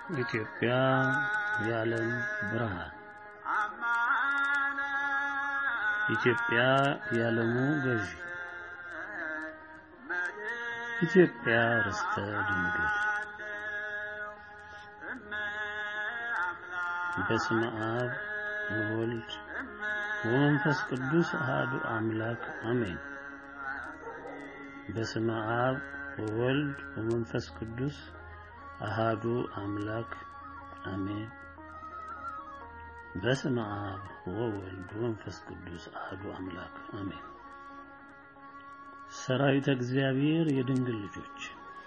ኢትዮጵያ የዓለም ብርሃን ኢትዮጵያ የዓለሙ ገዢ ኢትዮጵያ ርስተ ድንግል በስመ አብ ወወልድ ወመንፈስ ቅዱስ አሐዱ አምላክ አሜን። በስመ አብ ወወልድ ወመንፈስ ቅዱስ አሃዱ አምላክ አሜን። በስመ አብ ወወልድ ወመንፈስ ቅዱስ አሃዱ አምላክ አሜን። ሰራዊተ እግዚአብሔር የድንግል ልጆች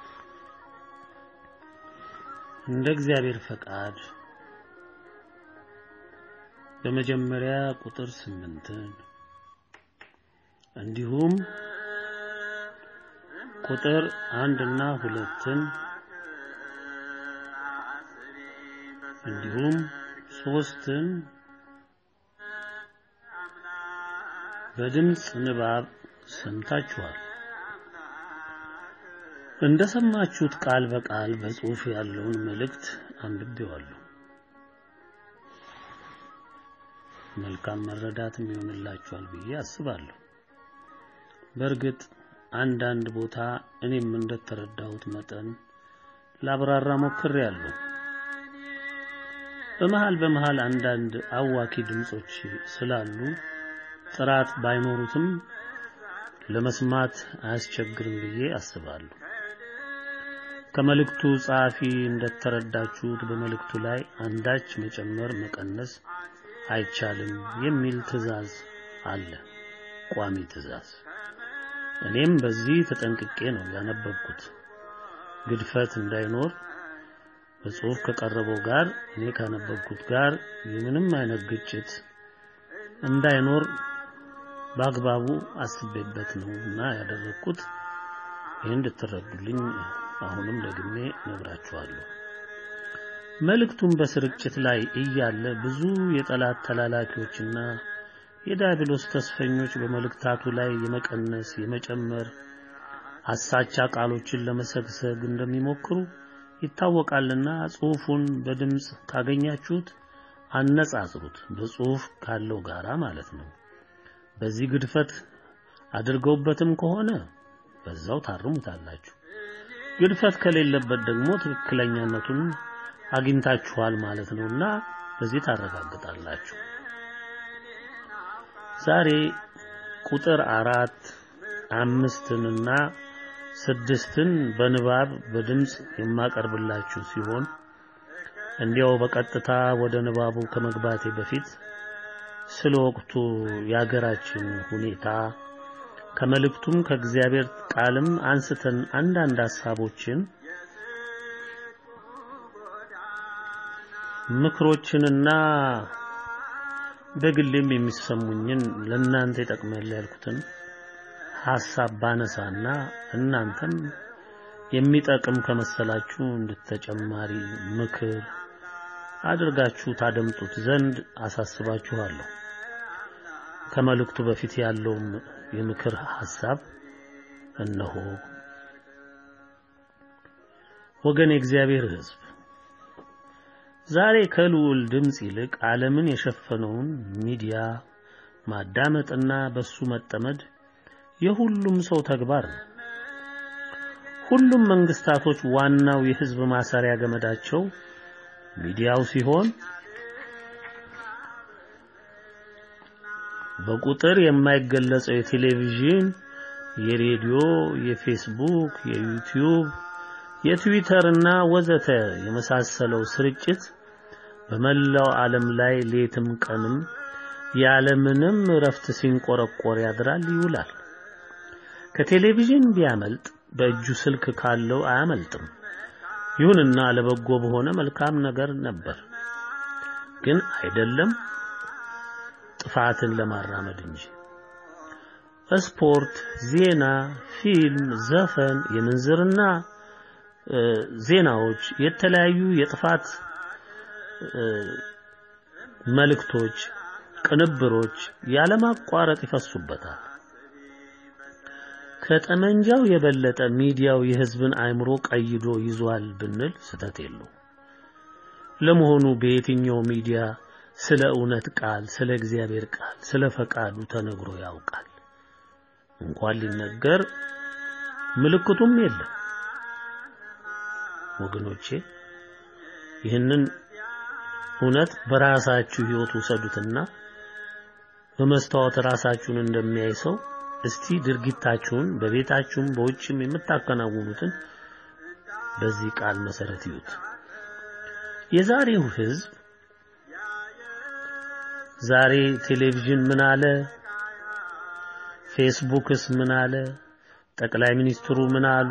እንደ እግዚአብሔር ፈቃድ በመጀመሪያ ቁጥር ስምንትን እንዲሁም ቁጥር አንድና ሁለትን እንዲሁም ሶስትን በድምፅ ንባብ ሰምታችኋል። እንደሰማችሁት ቃል በቃል በጽሑፍ ያለውን መልእክት አንብቤዋለሁ። መልካም መረዳትም ይሆንላችኋል ብዬ አስባለሁ። በእርግጥ አንዳንድ ቦታ እኔም እንደተረዳሁት መጠን ላብራራ ሞክሬያለሁ። በመሃል በመሃል አንዳንድ አዋኪ ድምጾች ስላሉ ጥራት ባይኖሩትም ለመስማት አያስቸግርም ብዬ አስባለሁ። ከመልእክቱ ጸሐፊ እንደተረዳችሁት በመልእክቱ ላይ አንዳች መጨመር መቀነስ አይቻልም የሚል ትዕዛዝ አለ፣ ቋሚ ትዕዛዝ። እኔም በዚህ ተጠንቅቄ ነው ያነበብኩት፣ ግድፈት እንዳይኖር በጽሑፍ ከቀረበው ጋር እኔ ካነበብኩት ጋር የምንም አይነት ግጭት እንዳይኖር በአግባቡ አስቤበት ነው እና ያደረግኩት። ይህን እንድትረዱልኝ አሁንም ደግሜ ነግራችኋለሁ። መልእክቱም በስርጭት ላይ እያለ ብዙ የጠላት ተላላኪዎችና የዲያብሎስ ተስፈኞች በመልእክታቱ ላይ የመቀነስ የመጨመር አሳቻ ቃሎችን ለመሰግሰግ እንደሚሞክሩ ይታወቃልና ጽሑፉን በድምፅ ካገኛችሁት አነጻጽሩት፣ በጽሑፍ ካለው ጋራ ማለት ነው። በዚህ ግድፈት አድርገውበትም ከሆነ በዛው ታርሙታላችሁ። ግድፈት ከሌለበት ደግሞ ትክክለኛነቱን አግኝታችኋል ማለት ነውና በዚህ ታረጋግጣላችሁ። ዛሬ ቁጥር አራት አምስትንና ስድስትን በንባብ በድምፅ የማቀርብላችሁ ሲሆን እንዲያው በቀጥታ ወደ ንባቡ ከመግባቴ በፊት ስለ ወቅቱ የሀገራችን ሁኔታ ከመልእክቱም ከእግዚአብሔር ቃልም አንስተን አንዳንድ ሐሳቦችን ምክሮችንና በግሌም የሚሰሙኝን ለእናንተ ይጠቅማል ያልኩትን ሐሳብ ባነሳና እናንተም የሚጠቅም ከመሰላችሁ እንድተጨማሪ ምክር አድርጋችሁ ታደምጡት ዘንድ አሳስባችኋለሁ። ከመልእክቱ በፊት ያለውም የምክር ሐሳብ እነሆ። ወገን የእግዚአብሔር ሕዝብ ዛሬ ከልዑል ድምፅ ይልቅ ዓለምን የሸፈነውን ሚዲያ ማዳመጥና በሱ መጠመድ የሁሉም ሰው ተግባር ነው። ሁሉም መንግስታቶች ዋናው የህዝብ ማሰሪያ ገመዳቸው ሚዲያው ሲሆን በቁጥር የማይገለጸው የቴሌቪዥን፣ የሬዲዮ፣ የፌስቡክ፣ የዩቲዩብ፣ የትዊተር እና ወዘተ የመሳሰለው ስርጭት በመላው ዓለም ላይ ሌትም ቀንም ያለምንም እረፍት ሲንቆረቆር ያድራል ይውላል። ከቴሌቪዥን ቢያመልጥ በእጁ ስልክ ካለው አያመልጥም። ይሁንና ለበጎ በሆነ መልካም ነገር ነበር፣ ግን አይደለም ጥፋትን ለማራመድ እንጂ። ስፖርት፣ ዜና፣ ፊልም፣ ዘፈን፣ የምንዝርና ዜናዎች፣ የተለያዩ የጥፋት መልእክቶች፣ ቅንብሮች ያለማቋረጥ ይፈሱበታል። ከጠመንጃው የበለጠ ሚዲያው የህዝብን አእምሮ ቀይዶ ይዟል ብንል ስተት የለው። ለመሆኑ በየትኛው ሚዲያ ስለ እውነት ቃል፣ ስለ እግዚአብሔር ቃል፣ ስለ ፈቃዱ ተነግሮ ያውቃል? እንኳን ሊነገር ምልክቱም የለም። ወገኖቼ ይህንን እውነት በራሳችሁ ህይወት ውሰዱትና በመስታወት ራሳችሁን እንደሚያይ ሰው እስቲ ድርጊታችሁን በቤታችሁም በውጭም የምታከናውኑትን በዚህ ቃል መሰረት ይዩት። የዛሬው ህዝብ ዛሬ ቴሌቪዥን ምን አለ፣ ፌስቡክስ ምን አለ፣ ጠቅላይ ሚኒስትሩ ምን አሉ፣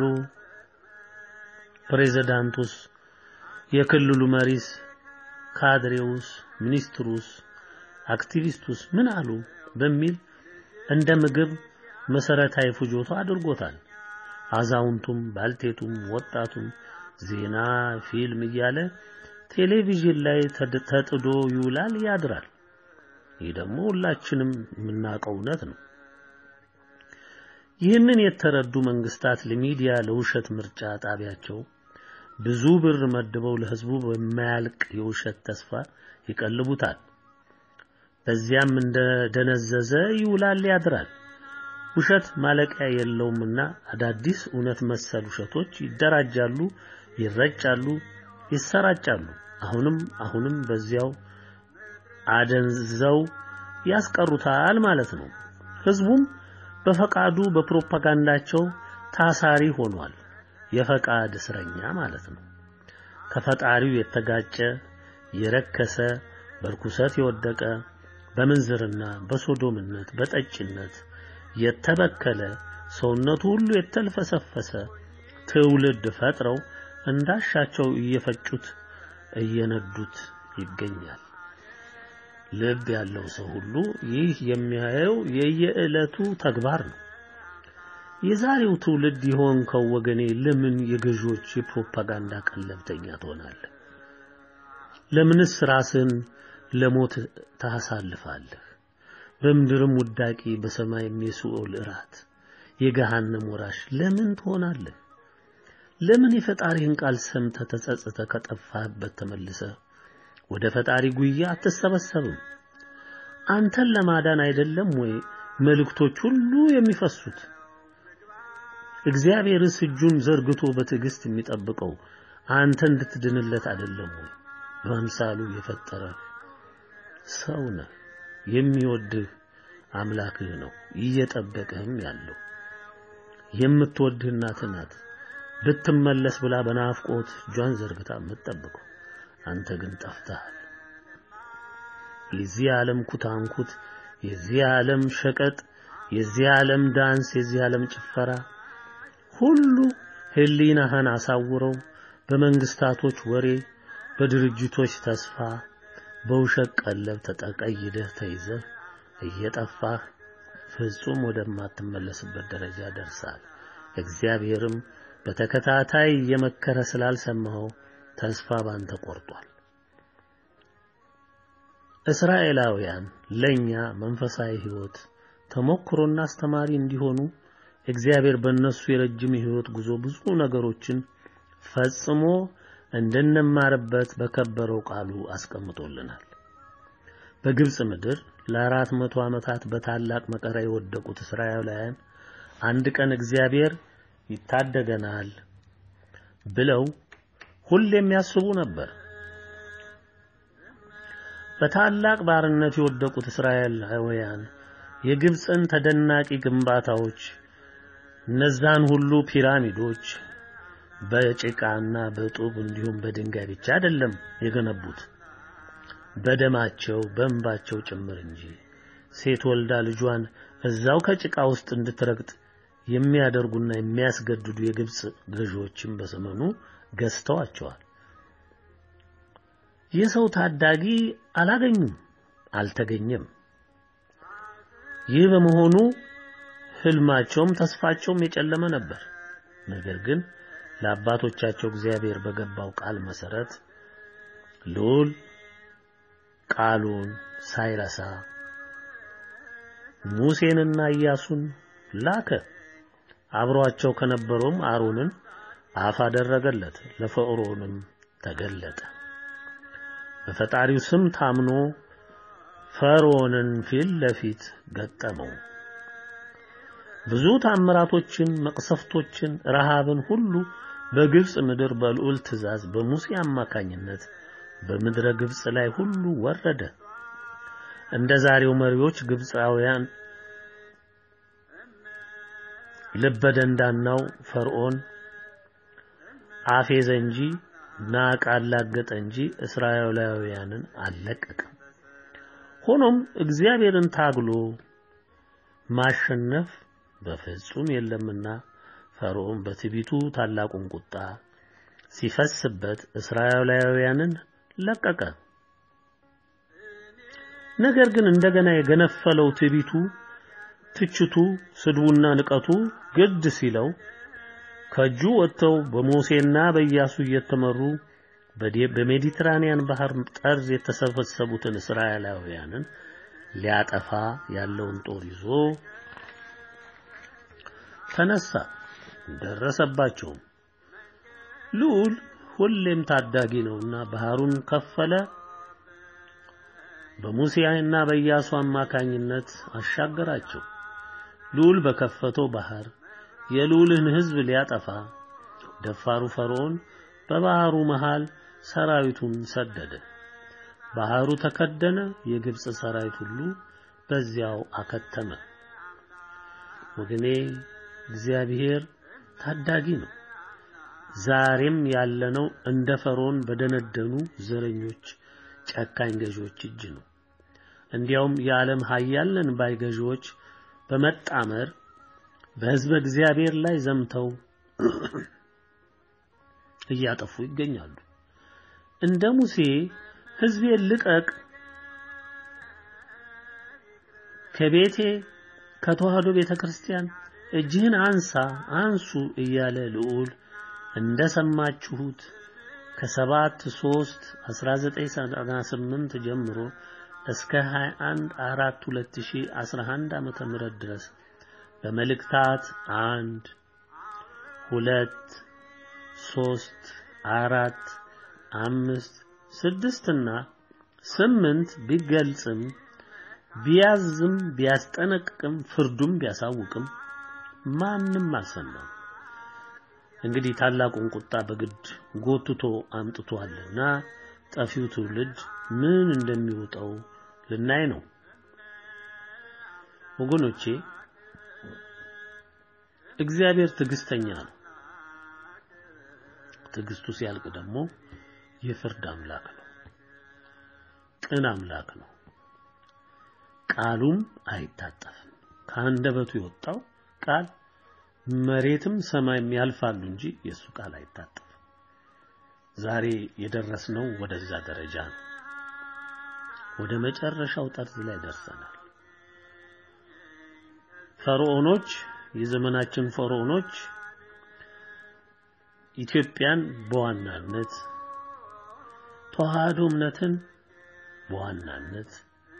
ፕሬዝዳንቱስ፣ የክልሉ መሪስ፣ ካድሬውስ፣ ሚኒስትሩስ፣ አክቲቪስቱስ ምን አሉ በሚል እንደ ምግብ መሰረታዊ ፍጆታ አድርጎታል። አዛውንቱም፣ ባልቴቱም፣ ወጣቱም ዜና፣ ፊልም እያለ ቴሌቪዥን ላይ ተጥዶ ይውላል ያድራል። ይህ ደግሞ ሁላችንም የምናውቀው እውነት ነው። ይህንን የተረዱ መንግስታት ለሚዲያ ለውሸት ምርጫ ጣቢያቸው ብዙ ብር መድበው ለህዝቡ በማያልቅ የውሸት ተስፋ ይቀልቡታል። በዚያም እንደደነዘዘ ይውላል ያድራል። ውሸት ማለቂያ የለውምና አዳዲስ እውነት መሰል ውሸቶች ይደራጃሉ፣ ይረጫሉ፣ ይሰራጫሉ። አሁንም አሁንም በዚያው አደንዘው ያስቀሩታል ማለት ነው። ህዝቡም በፈቃዱ በፕሮፓጋንዳቸው ታሳሪ ሆኗል። የፈቃድ እስረኛ ማለት ነው። ከፈጣሪው የተጋጨ የረከሰ በርኩሰት የወደቀ በምንዝርና በሶዶምነት በጠጭነት የተበከለ ሰውነቱ ሁሉ የተልፈሰፈሰ ትውልድ ፈጥረው እንዳሻቸው እየፈጩት እየነዱት ይገኛል። ልብ ያለው ሰው ሁሉ ይህ የሚያየው የየዕለቱ ተግባር ነው። የዛሬው ትውልድ የሆንከው ወገኔ ለምን የገዢዎች የፕሮፓጋንዳ ቀለብተኛ ትሆናለህ? ለምንስ ራስን ለሞት ታሳልፋለህ? በምድርም ውዳቂ በሰማይም የሲኦል እራት የገሃነም ወራሽ ለምን ትሆናለህ? ለምን የፈጣሪህን ቃል ሰምተህ ተጸጽተህ ከጠፋህበት ተመልሰህ ወደ ፈጣሪ ጉያ አትሰበሰብም? አንተን ለማዳን አይደለም ወይ መልእክቶች ሁሉ የሚፈሱት? እግዚአብሔርስ እጁን ዘርግቶ በትዕግስት የሚጠብቀው አንተ እንድትድንለት አይደለም ወይ? በአምሳሉ የፈጠረህ ሰው ነህ። የሚወድህ አምላክህ ነው እየጠበቀህም ያለው። የምትወድህ እናትህ ናት። ብትመለስ ብላ በናፍቆት እጇን ዘርግታ የምትጠብቀው አንተ ግን ጠፍተሃል። የዚህ ዓለም ኩታንኩት፣ የዚህ ዓለም ሸቀጥ፣ የዚህ ዓለም ዳንስ፣ የዚህ ዓለም ጭፈራ ሁሉ ህሊናህን አሳውረው በመንግስታቶች ወሬ፣ በድርጅቶች ተስፋ፣ በውሸት ቀለብ ተጠቀይደህ ተይዘህ እየጠፋህ ፍጹም ወደማትመለስበት ደረጃ ደርሳል። እግዚአብሔርም በተከታታይ እየመከረ ስላልሰማኸው ተስፋ ባንተ ቆርጧል። እስራኤላውያን ለኛ መንፈሳዊ ህይወት ተሞክሮና አስተማሪ እንዲሆኑ እግዚአብሔር በእነሱ የረጅም ህይወት ጉዞ ብዙ ነገሮችን ፈጽሞ እንድንማርበት በከበረው ቃሉ አስቀምጦልናል። በግብጽ ምድር ለአራት መቶ ዓመታት በታላቅ መከራ የወደቁት እስራኤላውያን አንድ ቀን እግዚአብሔር ይታደገናል ብለው ሁሌም ያስቡ ነበር። በታላቅ ባርነት የወደቁት እስራኤላውያን የግብፅን ተደናቂ ግንባታዎች እነዛን ሁሉ ፒራሚዶች በጭቃና በጡብ እንዲሁም በድንጋይ ብቻ አይደለም የገነቡት በደማቸው በእንባቸው ጭምር እንጂ። ሴት ወልዳ ልጇን እዛው ከጭቃ ውስጥ እንድትረግጥ የሚያደርጉና የሚያስገድዱ የግብፅ ገዢዎችም በዘመኑ ገዝተዋቸዋል። የሰው ታዳጊ አላገኙም፣ አልተገኘም። ይህ በመሆኑ ህልማቸውም ተስፋቸውም የጨለመ ነበር። ነገር ግን ለአባቶቻቸው እግዚአብሔር በገባው ቃል መሰረት ልዑል ቃሉን ሳይረሳ ሙሴንና ኢያሱን ላከ። አብሯቸው ከነበረውም አሮንን አፍ አደረገለት፣ ለፈርዖንም ተገለጠ። በፈጣሪው ስም ታምኖ ፈርዖንን ፊት ለፊት ገጠመው። ብዙ ታምራቶችን፣ መቅሰፍቶችን፣ ረሃብን ሁሉ በግብጽ ምድር በልዑል ትእዛዝ በሙሴ አማካኝነት በምድረ ግብጽ ላይ ሁሉ ወረደ። እንደ ዛሬው መሪዎች ግብፃውያን ልበደንዳናው ፈርዖን አፌዘ እንጂ ናቅ አላገጠ እንጂ እስራኤላውያንን አልለቀቀም። ሆኖም እግዚአብሔርን ታግሎ ማሸነፍ በፍጹም የለምና ፈርዖን በትዕቢቱ ታላቁን ቁጣ ሲፈስበት እስራኤላውያንን ለቀቀ። ነገር ግን እንደገና የገነፈለው ትዕቢቱ፣ ትችቱ፣ ስድቡና ንቀቱ ግድ ሲለው ከእጁ ወጥተው በሙሴና በኢያሱ እየተመሩ በሜዲትራኒያን ባህር ጠርዝ የተሰበሰቡትን እስራኤላውያንን ሊያጠፋ ያለውን ጦር ይዞ ተነሳ። ደረሰባቸውም። ልዑል ሁሌም ታዳጊ ነውና ባህሩን ከፈለ። በሙሴና በኢያሱ አማካኝነት አሻገራቸው። ልዑል በከፈተው ባህር የልዑልን ሕዝብ ሊያጠፋ ደፋሩ ፈርዖን በባህሩ መሃል ሰራዊቱን ሰደደ። ባህሩ ተከደነ። የግብጽ ሰራዊት ሁሉ በዚያው አከተመ። ወገኔ እግዚአብሔር ታዳጊ ነው። ዛሬም ያለነው እንደ ፈርዖን በደነደኑ ዘረኞች፣ ጨካኝ ገዢዎች እጅ ነው። እንዲያውም የዓለም ኃያላን ባይ ገዢዎች በመጣመር በሕዝበ እግዚአብሔር ላይ ዘምተው እያጠፉ ይገኛሉ። እንደ ሙሴ ሕዝቤን ልቀቅ፣ ከቤቴ ከተዋህዶ ቤተ ክርስቲያን እጅህን አንሳ አንሱ እያለ ልዑል እንደሰማችሁት ከሰባት ሦስት 1998 ጀምሮ እስከ 21 4 2011 ዓመተ ምህረት ድረስ በመልእክታት አንድ ሁለት ሶስት አራት አምስት ስድስትና ስምንት ቢገልጽም ቢያዝም ቢያስጠነቅቅም ፍርዱም ቢያሳውቅም ማንም አልሰማም። እንግዲህ ታላቁን ቁጣ በግድ ጎትቶ አምጥቷልና ጠፊው ትውልድ ምን እንደሚወጣው ልናይ ነው። ወገኖቼ እግዚአብሔር ትዕግስተኛ ነው። ትዕግስቱ ሲያልቅ ደግሞ የፍርድ አምላክ ነው። ቅን አምላክ ነው። ቃሉም አይታጠፍም። ከአንደበቱ የወጣው ቃል መሬትም ሰማይም ያልፋሉ እንጂ የእሱ ቃል አይታጠፍም። ዛሬ የደረስነው ወደዛ ደረጃ ነው። ወደ መጨረሻው ጠርዝ ላይ ደርሰናል። ፈርዖኖች፣ የዘመናችን ፈርዖኖች ኢትዮጵያን በዋናነት ተዋህዶ እምነትን በዋናነት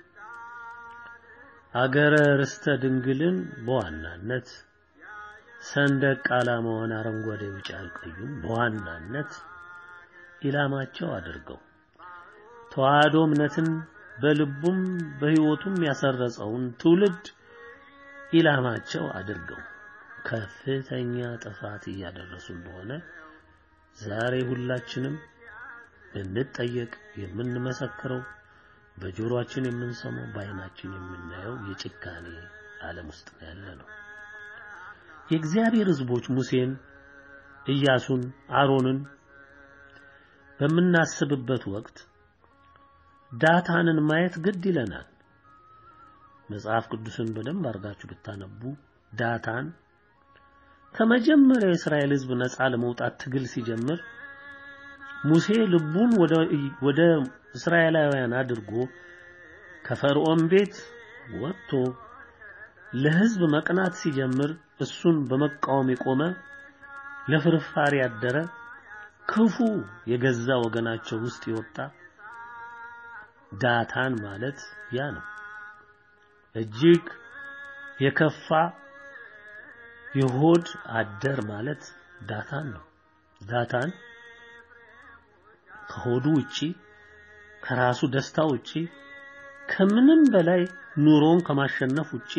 አገረ ርስተ ድንግልን በዋናነት ሰንደቅ ዓላማዋን አረንጓዴ፣ ቢጫ፣ ቀዩን በዋናነት ኢላማቸው አድርገው ተዋህዶ እምነትን በልቡም በሕይወቱም ያሰረጸውን ትውልድ ኢላማቸው አድርገው ከፍተኛ ጥፋት እያደረሱ እንደሆነ ዛሬ ሁላችንም እንጠየቅ የምንመሰክረው በጆሮአችን የምንሰማው በዓይናችን የምናየው የጭካኔ ዓለም ውስጥ ነው ያለ ነው። የእግዚአብሔር ሕዝቦች ሙሴን፣ ኢያሱን፣ አሮንን በምናስብበት ወቅት ዳታንን ማየት ግድ ይለናል። መጽሐፍ ቅዱስን በደንብ አድርጋችሁ ብታነቡ ዳታን ከመጀመሪያው የእስራኤል ሕዝብ ነፃ ለመውጣት ትግል ሲጀምር ሙሴ ልቡን ወደ ወደ እስራኤላውያን አድርጎ ከፈርዖን ቤት ወጥቶ ለሕዝብ መቅናት ሲጀምር እሱን በመቃወም የቆመ ለፍርፋሪ ያደረ ክፉ የገዛ ወገናቸው ውስጥ የወጣ ዳታን ማለት ያ ነው። እጅግ የከፋ የሆድ አደር ማለት ዳታን ነው። ዳታን ከሆዱ ውጪ ከራሱ ደስታ ውጪ ከምንም በላይ ኑሮን ከማሸነፍ ውጪ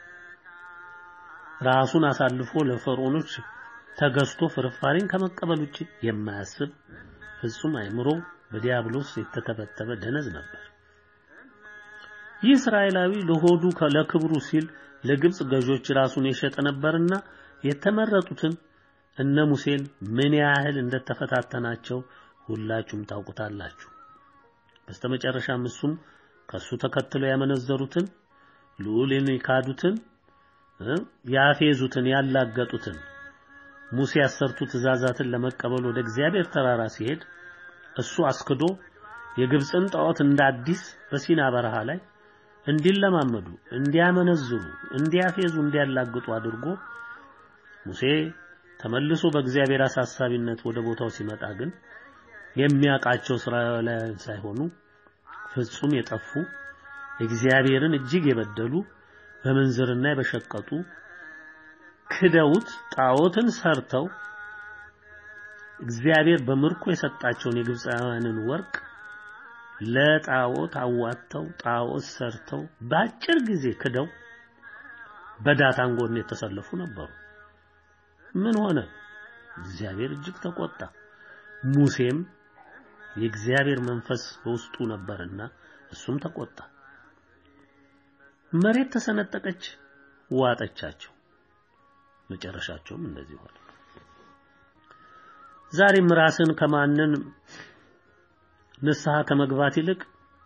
ራሱን አሳልፎ ለፈርዖኖች ተገዝቶ ፍርፋሪን ከመቀበል ውጪ የማያስብ ፍጹም አእምሮ በዲያብሎስ የተተበተበ ደነዝ ነበር። ይህ እስራኤላዊ ለሆዱ ለክብሩ ሲል ለግብጽ ገዦች ራሱን የሸጠ ነበርና የተመረጡትን እነ ሙሴን ምን ያህል እንደተፈታተናቸው ሁላችሁም ታውቁታላችሁ። በስተመጨረሻም እሱም ከሱ ተከትለው ያመነዘሩትን ልዑልን የካዱትን ያፌዙትን ያላገጡትን ሙሴ ያሰርቱ ትእዛዛትን ለመቀበል ወደ እግዚአብሔር ተራራ ሲሄድ እሱ አስክዶ የግብፅን ጣዖት እንደ አዲስ በሲና በረሃ ላይ እንዲለማመዱ፣ እንዲያመነዝሩ፣ እንዲያፌዙ፣ እንዲያላግጡ አድርጎ ሙሴ ተመልሶ በእግዚአብሔር አሳሳቢነት ወደ ቦታው ሲመጣ ግን የሚያውቃቸው እስራኤላውያን ሳይሆኑ ፍጹም የጠፉ እግዚአብሔርን እጅግ የበደሉ በምንዝርና የበሸቀጡ ክደውት ጣዖትን ሰርተው እግዚአብሔር በምርኮ የሰጣቸውን የግብፃውያንን ወርቅ ለጣዖት አዋጥተው ጣዖት ሰርተው በአጭር ጊዜ ክደው በዳታን ጎን የተሰለፉ ነበሩ። ምን ሆነ? እግዚአብሔር እጅግ ተቆጣ። ሙሴም የእግዚአብሔር መንፈስ በውስጡ ነበርና እሱም ተቆጣ። መሬት ተሰነጠቀች፣ ዋጠቻቸው። መጨረሻቸውም እንደዚህ ሆነ። ዛሬም ራስን ከማንን ንስሐ ከመግባት ይልቅ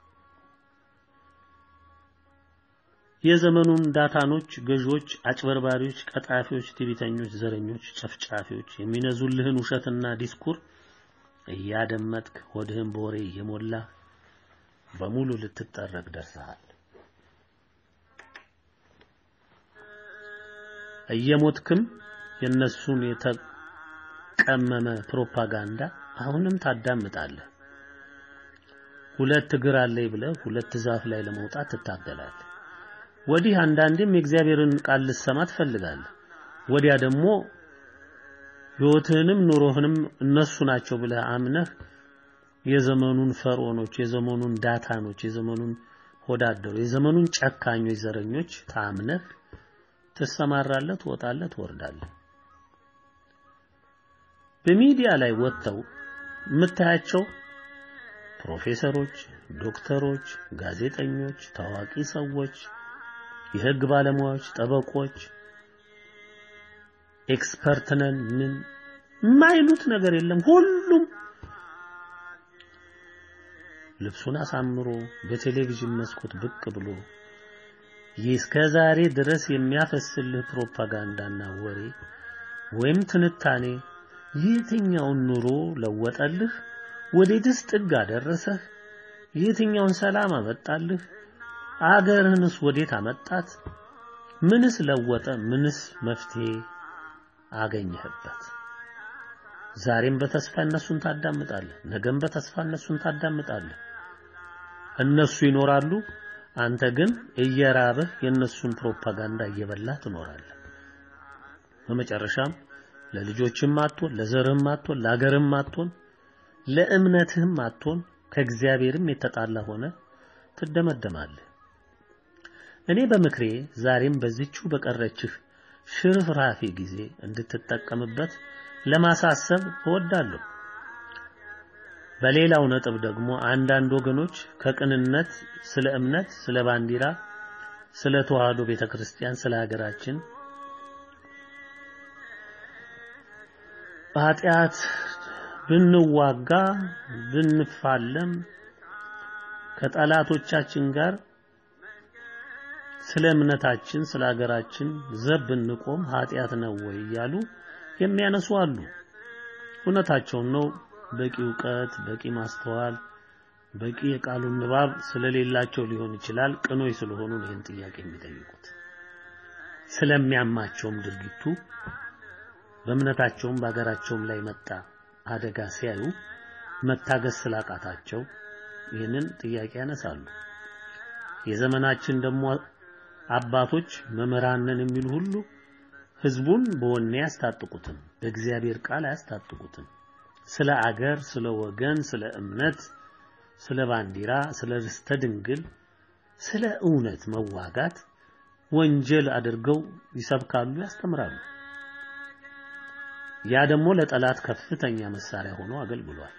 የዘመኑን ዳታኖች፣ ገዢዎች፣ አጭበርባሪዎች፣ ቀጣፊዎች፣ ትዕቢተኞች፣ ዘረኞች፣ ጨፍጫፊዎች የሚነዙልህን ውሸትና ዲስኩር እያደመጥክ ሆድህን በወሬ እየሞላ በሙሉ ልትጠረግ ደርሰሃል። እየሞትክም የነሱን የተቀመመ ፕሮፓጋንዳ አሁንም ታዳምጣለህ። ሁለት እግር አለኝ ብለህ ሁለት ዛፍ ላይ ለመውጣት ትታገላለህ። ወዲህ አንዳንዴም የእግዚአብሔርን ቃል ልትሰማ ትፈልጋለህ። ወዲያ ደግሞ ሕይወትህንም ኑሮህንም እነሱ ናቸው ብለህ አምነህ የዘመኑን ፈርዖኖች፣ የዘመኑን ዳታኖች፣ የዘመኑን ሆዳደሩ፣ የዘመኑን ጨካኞች፣ ዘረኞች ታምነህ ትሰማራለህ፣ ትወጣለህ፣ ትወርዳለህ። በሚዲያ ላይ ወጥተው የምታያቸው ፕሮፌሰሮች፣ ዶክተሮች፣ ጋዜጠኞች፣ ታዋቂ ሰዎች፣ የህግ ባለሙያዎች፣ ጠበቆች፣ ኤክስፐርት ነን ምን የማይሉት ነገር የለም። ሁሉም ልብሱን አሳምሮ በቴሌቪዥን መስኮት ብቅ ብሎ ይህ እስከ ዛሬ ድረስ የሚያፈስልህ ፕሮፓጋንዳና ወሬ ወይም ትንታኔ የትኛውን ኑሮ ለወጠልህ? ወዴትስ ጥግ አደረሰህ? የትኛውን ሰላም አመጣልህ? አገርህንስ ወዴት አመጣት? ምንስ ለወጠ? ምንስ መፍትሄ አገኘህበት? ዛሬም በተስፋ እነሱን ታዳምጣለህ። ነገም በተስፋ እነሱን ታዳምጣለህ። እነሱ ይኖራሉ፣ አንተ ግን እየራብህ የእነሱን ፕሮፓጋንዳ እየበላህ ትኖራለህ። በመጨረሻም ለልጆችም አትሆን፣ ለዘርህም አትሆን፣ ለአገርህም አትሆን፣ ለእምነትህም አትሆን፣ ከእግዚአብሔርም የተጣላ ሆነ ትደመደማለህ። እኔ በምክሬ ዛሬም በዚችው በቀረችህ ሽርፍራፊ ጊዜ እንድትጠቀምበት ለማሳሰብ እወዳለሁ። በሌላው ነጥብ ደግሞ አንዳንድ ወገኖች ከቅንነት ስለ እምነት፣ ስለ ባንዲራ፣ ስለ ተዋህዶ ቤተክርስቲያን፣ ስለ ሀገራችን ኃጢአት ብንዋጋ ብንፋለም ከጠላቶቻችን ጋር ስለ እምነታችን ስለ ሀገራችን ዘብ ብንቆም ኃጢአት ነው ወይ እያሉ የሚያነሱ አሉ። እውነታቸውን ነው። በቂ እውቀት፣ በቂ ማስተዋል፣ በቂ የቃሉን ንባብ ስለሌላቸው ሊሆን ይችላል። ቅኖች ስለሆኑ ነው ይህን ጥያቄ የሚጠይቁት። ስለሚያማቸውም ድርጊቱ በእምነታቸውም በሀገራቸውም ላይ መጣ አደጋ ሲያዩ መታገስ ስላቃታቸው ይህንን ጥያቄ ያነሳሉ። የዘመናችን ደግሞ አባቶች መምህራንን የሚሉ ሁሉ ህዝቡን በወኔ ያስታጥቁትም በእግዚአብሔር ቃል አያስታጥቁትም። ስለ አገር፣ ስለ ወገን፣ ስለ እምነት ስለ ባንዲራ፣ ስለ ርስተ ድንግል፣ ስለ እውነት መዋጋት ወንጀል አድርገው ይሰብካሉ፣ ያስተምራሉ። ያ ደግሞ ለጠላት ከፍተኛ መሳሪያ ሆኖ አገልግሏል።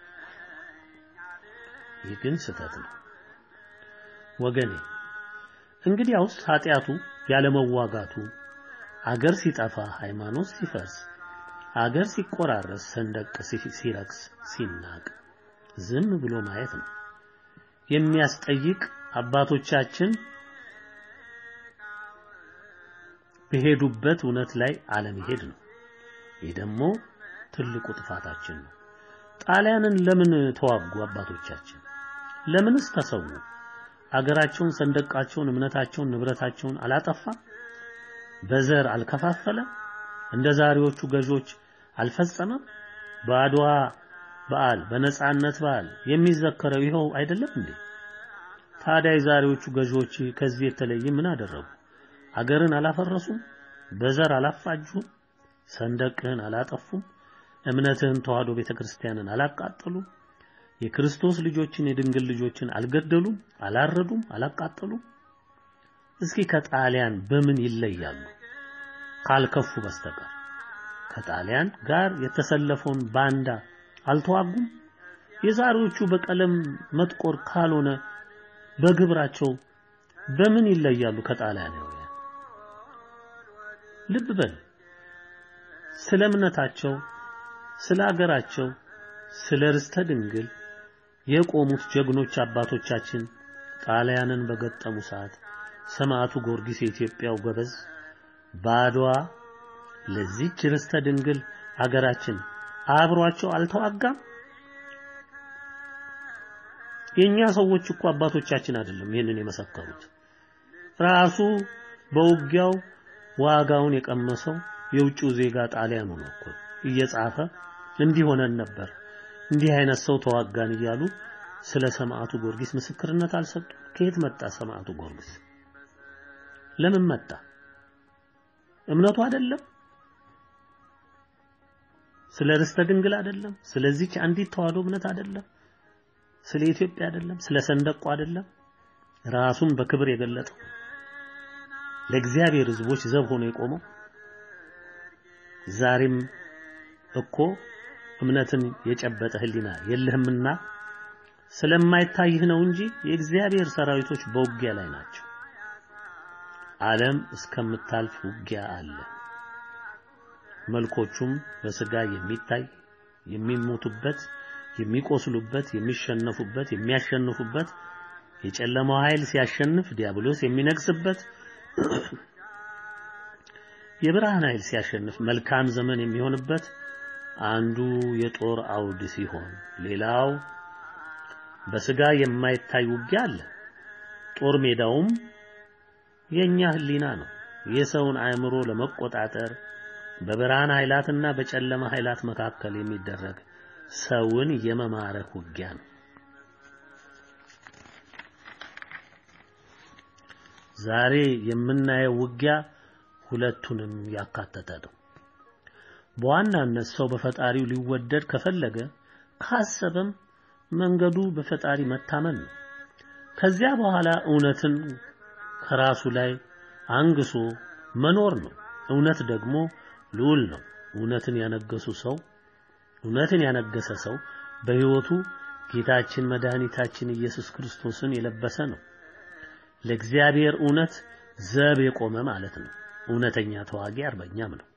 ይህ ግን ስህተት ነው ወገኔ። እንግዲያውስ ኃጢአቱ ያለመዋጋቱ አገር ሲጠፋ፣ ሃይማኖት ሲፈርስ፣ አገር ሲቆራረስ፣ ሰንደቅ ሲረክስ፣ ሲናቅ ዝም ብሎ ማየት ነው የሚያስጠይቅ አባቶቻችን በሄዱበት እውነት ላይ አለመሄድ ነው። ይህ ደግሞ ትልቁ ጥፋታችን ነው። ጣሊያንን ለምን ተዋጉ አባቶቻችን? ለምንስ ተሰዉ? አገራቸውን፣ ሰንደቃቸውን፣ እምነታቸውን፣ ንብረታቸውን አላጠፋም? በዘር አልከፋፈለም? እንደ ዛሬዎቹ ገዦች አልፈጸመም? በአድዋ በዓል በነጻነት በዓል የሚዘከረው ይኸው አይደለም እንዴ? ታዲያ የዛሬዎቹ ገዢዎች ከዚህ የተለየ ምን አደረጉ? አገርን አላፈረሱም? በዘር አላፋጁም? ሰንደቅህን አላጠፉም? እምነትህን ተዋህዶ ቤተክርስቲያንን አላቃጠሉም? የክርስቶስ ልጆችን የድንግል ልጆችን አልገደሉም? አላረዱም? አላቃጠሉም? እስኪ ከጣሊያን በምን ይለያሉ? ካልከፉ በስተቀር ከጣሊያን ጋር የተሰለፈውን ባንዳ አልተዋጉም? የዛሬዎቹ በቀለም መጥቆር ካልሆነ በግብራቸው በምን ይለያሉ ከጣሊያናውያን? ልብ በል። ስለ እምነታቸው፣ ስለ አገራቸው፣ ስለ ርስተ ድንግል የቆሙት ጀግኖች አባቶቻችን ጣሊያንን በገጠሙ ሰዓት ሰማዕቱ ጊዮርጊስ የኢትዮጵያው ጎበዝ በአድዋ ለዚች ርስተ ድንግል አገራችን አብሯቸው አልተዋጋም? የኛ ሰዎች እኮ አባቶቻችን አይደለም ይህንን የመሰከሩት። ራሱ በውጊያው ዋጋውን የቀመሰው የውጭው ዜጋ ጣሊያኑ ነው እኮ እየጻፈ እንዲህ ሆነን ነበር እንዲህ አይነት ሰው ተዋጋን እያሉ ስለ ሰማዕቱ ጊዮርጊስ ምስክርነት አልሰጡም። ከየት መጣ ሰማዕቱ ጊዮርጊስ? ለምን መጣ? እምነቱ አይደለም? ስለ ርስተ ድንግል አይደለም? ስለዚች አንዲት ተዋህዶ እምነት አይደለም? ስለ ኢትዮጵያ አይደለም? ስለ ሰንደቁ አይደለም? ራሱን በክብር የገለጠው ለእግዚአብሔር ሕዝቦች ዘብ ሆኖ የቆመው ዛሬም እኮ እምነትን የጨበጠ ሕሊና የለህምና ስለማይታይህ ነው እንጂ የእግዚአብሔር ሰራዊቶች በውጊያ ላይ ናቸው። ዓለም እስከምታልፍ ውጊያ አለ። መልኮቹም በስጋ የሚታይ የሚሞቱበት፣ የሚቆስሉበት፣ የሚሸነፉበት፣ የሚያሸንፉበት የጨለማው ኃይል ሲያሸንፍ ዲያብሎስ የሚነግስበት የብርሃን ኃይል ሲያሸንፍ መልካም ዘመን የሚሆንበት አንዱ የጦር አውድ ሲሆን ሌላው በስጋ የማይታይ ውጊያ አለ። ጦር ሜዳውም የኛ ህሊና ነው። የሰውን አእምሮ ለመቆጣጠር በብርሃን ኃይላትና በጨለማ ኃይላት መካከል የሚደረግ ሰውን የመማረክ ውጊያ ነው። ዛሬ የምናየው ውጊያ ሁለቱንም ያካተተ ነው። በዋናነት ሰው በፈጣሪው ሊወደድ ከፈለገ ካሰበም መንገዱ በፈጣሪ መታመን ነው። ከዚያ በኋላ እውነትን ከራሱ ላይ አንግሶ መኖር ነው። እውነት ደግሞ ልዑል ነው። እውነትን ያነገሱ ሰው እውነትን ያነገሰ ሰው በሕይወቱ ጌታችን መድኃኒታችን ኢየሱስ ክርስቶስን የለበሰ ነው። ለእግዚአብሔር እውነት ዘብ የቆመ ማለት ነው። እውነተኛ ተዋጊ አርበኛም ነው።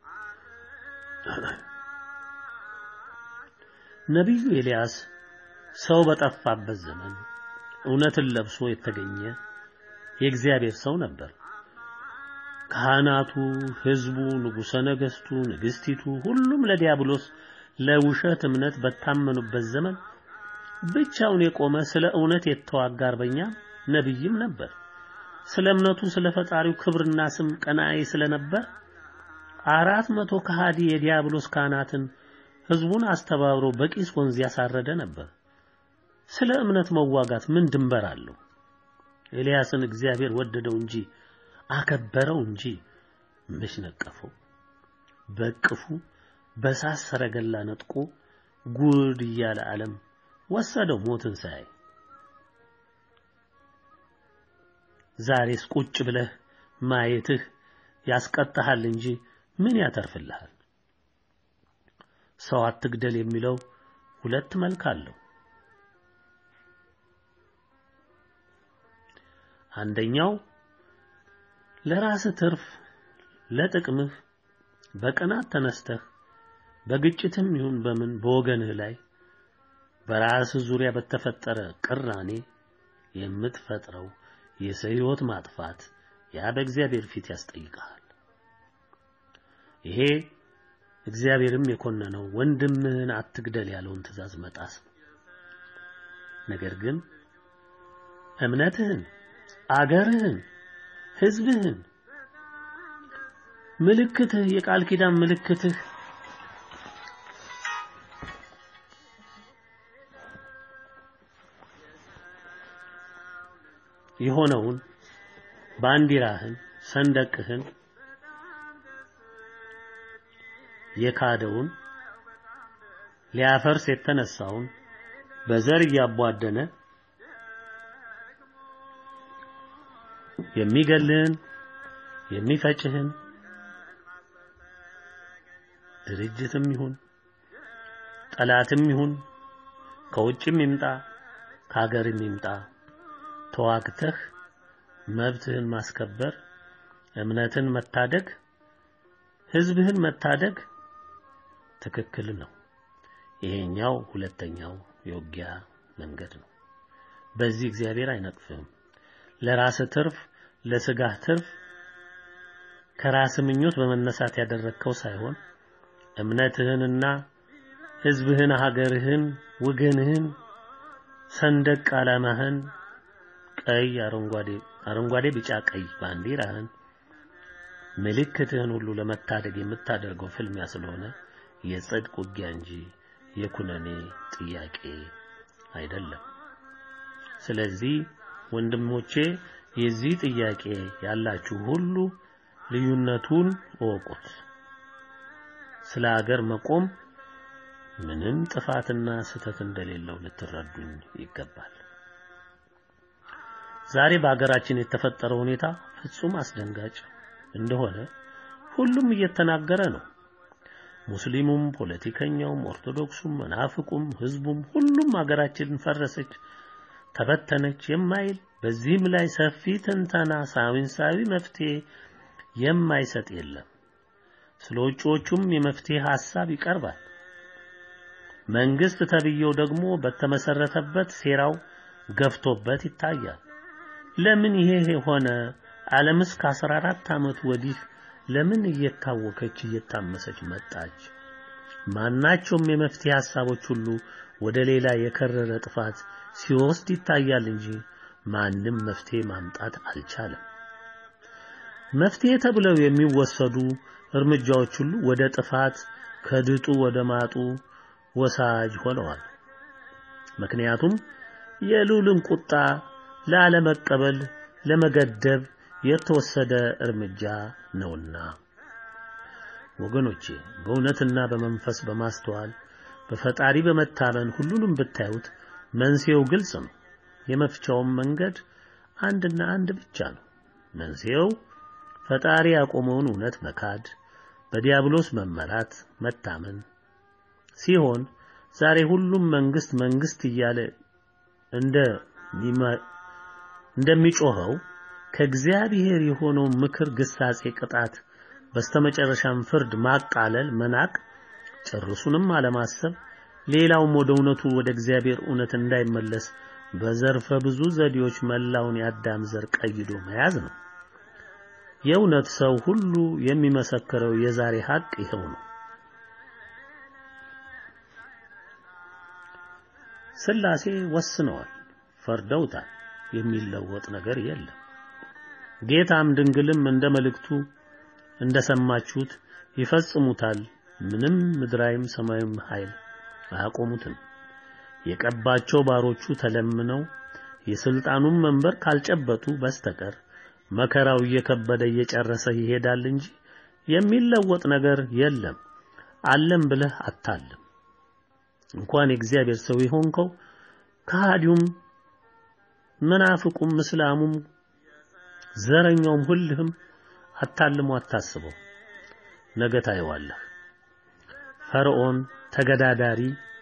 ነቢዩ ኤልያስ ሰው በጠፋበት ዘመን እውነትን ለብሶ የተገኘ የእግዚአብሔር ሰው ነበር። ካህናቱ፣ ሕዝቡ፣ ንጉሠ ነገሥቱ፣ ንግሥቲቱ ሁሉም ለዲያብሎስ ለውሸት እምነት በታመኑበት ዘመን ብቻውን የቆመ ስለ እውነት የተዋጋ አርበኛ ነቢይም ነበር። ስለ እምነቱ ስለ ፈጣሪው ክብርና ስም ቀናኢ ስለነበር አራት መቶ ከሃዲ የዲያብሎስ ካህናትን ሕዝቡን አስተባብሮ በቂስ ወንዝ ያሳረደ ነበር። ስለ እምነት መዋጋት ምን ድንበር አለው? ኤልያስን እግዚአብሔር ወደደው እንጂ አከበረው እንጂ መች ነቀፈው? በቅፉ በሳት ሰረገላ ነጥቆ ጉድ እያለ ዓለም ወሰደው ሞትን ሳያይ ዛሬስ ቁጭ ብለህ ማየትህ ያስቀጣሃል እንጂ ምን ያተርፍልሃል? ሰው አትግደል የሚለው ሁለት መልክ አለው። አንደኛው ለራስህ ትርፍ ለጥቅምህ በቅናት ተነስተህ በግጭትም ይሁን በምን በወገንህ ላይ በራስህ ዙሪያ በተፈጠረ ቅራኔ የምትፈጥረው የሰው ሕይወት ማጥፋት ያ በእግዚአብሔር ፊት ያስጠይቅሃል። ይሄ እግዚአብሔርም የኮነነው ወንድምህን አትግደል ያለውን ትእዛዝ መጣስ ነው። ነገር ግን እምነትህን፣ አገርህን፣ ሕዝብህን ምልክትህ የቃል ኪዳን ምልክትህ የሆነውን ባንዲራህን ሰንደቅህን የካደውን ሊያፈርስ የተነሳውን በዘር እያቧደነ የሚገልህን የሚፈጭህን ድርጅትም ይሁን ጠላትም ይሁን ከውጭም ይምጣ ከሀገርም ይምጣ ተዋግተህ መብትህን ማስከበር፣ እምነትን መታደግ፣ ህዝብህን መታደግ ትክክል ነው። ይሄኛው ሁለተኛው የውጊያ መንገድ ነው። በዚህ እግዚአብሔር አይነቅፍህም። ለራስህ ትርፍ፣ ለስጋህ ትርፍ ከራስ ምኞት በመነሳት ያደረግከው ሳይሆን እምነትህንና ህዝብህን፣ ሀገርህን፣ ወገንህን፣ ሰንደቅ ዓላማህን ቀይ፣ አረንጓዴ አረንጓዴ፣ ቢጫ፣ ቀይ ባንዲራህን ምልክትህን ሁሉ ለመታደግ የምታደርገው ፍልሚያ ስለሆነ የጽድቅ ውጊያ እንጂ የኩነኔ ጥያቄ አይደለም። ስለዚህ ወንድሞቼ የዚህ ጥያቄ ያላችሁ ሁሉ ልዩነቱን እወቁት። ስለ ሀገር መቆም ምንም ጥፋትና ስህተት እንደሌለው ልትረዱኝ ይገባል። ዛሬ በሀገራችን የተፈጠረው ሁኔታ ፍጹም አስደንጋጭ እንደሆነ ሁሉም እየተናገረ ነው። ሙስሊሙም፣ ፖለቲከኛውም፣ ኦርቶዶክሱም፣ መናፍቁም፣ ህዝቡም ሁሉም ሀገራችን ፈረሰች፣ ተበተነች የማይል በዚህም ላይ ሰፊ ትንተና ሳይንሳዊ መፍትሄ የማይሰጥ የለም። ስለ ውጪዎቹም የመፍትሄ ሐሳብ ይቀርባል። መንግስት ተብዬው ደግሞ በተመሰረተበት ሴራው ገፍቶበት ይታያል። ለምን ይሄ ሆነ? ዓለምስ ከ14 ዓመት ወዲህ ለምን እየታወከች እየታመሰች መጣች? ማናቸውም የመፍትሄ ሐሳቦች ሁሉ ወደ ሌላ የከረረ ጥፋት ሲወስድ ይታያል እንጂ ማንም መፍትሄ ማምጣት አልቻለም። መፍትሄ ተብለው የሚወሰዱ እርምጃዎች ሁሉ ወደ ጥፋት ከድጡ ወደ ማጡ ወሳጅ ሆነዋል። ምክንያቱም የልዑልን ቁጣ ላለመቀበል ለመገደብ የተወሰደ እርምጃ ነውና። ወገኖቼ በእውነትና በመንፈስ በማስተዋል በፈጣሪ በመታመን ሁሉንም ብታዩት መንስኤው ግልጽ ነው። የመፍቻውም መንገድ አንድና አንድ ብቻ ነው። መንስኤው ፈጣሪ ያቆመውን እውነት መካድ፣ በዲያብሎስ መመራት፣ መታመን ሲሆን ዛሬ ሁሉም መንግስት መንግስት እያለ እንደ እንደሚጮኸው ከእግዚአብሔር የሆነው ምክር፣ ግሳጼ፣ ቅጣት በስተመጨረሻም ፍርድ ማቃለል፣ መናቅ፣ ጭርሱንም አለማሰብ ሌላውም ወደ እውነቱ ወደ እግዚአብሔር እውነት እንዳይመለስ በዘርፈ ብዙ ዘዴዎች መላውን የአዳም ዘር ቀይዶ መያዝ ነው። የእውነት ሰው ሁሉ የሚመሰክረው የዛሬ ሀቅ ይኸው ነው። ስላሴ ወስነዋል፣ ፈርደውታል። የሚለወጥ ነገር የለም። ጌታም ድንግልም እንደ መልእክቱ እንደሰማችሁት ይፈጽሙታል። ምንም ምድራዊም ሰማያዊም ኃይል አያቆሙትም። የቀባቸው ባሮቹ ተለምነው የስልጣኑን መንበር ካልጨበጡ በስተቀር መከራው እየከበደ እየጨረሰ ይሄዳል እንጂ የሚለወጥ ነገር የለም። አለም ብለህ አታልም። እንኳን የእግዚአብሔር ሰው የሆንከው ከሃዲውም መናፍቁም እስላሙም ዘረኛውም ሁልህም አታልሞ አታስበው፣ ነገ ታየዋለህ። ፈርዖን ተገዳዳሪ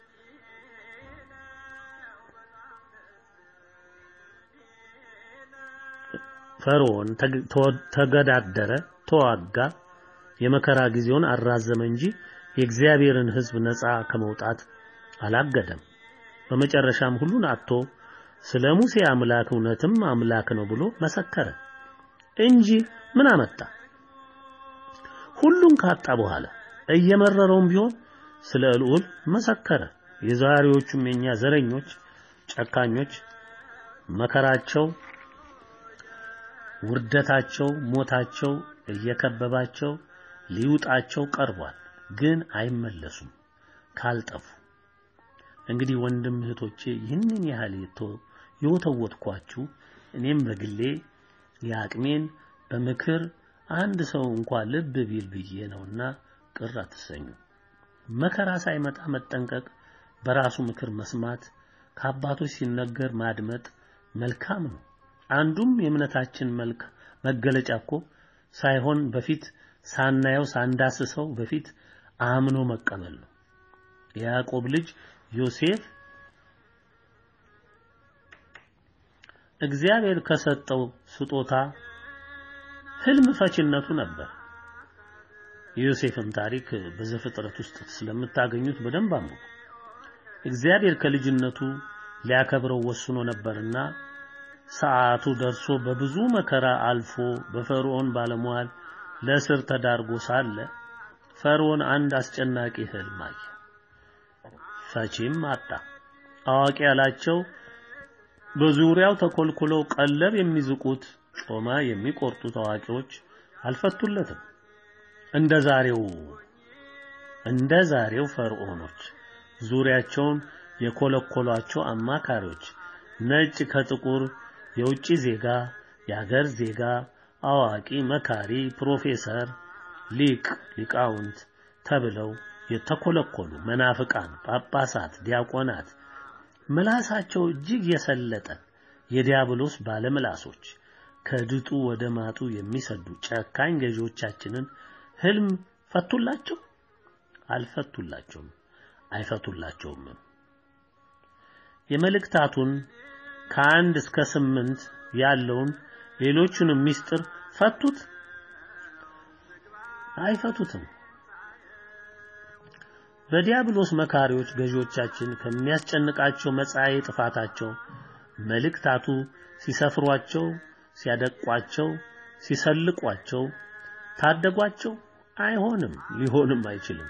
ፈርዖን ተገዳደረ፣ ተዋጋ፣ የመከራ ጊዜውን አራዘመ እንጂ የእግዚአብሔርን ሕዝብ ነፃ ከመውጣት አላገደም። በመጨረሻም ሁሉን አጥቶ ስለ ሙሴ አምላክ እውነትም አምላክ ነው ብሎ መሰከረ እንጂ ምን አመጣ? ሁሉን ካጣ በኋላ እየመረረውም ቢሆን ስለ ልዑል መሰከረ። የዛሬዎቹም የኛ ዘረኞች፣ ጨካኞች መከራቸው፣ ውርደታቸው፣ ሞታቸው እየከበባቸው ሊውጣቸው ቀርቧል። ግን አይመለሱም ካልጠፉ። እንግዲህ ወንድም እህቶቼ ይህንን ያህል የወተወትኳችሁ እኔም በግሌ የአቅሜን በምክር አንድ ሰው እንኳን ልብ ቢል ብዬ ነውና ቅር አትሰኙ። መከራ ሳይመጣ መጠንቀቅ፣ በራሱ ምክር መስማት፣ ከአባቶች ሲነገር ማድመጥ መልካም ነው። አንዱም የእምነታችን መልክ መገለጫ እኮ ሳይሆን በፊት ሳናየው ሳንዳስሰው በፊት አምኖ መቀበል ነው። የያዕቆብ ልጅ ዮሴፍ እግዚአብሔር ከሰጠው ስጦታ ህልም ፈችነቱ ነበር። የዮሴፍን ታሪክ በዘፍጥረት ውስጥ ስለምታገኙት በደንብ አንብቡ። እግዚአብሔር ከልጅነቱ ሊያከብረው ወስኖ ነበርና ሰዓቱ ደርሶ በብዙ መከራ አልፎ በፈርዖን ባለሟል ለእስር ተዳርጎ ሳለ ፈርዖን አንድ አስጨናቂ ህልም አየ። ፈቺም አጣ። አዋቂ ያላቸው በዙሪያው ተኮልኩለው ቀለብ የሚዝቁት ጮማ የሚቆርጡት አዋቂዎች አልፈቱለትም። እንደ ዛሬው እንደ ዛሬው ፈርዖኖች ዙሪያቸውን የኮለኮሏቸው አማካሪዎች ነጭ ከጥቁር የውጭ ዜጋ፣ የአገር ዜጋ፣ አዋቂ፣ መካሪ፣ ፕሮፌሰር፣ ሊቅ፣ ሊቃውንት ተብለው የተኮለኮሉ መናፍቃን፣ ጳጳሳት፣ ዲያቆናት ምላሳቸው እጅግ የሰለጠ የዲያብሎስ ባለምላሶች ከድጡ ወደ ማጡ የሚሰዱ ጨካኝ ገዢዎቻችንን ህልም ፈቱላቸው? አልፈቱላቸውም፣ አይፈቱላቸውም። የመልእክታቱን ከአንድ እስከ ስምንት ያለውን ሌሎቹንም ምስጢር ፈቱት? አይፈቱትም። በዲያብሎስ መካሪዎች ገዢዎቻችን ከሚያስጨንቃቸው መጻኤ ጥፋታቸው መልእክታቱ ሲሰፍሯቸው፣ ሲያደቋቸው፣ ሲሰልቋቸው ታደጓቸው? አይሆንም፣ ሊሆንም አይችልም።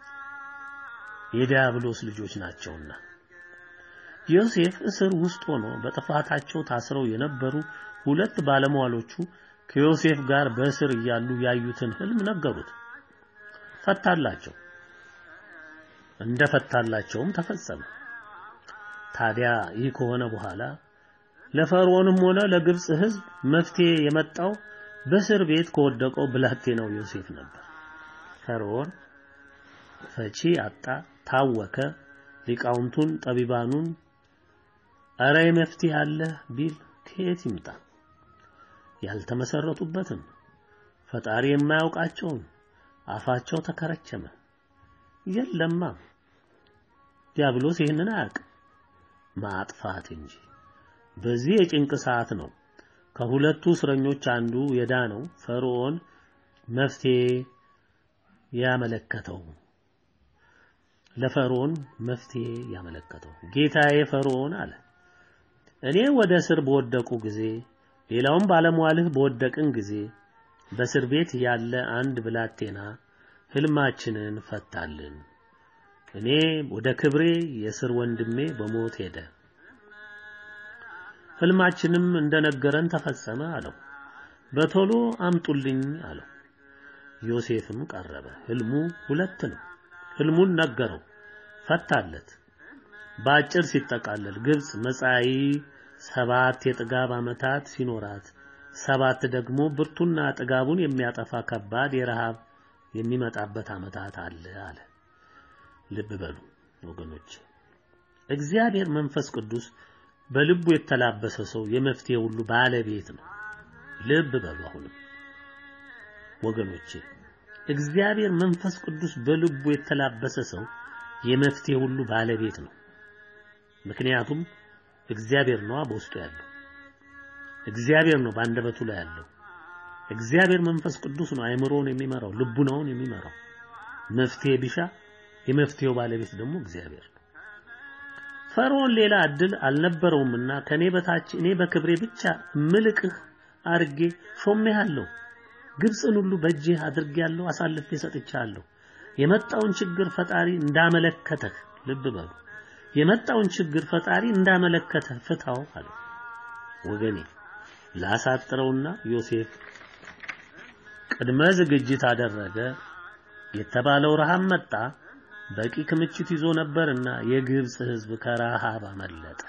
የዲያብሎስ ልጆች ናቸውና። ዮሴፍ እስር ውስጥ ሆኖ በጥፋታቸው ታስረው የነበሩ ሁለት ባለሟሎቹ ከዮሴፍ ጋር በእስር እያሉ ያዩትን ህልም ነገሩት። ፈታላቸው። እንደ ፈታላቸውም ተፈጸመ። ታዲያ ይህ ከሆነ በኋላ ለፈርዖንም ሆነ ለግብጽ ህዝብ መፍትሄ የመጣው በእስር ቤት ከወደቀው ብላቴናው ዮሴፍ ነበር። ፈርዖን ፈቺ አጣ፣ ታወከ። ሊቃውንቱን ጠቢባኑን እረ መፍትሄ አለ ቢል ከየት ይምጣ? ያልተመሰረቱበትን ፈጣሪ የማያውቃቸውን አፋቸው ተከረቸመ። የለማ ዲያብሎስ ይህንን አያውቅም፣ ማጥፋት እንጂ። በዚህ የጭንቅ ሰዓት ነው ከሁለቱ እስረኞች አንዱ የዳነው ፈርዖን መፍትሄ ያመለከተው ለፈርዖን መፍትሄ ያመለከተው ጌታዬ ፈርዖን አለ እኔ ወደ እስር በወደቁ ጊዜ ሌላውም ባለሟልህ በወደቅን ጊዜ በእስር ቤት ያለ አንድ ብላቴና ህልማችንን ፈታልን እኔ ወደ ክብሬ የእስር ወንድሜ በሞት ሄደ ህልማችንም እንደነገረን ተፈጸመ አለው በቶሎ አምጡልኝ አለው ዮሴፍም ቀረበ ህልሙ ሁለት ነው ህልሙን ነገረው ፈታለት በአጭር ሲጠቃለል ግብጽ መጻኢ ሰባት የጥጋብ ዓመታት ሲኖራት ሰባት ደግሞ ብርቱና ጥጋቡን የሚያጠፋ ከባድ የረሃብ የሚመጣበት ዓመታት አለ አለ ልብ በሉ ወገኖች እግዚአብሔር መንፈስ ቅዱስ በልቡ የተላበሰ ሰው የመፍትሄ ሁሉ ባለቤት ነው ልብ በሉ አሁንም ወገኖቼ እግዚአብሔር መንፈስ ቅዱስ በልቡ የተላበሰ ሰው የመፍትሄ ሁሉ ባለቤት ነው። ምክንያቱም እግዚአብሔር ነዋ በውስጡ ያለው። እግዚአብሔር ነው በአንደበቱ ላይ ያለው። እግዚአብሔር መንፈስ ቅዱስ ነው አእምሮውን የሚመራው፣ ልቡናውን የሚመራው። መፍትሄ ቢሻ የመፍትሄው ባለቤት ደግሞ እግዚአብሔር ነው። ፈርዖን ሌላ እድል አልነበረውምና ከኔ በታች እኔ በክብሬ ብቻ ምልክህ አድርጌ ሾሜሃለሁ። ግብፅን ሁሉ በእጄ አድርጌያለሁ፣ አሳልፌ ሰጥቻለሁ። የመጣውን ችግር ፈጣሪ እንዳመለከተህ ልብ በሉ። የመጣውን ችግር ፈጣሪ እንዳመለከተህ ፍታው አለ። ወገኔ ላሳጥረውና ዮሴፍ ቅድመ ዝግጅት አደረገ የተባለው ረሃብ መጣ። በቂ ክምችት ይዞ ነበርና የግብፅ ሕዝብ ከረሃብ አመለጠ።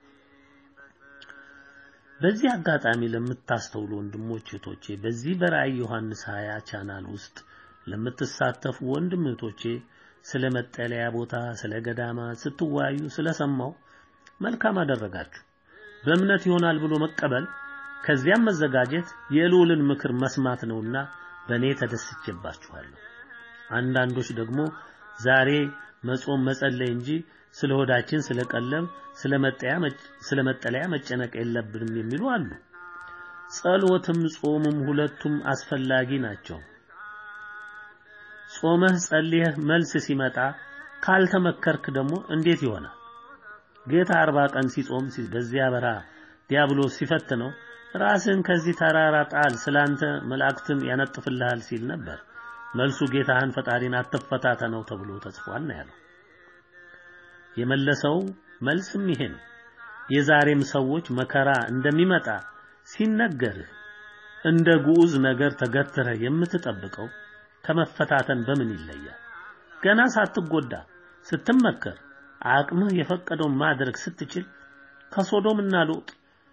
በዚህ አጋጣሚ ለምታስተውሉ ወንድሞች እህቶቼ፣ በዚህ በራእይ ዮሐንስ 20 ቻናል ውስጥ ለምትሳተፉ ወንድም እህቶቼ ስለ መጠለያ ቦታ፣ ስለ ገዳማ ስትወያዩ ስለሰማው መልካም አደረጋችሁ። በእምነት ይሆናል ብሎ መቀበል ከዚያም መዘጋጀት የልዑልን ምክር መስማት ነውና በእኔ ተደስቼባችኋለሁ። አንዳንዶች ደግሞ ዛሬ መጾም መጸለይ እንጂ ስለ ሆዳችን ስለ ቀለብ ስለ መጠለያ መጨነቅ የለብንም የሚሉ አሉ። ጸሎትም ጾምም ሁለቱም አስፈላጊ ናቸው። ጾመህ ጸልየህ መልስ ሲመጣ ካልተመከርክ ደግሞ እንዴት ይሆናል? ጌታ አርባ ቀን ሲጾም በዚያ በረሃ ዲያብሎስ ሲፈትነው ራስን ከዚህ ተራራ ጣል ስላንተ መላእክትም ያነጥፍልሃል ሲል ነበር። መልሱ ጌታህን ፈጣሪን አትፈታተነው ተብሎ ተጽፏል ነው ያለው። የመለሰው መልስም ይሄ ነው። የዛሬም ሰዎች መከራ እንደሚመጣ ሲነገርህ እንደ ግዑዝ ነገር ተገትረህ የምትጠብቀው ከመፈታተን በምን ይለያል? ገና ሳትጎዳ ስትመከር አቅምህ የፈቀደውን ማድረግ ስትችል ከሶዶምና ሎጥ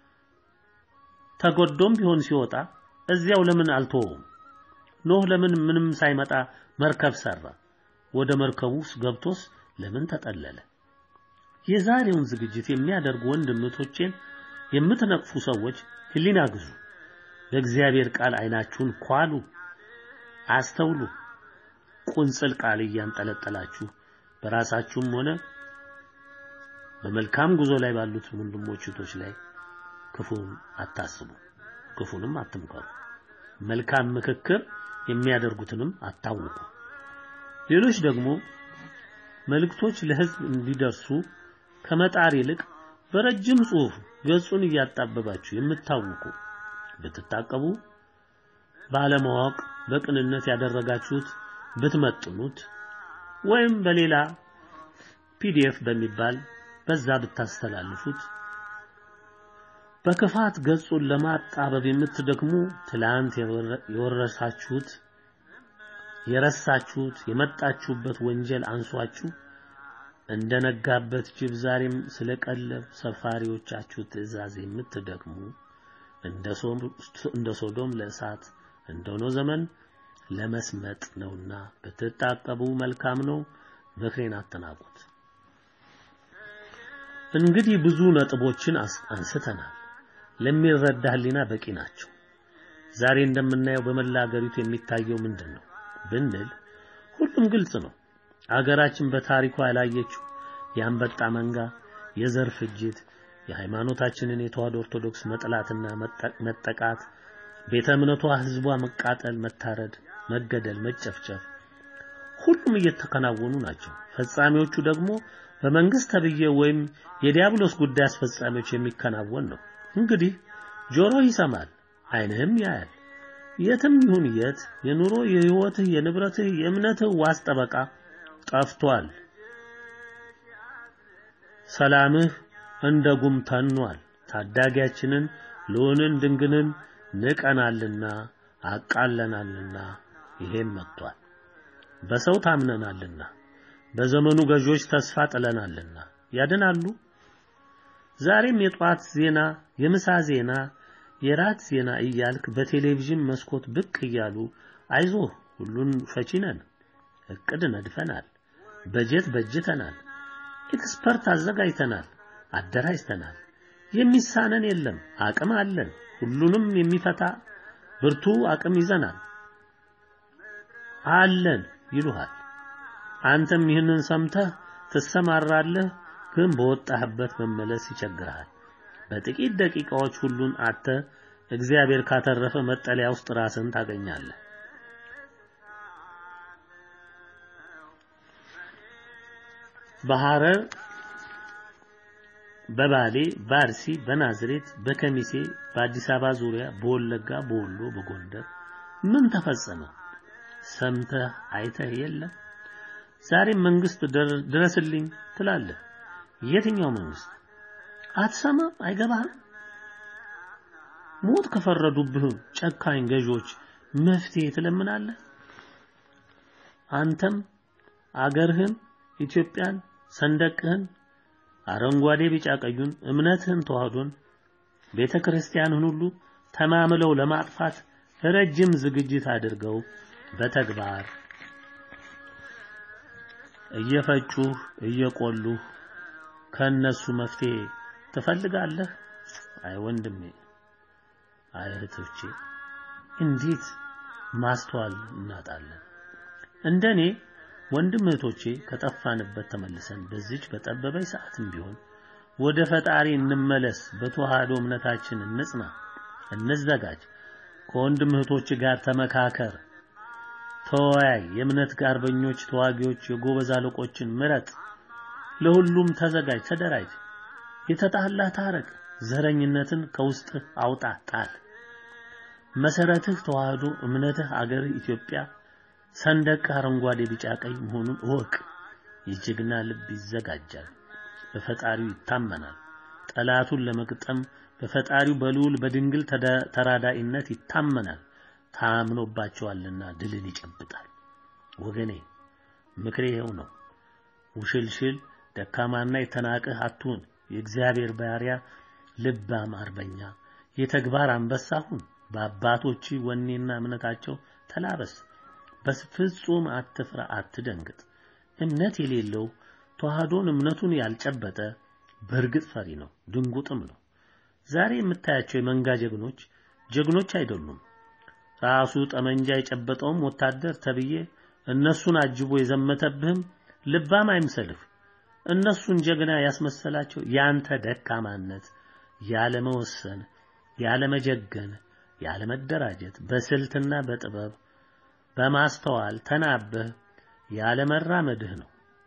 ተጎዶም ቢሆን ሲወጣ እዚያው ለምን አልተወውም? ኖህ ለምን ምንም ሳይመጣ መርከብ ሰራ? ወደ መርከቡ ውስጥ ገብቶስ ለምን ተጠለለ? የዛሬውን ዝግጅት የሚያደርጉ ወንድምቶቼን የምትነቅፉ ሰዎች ሕሊና ግዙ። በእግዚአብሔር ቃል አይናችሁን ኳሉ፣ አስተውሉ። ቁንጽል ቃል እያንጠለጠላችሁ በራሳችሁም ሆነ በመልካም ጉዞ ላይ ባሉት ወንድሞች እህቶች ላይ ክፉን አታስቡ፣ ክፉንም አትምከሩ። መልካም ምክክር የሚያደርጉትንም አታውቁ። ሌሎች ደግሞ መልእክቶች ለሕዝብ እንዲደርሱ ከመጣር ይልቅ በረጅም ጽሑፍ ገጹን እያጣበባችሁ የምታውቁ ብትታቀቡ ባለማወቅ በቅንነት ያደረጋችሁት ብትመጥኑት ወይም በሌላ ፒዲኤፍ በሚባል በዛ ብታስተላልፉት በክፋት ገጹን ለማጣበብ የምትደክሙ ትላንት የወረሳችሁት የረሳችሁት የመጣችሁበት ወንጀል አንሷችሁ እንደነጋበት ጅብ ዛሬም ስለ ቀለብ ሰፋሪዎቻችሁ ትእዛዝ የምትደክሙ እንደ ሶዶም ለእሳት እንደሆነው ዘመን ለመስመጥ ነውና ብትታቀቡ መልካም ነው። ምክሬን አትናቁት። እንግዲህ ብዙ ነጥቦችን አንስተናል። ለሚረዳ ሕሊና በቂ ናቸው። ዛሬ እንደምናየው በመላ አገሪቱ የሚታየው ምንድን ነው ብንል ሁሉም ግልጽ ነው። አገራችን በታሪኳ ያላየችው የአንበጣ መንጋ፣ የዘር ፍጅት፣ የሃይማኖታችንን የተዋሕዶ ኦርቶዶክስ መጥላትና መጠቃት፣ ቤተ እምነቷ ህዝቧ መቃጠል፣ መታረድ፣ መገደል፣ መጨፍጨፍ ሁሉም እየተከናወኑ ናቸው። ፈጻሚዎቹ ደግሞ በመንግስት ተብዬ ወይም የዲያብሎስ ጉዳይ አስፈጻሚዎች የሚከናወን ነው። እንግዲህ ጆሮ ይሰማል፣ ዓይንህም ያያል። የትም ይሁን የት የኑሮ የህይወትህ፣ የንብረትህ፣ የእምነትህ ዋስ ጠበቃ ጠፍቷል። ሰላምህ እንደ ጉም ተኗል። ታዳጊያችንን ልዑልን ድንግልን ንቀናልና አቃለናልና ይሄም መጥቷል። በሰው ታምነናልና በዘመኑ ገዢዎች ተስፋ ጥለናልና ያድናሉ። ዛሬም የጧት ዜና፣ የምሳ ዜና፣ የራት ዜና እያልክ በቴሌቪዥን መስኮት ብቅ እያሉ አይዞህ ሁሉን ፈቺ ነን፣ እቅድ ነድፈናል፣ በጀት በጅተናል፣ ኤክስፐርት አዘጋጅተናል፣ አደራጅተናል፣ የሚሳነን የለም፣ አቅም አለን፣ ሁሉንም የሚፈታ ብርቱ አቅም ይዘናል አለን ይሉሃል። አንተም ይህንን ሰምተህ ትሰማራለህ፣ ግን በወጣህበት መመለስ ይቸግርሃል። በጥቂት ደቂቃዎች ሁሉን አጥተህ እግዚአብሔር ካተረፈ መጠለያ ውስጥ ራስን ታገኛለህ። በሐረር፣ በባሌ፣ በአርሲ፣ በናዝሬት፣ በከሚሴ፣ በአዲስ አበባ ዙሪያ፣ በወለጋ፣ በወሎ፣ በጎንደር ምን ተፈጸመ? ሰምተህ አይተህ የለም? ዛሬም መንግስት ድረስልኝ ትላለህ። የትኛው መንግስት? አትሰማም? አይገባህም? ሞት ከፈረዱብህ ጨካኝ ገዢዎች መፍትሄ ትለምናለህ። አንተም አገርህን ኢትዮጵያን ሰንደቅህን አረንጓዴ፣ ቢጫ፣ ቀዩን እምነትህን ተዋህዶን ቤተ ክርስቲያንህን ሁሉ ተማምለው ለማጥፋት ረጅም ዝግጅት አድርገው በተግባር እየፈጩህ እየቆሉህ ከነሱ መፍትሄ ትፈልጋለህ? አይ ወንድሜ፣ አይ እህቶቼ፣ እንዴት ማስተዋል እናጣለን። እንደኔ ወንድም እህቶቼ ከጠፋንበት ተመልሰን በዚች በጠበበኝ ሰዓትም ቢሆን ወደ ፈጣሪ እንመለስ። በተዋህዶ እምነታችን እንጽና፣ እንዘጋጅ። ከወንድም እህቶች ጋር ተመካከር፣ ተወያይ። የእምነት አርበኞች፣ ተዋጊዎች፣ የጎበዝ አለቆችን ምረጥ። ለሁሉም ተዘጋጅ፣ ተደራጅ። የተጣላ ታረቅ። ዘረኝነትን ከውስጥ አውጣ፣ ጣል። መሰረትህ ተዋህዶ እምነትህ አገርህ ኢትዮጵያ ሰንደቅ አረንጓዴ፣ ቢጫ፣ ቀይ መሆኑን እወቅ። የጀግና ልብ ይዘጋጃል፣ በፈጣሪው ይታመናል። ጠላቱን ለመግጠም በፈጣሪው በልዑል በድንግል ተራዳኢነት ይታመናል። ታምኖባቸዋልና ድልን ይጨብጣል። ወገኔ ምክሬ ይኸው ነው። ውሽልሽል ደካማና የተናቅህ አትሁን። የእግዚአብሔር ባሪያ ልባም አርበኛ የተግባር አንበሳ ሁን። በአባቶች ወኔና እምነታቸው ተላበስ። በፍጹም አትፍራ፣ አትደንግጥ። እምነት የሌለው ተዋህዶን እምነቱን ያልጨበጠ በእርግጥ ፈሪ ነው፣ ድንጉጥም ነው። ዛሬ የምታያቸው የመንጋ ጀግኖች ጀግኖች አይደሉም። ራሱ ጠመንጃ የጨበጠውም ወታደር ተብዬ እነሱን አጅቦ የዘመተብህም ልባም አይምሰልህ። እነሱን ጀግና ያስመሰላቸው ያንተ ደካማነት፣ ያለመወሰን፣ ያለመጀገን፣ ያለመደራጀት፣ በስልትና በጥበብ በማስተዋል ተናበህ ያለመራመድህ ነው።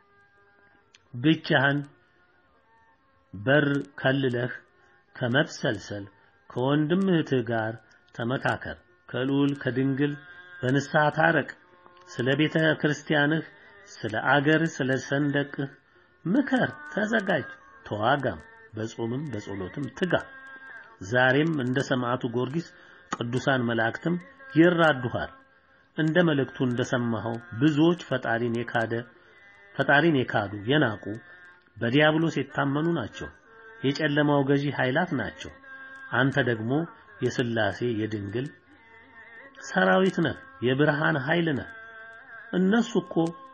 ብቻህን በር ከልለህ ከመብሰልሰል ከወንድም እህትህ ጋር ተመካከር። ከልዑል ከድንግል በንስሐ ታረቅ። ስለ ቤተ ክርስቲያንህ፣ ስለ አገርህ፣ ስለ ሰንደቅህ ምከር፣ ተዘጋጅ፣ ተዋጋም። በጾምም በጸሎትም ትጋ። ዛሬም እንደ ሰማዕቱ ጊዮርጊስ ቅዱሳን መላእክትም ይራዱሃል። እንደ መልእክቱ እንደሰማኸው ብዙዎች ፈጣሪን የካደ ፈጣሪን የካዱ የናቁ በዲያብሎስ የታመኑ ናቸው። የጨለማው ገዢ ኃይላት ናቸው። አንተ ደግሞ የሥላሴ የድንግል ሰራዊት ነህ፣ የብርሃን ኃይል ነህ። እነሱ እኮ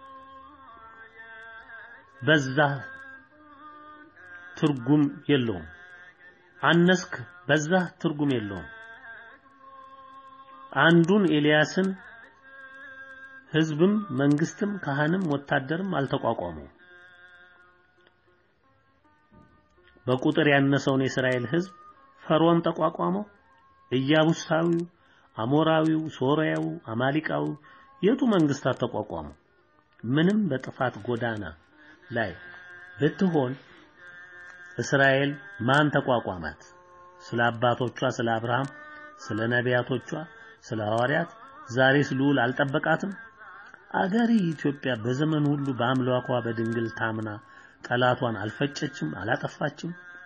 በዛ ትርጉም የለውም። አነስክ በዛ ትርጉም የለውም። አንዱን ኤልያስን ህዝብም መንግስትም ካህንም ወታደርም አልተቋቋመው። በቁጥር ያነሰውን የእስራኤል ህዝብ ፈርዖን ተቋቋመው። ኢያቡሳዊው፣ አሞራዊው፣ ሶርያው፣ አማሊቃዊው የቱ መንግስታት ተቋቋሙ? ምንም በጥፋት ጎዳና ላይ ብትሆን እስራኤል ማን ተቋቋማት? ስለ አባቶቿ ስለ አብርሃም፣ ስለ ነቢያቶቿ፣ ስለ ሐዋርያት ዛሬስ ልዑል አልጠበቃትም? አገሪ ኢትዮጵያ በዘመን ሁሉ በአምላኳ በድንግል ታምና ጠላቷን አልፈጨችም፣ አላጠፋችም?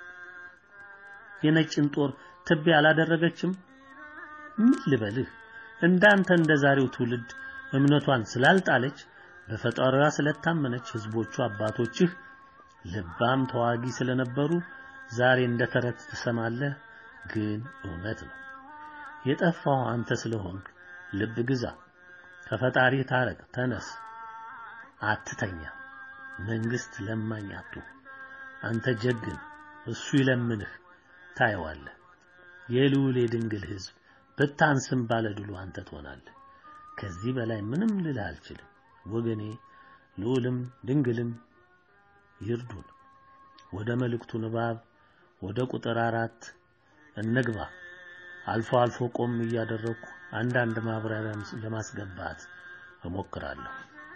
የነጭን ጦር ትቢያ አላደረገችም? ምን ልበልህ? እንዳንተ እንደ ዛሬው ትውልድ እምነቷን ስላልጣለች በፈጣሪዋ ስለታመነች ህዝቦቿ አባቶችህ ልባም ተዋጊ ስለነበሩ ዛሬ እንደ ተረት ትሰማለህ። ግን እውነት ነው። የጠፋው አንተ ስለሆንክ ልብ ግዛ፣ ከፈጣሪ ታረቅ፣ ተነስ፣ አትተኛ። መንግስት ለማኝ አትሁን። አንተ ጀግን፣ እሱ ይለምንህ፣ ታየዋለህ። የልዑል የድንግል ህዝብ ብታንስም ባለድሉ አንተ ትሆናለህ። ከዚህ በላይ ምንም ልልህ አልችልም ወገኔ። ልዑልም ድንግልም ይርዱን። ወደ መልእክቱ ንባብ ወደ ቁጥር አራት እንግባ። አልፎ አልፎ ቆም እያደረግኩ አንዳንድ ማብራሪያ ለማስገባት እሞክራለሁ።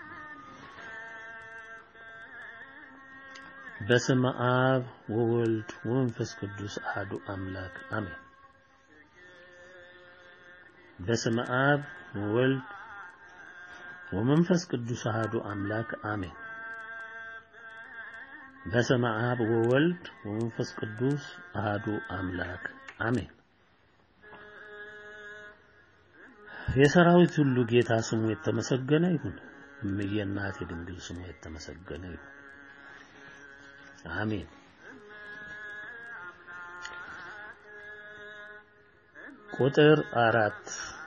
በስመ አብ ወወልድ ወመንፈስ ቅዱስ አሐዱ አምላክ አሜን። በስመ አብ ወወልድ ወመንፈስ ቅዱስ አሐዱ አምላክ አሜን። በስመ አብ ወወልድ ወመንፈስ ቅዱስ አሐዱ አምላክ አሜን። የሰራዊት ሁሉ ጌታ ስሙ የተመሰገነ ይሁን። እምዬ እናቴ ድንግል ስሙ የተመሰገነ ይሁን። አሜን። ቁጥር አራት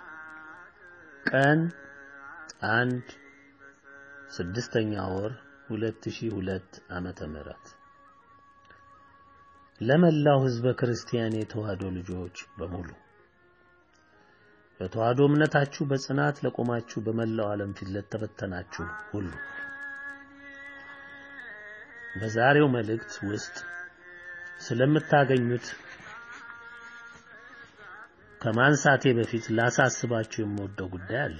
ቀን አንድ ስድስተኛ ወር 2002 ዓመተ ምህረት ለመላው ሕዝበ ክርስቲያን የተዋህዶ ልጆች በሙሉ በተዋህዶ እምነታችሁ በጽናት ለቆማችሁ በመላው ዓለም ፊት ለተበተናችሁ ሁሉ በዛሬው መልእክት ውስጥ ስለምታገኙት ከማንሳቴ በፊት ላሳስባችሁ የምወደው ጉዳይ አለ።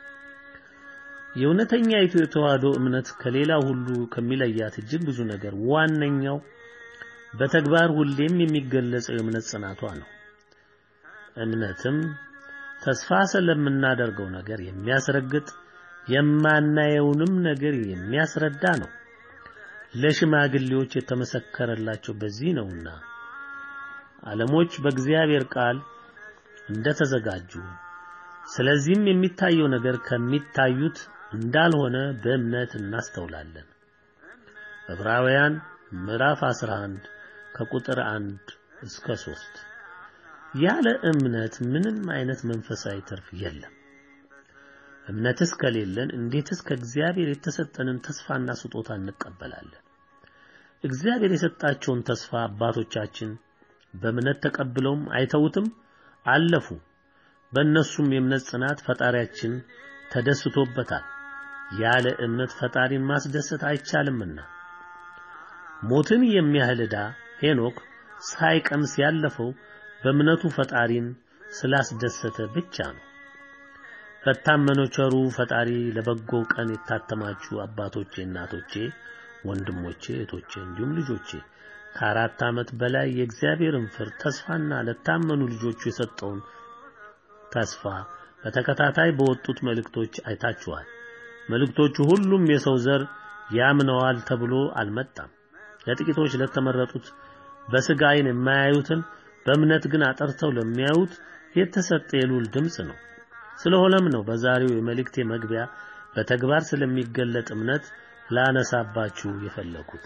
የእውነተኛ የኢትዮ ተዋህዶ እምነት ከሌላ ሁሉ ከሚለያት እጅግ ብዙ ነገር ዋነኛው በተግባር ሁሌም የሚገለጸው የእምነት ጽናቷ ነው። እምነትም ተስፋ ስለምናደርገው ነገር የሚያስረግጥ የማናየውንም ነገር የሚያስረዳ ነው። ለሽማግሌዎች የተመሰከረላቸው በዚህ ነውና ዓለሞች በእግዚአብሔር ቃል እንደተዘጋጁ ስለዚህም የሚታየው ነገር ከሚታዩት እንዳልሆነ በእምነት እናስተውላለን። ዕብራውያን ምዕራፍ 11 ከቁጥር 1 እስከ 3 ያለ እምነት ምንም አይነት መንፈሳዊ ትርፍ የለም። እምነትስ ከሌለን እንዴትስ ከእግዚአብሔር የተሰጠንን ተስፋና ስጦታ እንቀበላለን? እግዚአብሔር የሰጣቸውን ተስፋ አባቶቻችን በእምነት ተቀብለውም አይተውትም አለፉ። በእነሱም የእምነት ጽናት ፈጣሪያችን ተደስቶበታል። ያለ እምነት ፈጣሪን ማስደሰት አይቻልምና ሞትን የሚያህል ዕዳ ሄኖክ ሳይቀምስ ያለፈው በእምነቱ ፈጣሪን ስላስደሰተ ብቻ ነው። ለታመነው ቸሩ ፈጣሪ ለበጎው ቀን የታተማችሁ አባቶቼ፣ እናቶቼ፣ ወንድሞቼ፣ እህቶቼ እንዲሁም ልጆቼ ከአራት ዓመት በላይ የእግዚአብሔርን ፍርድ ተስፋና ለታመኑ ልጆቹ የሰጠውን ተስፋ በተከታታይ በወጡት መልእክቶች አይታችኋል። መልእክቶቹ ሁሉም የሰው ዘር ያምነዋል ተብሎ አልመጣም። ለጥቂቶች ለተመረጡት በሥጋ ዓይን የማያዩትን በእምነት ግን አጠርተው ለሚያዩት የተሰጠ የልዑል ድምፅ ነው። ስለሆነም ነው በዛሬው የመልእክቴ መግቢያ በተግባር ስለሚገለጥ እምነት ላነሳባችሁ የፈለኩት።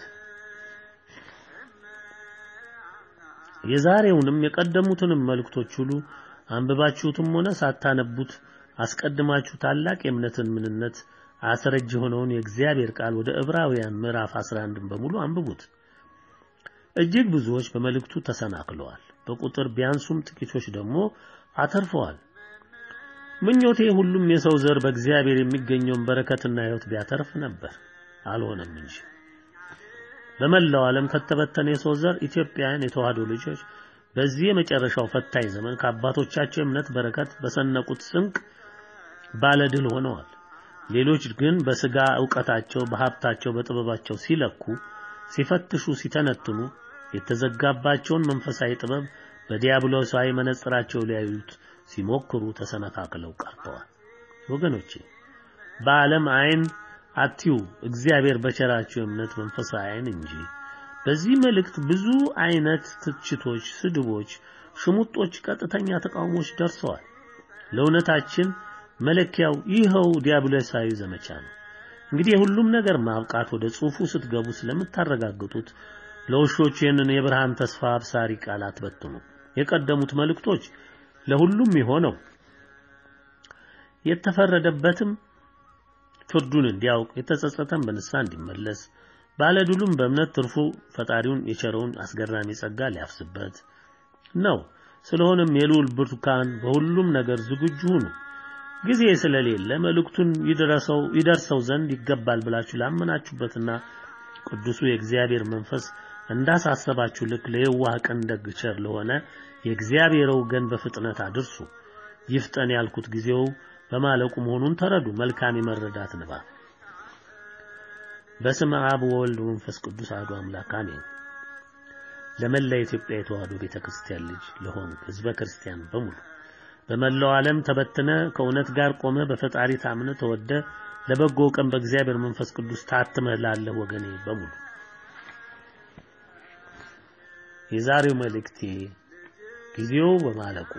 የዛሬውንም የቀደሙትንም መልእክቶች ሁሉ አንብባችሁትም ሆነ ሳታነቡት አስቀድማችሁ ታላቅ የእምነትን ምንነት አስረጅ የሆነውን የእግዚአብሔር ቃል ወደ ዕብራውያን ምዕራፍ 11 በሙሉ አንብቡት። እጅግ ብዙዎች በመልእክቱ ተሰናክለዋል። በቁጥር ቢያንሱም ጥቂቶች ደግሞ አተርፈዋል። ምኞቴ ሁሉም የሰው ዘር በእግዚአብሔር የሚገኘውን በረከትና ሕይወት ቢያተርፍ ነበር፣ አልሆነም እንጂ። በመላው ዓለም ከተበተነ የሰው ዘር ኢትዮጵያውያን የተዋህዶ ልጆች በዚህ የመጨረሻው ፈታኝ ዘመን ከአባቶቻቸው እምነት በረከት በሰነቁት ስንቅ ባለድል ሆነዋል። ሌሎች ግን በስጋ ዕውቀታቸው፣ በሀብታቸው፣ በጥበባቸው ሲለኩ፣ ሲፈትሹ፣ ሲተነትኑ የተዘጋባቸውን መንፈሳዊ ጥበብ በዲያብሎሳዊ መነጽራቸው ሊያዩት ሲሞክሩ ተሰነካክለው ቀርተዋል። ወገኖቼ በዓለም ዓይን አትዩ፣ እግዚአብሔር በቸራቸው እምነት መንፈሳዊ ዓይን እንጂ። በዚህ መልእክት ብዙ አይነት ትችቶች፣ ስድቦች፣ ሽሙጦች፣ ቀጥተኛ ተቃውሞች ደርሰዋል። ለእውነታችን መለኪያው ይኸው ዲያብሎሳዊ ዘመቻ ነው። እንግዲህ የሁሉም ነገር ማብቃት ወደ ጽሑፉ ስትገቡ ስለምታረጋግጡት ለውሾች ይህንን የብርሃን ተስፋ አብሳሪ ቃላት በትኑ። የቀደሙት መልእክቶች ለሁሉም የሆነው የተፈረደበትም ፍርዱን እንዲያውቅ የተጸጸተን በንስሐ እንዲመለስ ባለድሉም በእምነት ትርፉ ፈጣሪውን የቸረውን አስገራሚ ጸጋ ሊያፍስበት ነው። ስለሆነም የልዑል ብርቱካን በሁሉም ነገር ዝግጁ ሁኑ። ጊዜ ስለሌለ መልእክቱን ይደርሰው ይደርሰው ዘንድ ይገባል ብላችሁ ላመናችሁበትና ቅዱሱ የእግዚአብሔር መንፈስ እንዳሳሰባችሁ ልክ ለየዋህ ቀን ደግ ቸር ለሆነ የእግዚአብሔር ወገን በፍጥነት አድርሱ። ይፍጠን ያልኩት ጊዜው በማለቁ መሆኑን ተረዱ። መልካም የመረዳት ንባብ። በስመ አብ ወወልድ ወመንፈስ ቅዱስ አሐዱ አምላክ አሜን። ለመላ ኢትዮጵያ የተዋሕዶ ቤተክርስቲያን ልጅ ለሆን ህዝበ ክርስቲያን በሙሉ በመላው ዓለም ተበትነ ከእውነት ጋር ቆመ በፈጣሪ ታምነ ተወደ ለበጎ ቀን በእግዚአብሔር መንፈስ ቅዱስ ታትመህ ላለህ ወገኔ በሙሉ የዛሬው መልእክቴ ጊዜው በማለቁ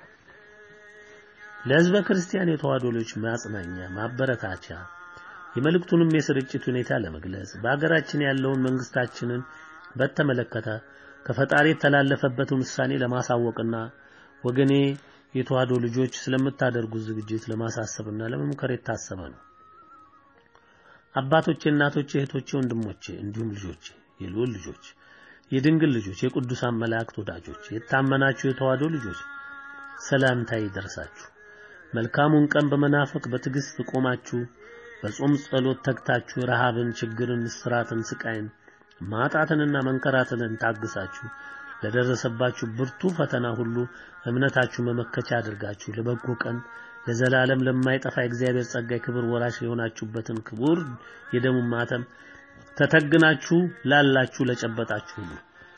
ለህዝበ ክርስቲያን የተዋሕዶ ልጆች ማጽናኛ፣ ማበረታቻ የመልእክቱንም የስርጭት ሁኔታ ለመግለጽ በአገራችን ያለውን መንግስታችንን በተመለከተ ከፈጣሪ የተላለፈበትን ውሳኔ ለማሳወቅና ወገኔ የተዋሕዶ ልጆች ስለምታደርጉት ዝግጅት ለማሳሰብና ለመምከር የታሰበ ነው። አባቶቼ፣ እናቶቼ፣ እህቶቼ፣ ወንድሞቼ እንዲሁም ልጆቼ፣ የልዑል ልጆች፣ የድንግል ልጆች፣ የቅዱሳን መላእክት ወዳጆች፣ የታመናችሁ የተዋሕዶ ልጆች ሰላምታ ይደርሳችሁ። መልካሙን ቀን በመናፈቅ በትዕግስት ቆማችሁ በጾም ጸሎት ተግታችሁ ረሃብን፣ ችግርን፣ እስራትን፣ ስቃይን፣ ማጣትንና መንከራተትን ታግሳችሁ ለደረሰባችሁ ብርቱ ፈተና ሁሉ እምነታችሁ መመከቻ አድርጋችሁ ለበጎ ቀን ለዘላለም ለማይጠፋ የእግዚአብሔር ጸጋ የክብር ወራሽ የሆናችሁበትን ክቡር የደሙ ማተም ተተግናችሁ ላላችሁ ለጨበጣችሁ ሁሉ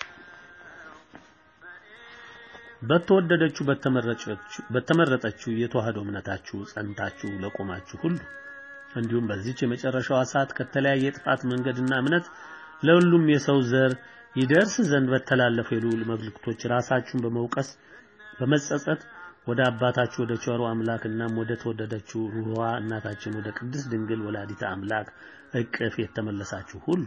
በተወደደችው በተመረጠችው የተዋህዶ እምነታችሁ ጸንታችሁ ለቆማችሁ ሁሉ እንዲሁም በዚች የመጨረሻዋ ሰዓት ከተለያየ የጥፋት መንገድና እምነት ለሁሉም የሰው ዘር ይደርስ ዘንድ በተላለፉ የልዑል መልእክቶች ራሳችሁን በመውቀስ በመጸጸት ወደ አባታችሁ ወደ ቸሩ አምላክናም ወደ ተወደደችው ሩህዋ እናታችን ወደ ቅድስት ድንግል ወላዲተ አምላክ እቅፍ የተመለሳችሁ ሁሉ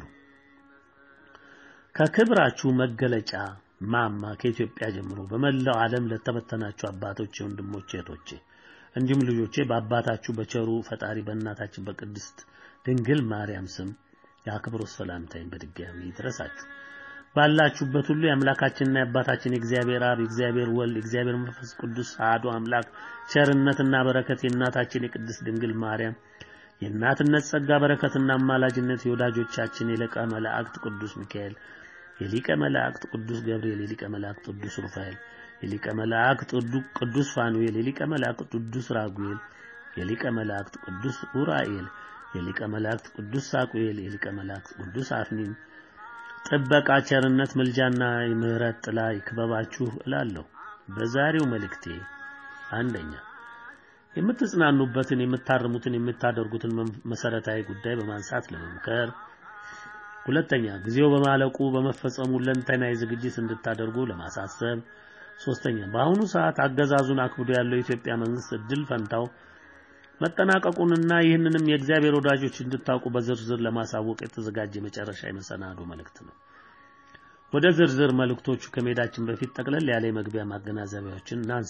ከክብራችሁ መገለጫ ማማ ከኢትዮጵያ ጀምሮ በመላው ዓለም ለተበተናችሁ አባቶቼ፣ ወንድሞቼ፣ እህቶቼ እንዲሁም ልጆቼ በአባታችሁ በቸሩ ፈጣሪ በእናታችን በቅድስት ድንግል ማርያም ስም የአክብሮት ሰላምታዬን በድጋሚ ይድረሳችሁ። ባላችሁበት ሁሉ የአምላካችንና የአባታችን የእግዚአብሔር አብ የእግዚአብሔር ወልድ የእግዚአብሔር መንፈስ ቅዱስ አሐዱ አምላክ ቸርነትና በረከት የእናታችን የቅድስት ድንግል ማርያም የእናትነት ጸጋ በረከትና አማላጅነት የወዳጆቻችን የሊቀ መላእክት ቅዱስ ሚካኤል የሊቀ መላእክት ቅዱስ ገብርኤል የሊቀ መላእክት ቅዱስ ሩፋኤል የሊቀ መላእክት ቅዱስ ፋኑኤል የሊቀ መላእክት ቅዱስ ራጉኤል የሊቀ መላእክት ቅዱስ ኡራኤል የሊቀ መላእክት ቅዱስ ሳቁኤል የሊቀ መላእክት ቅዱስ አፍኒን ጥበቃ፣ ቸርነት፣ ምልጃና የምህረት ጥላ ይክበባችሁ እላለሁ። በዛሬው መልእክቴ አንደኛ የምትጽናኑበትን፣ የምታርሙትን፣ የምታደርጉትን መሰረታዊ ጉዳይ በማንሳት ለመምከር፣ ሁለተኛ ጊዜው በማለቁ በመፈጸሙ ለንተናዊ ዝግጅት እንድታደርጉ ለማሳሰብ፣ ሶስተኛ በአሁኑ ሰዓት አገዛዙን አክብዶ ያለው የኢትዮጵያ መንግስት እድል ፈንታው መጠናቀቁንና ይህንንም የእግዚአብሔር ወዳጆች እንድታውቁ በዝርዝር ለማሳወቅ የተዘጋጀ መጨረሻ የመሰናዶ መልእክት ነው። ወደ ዝርዝር መልእክቶቹ ከመሄዳችን በፊት ጠቅለል ያለ የመግቢያ ማገናዘቢያዎችን እናንሳ።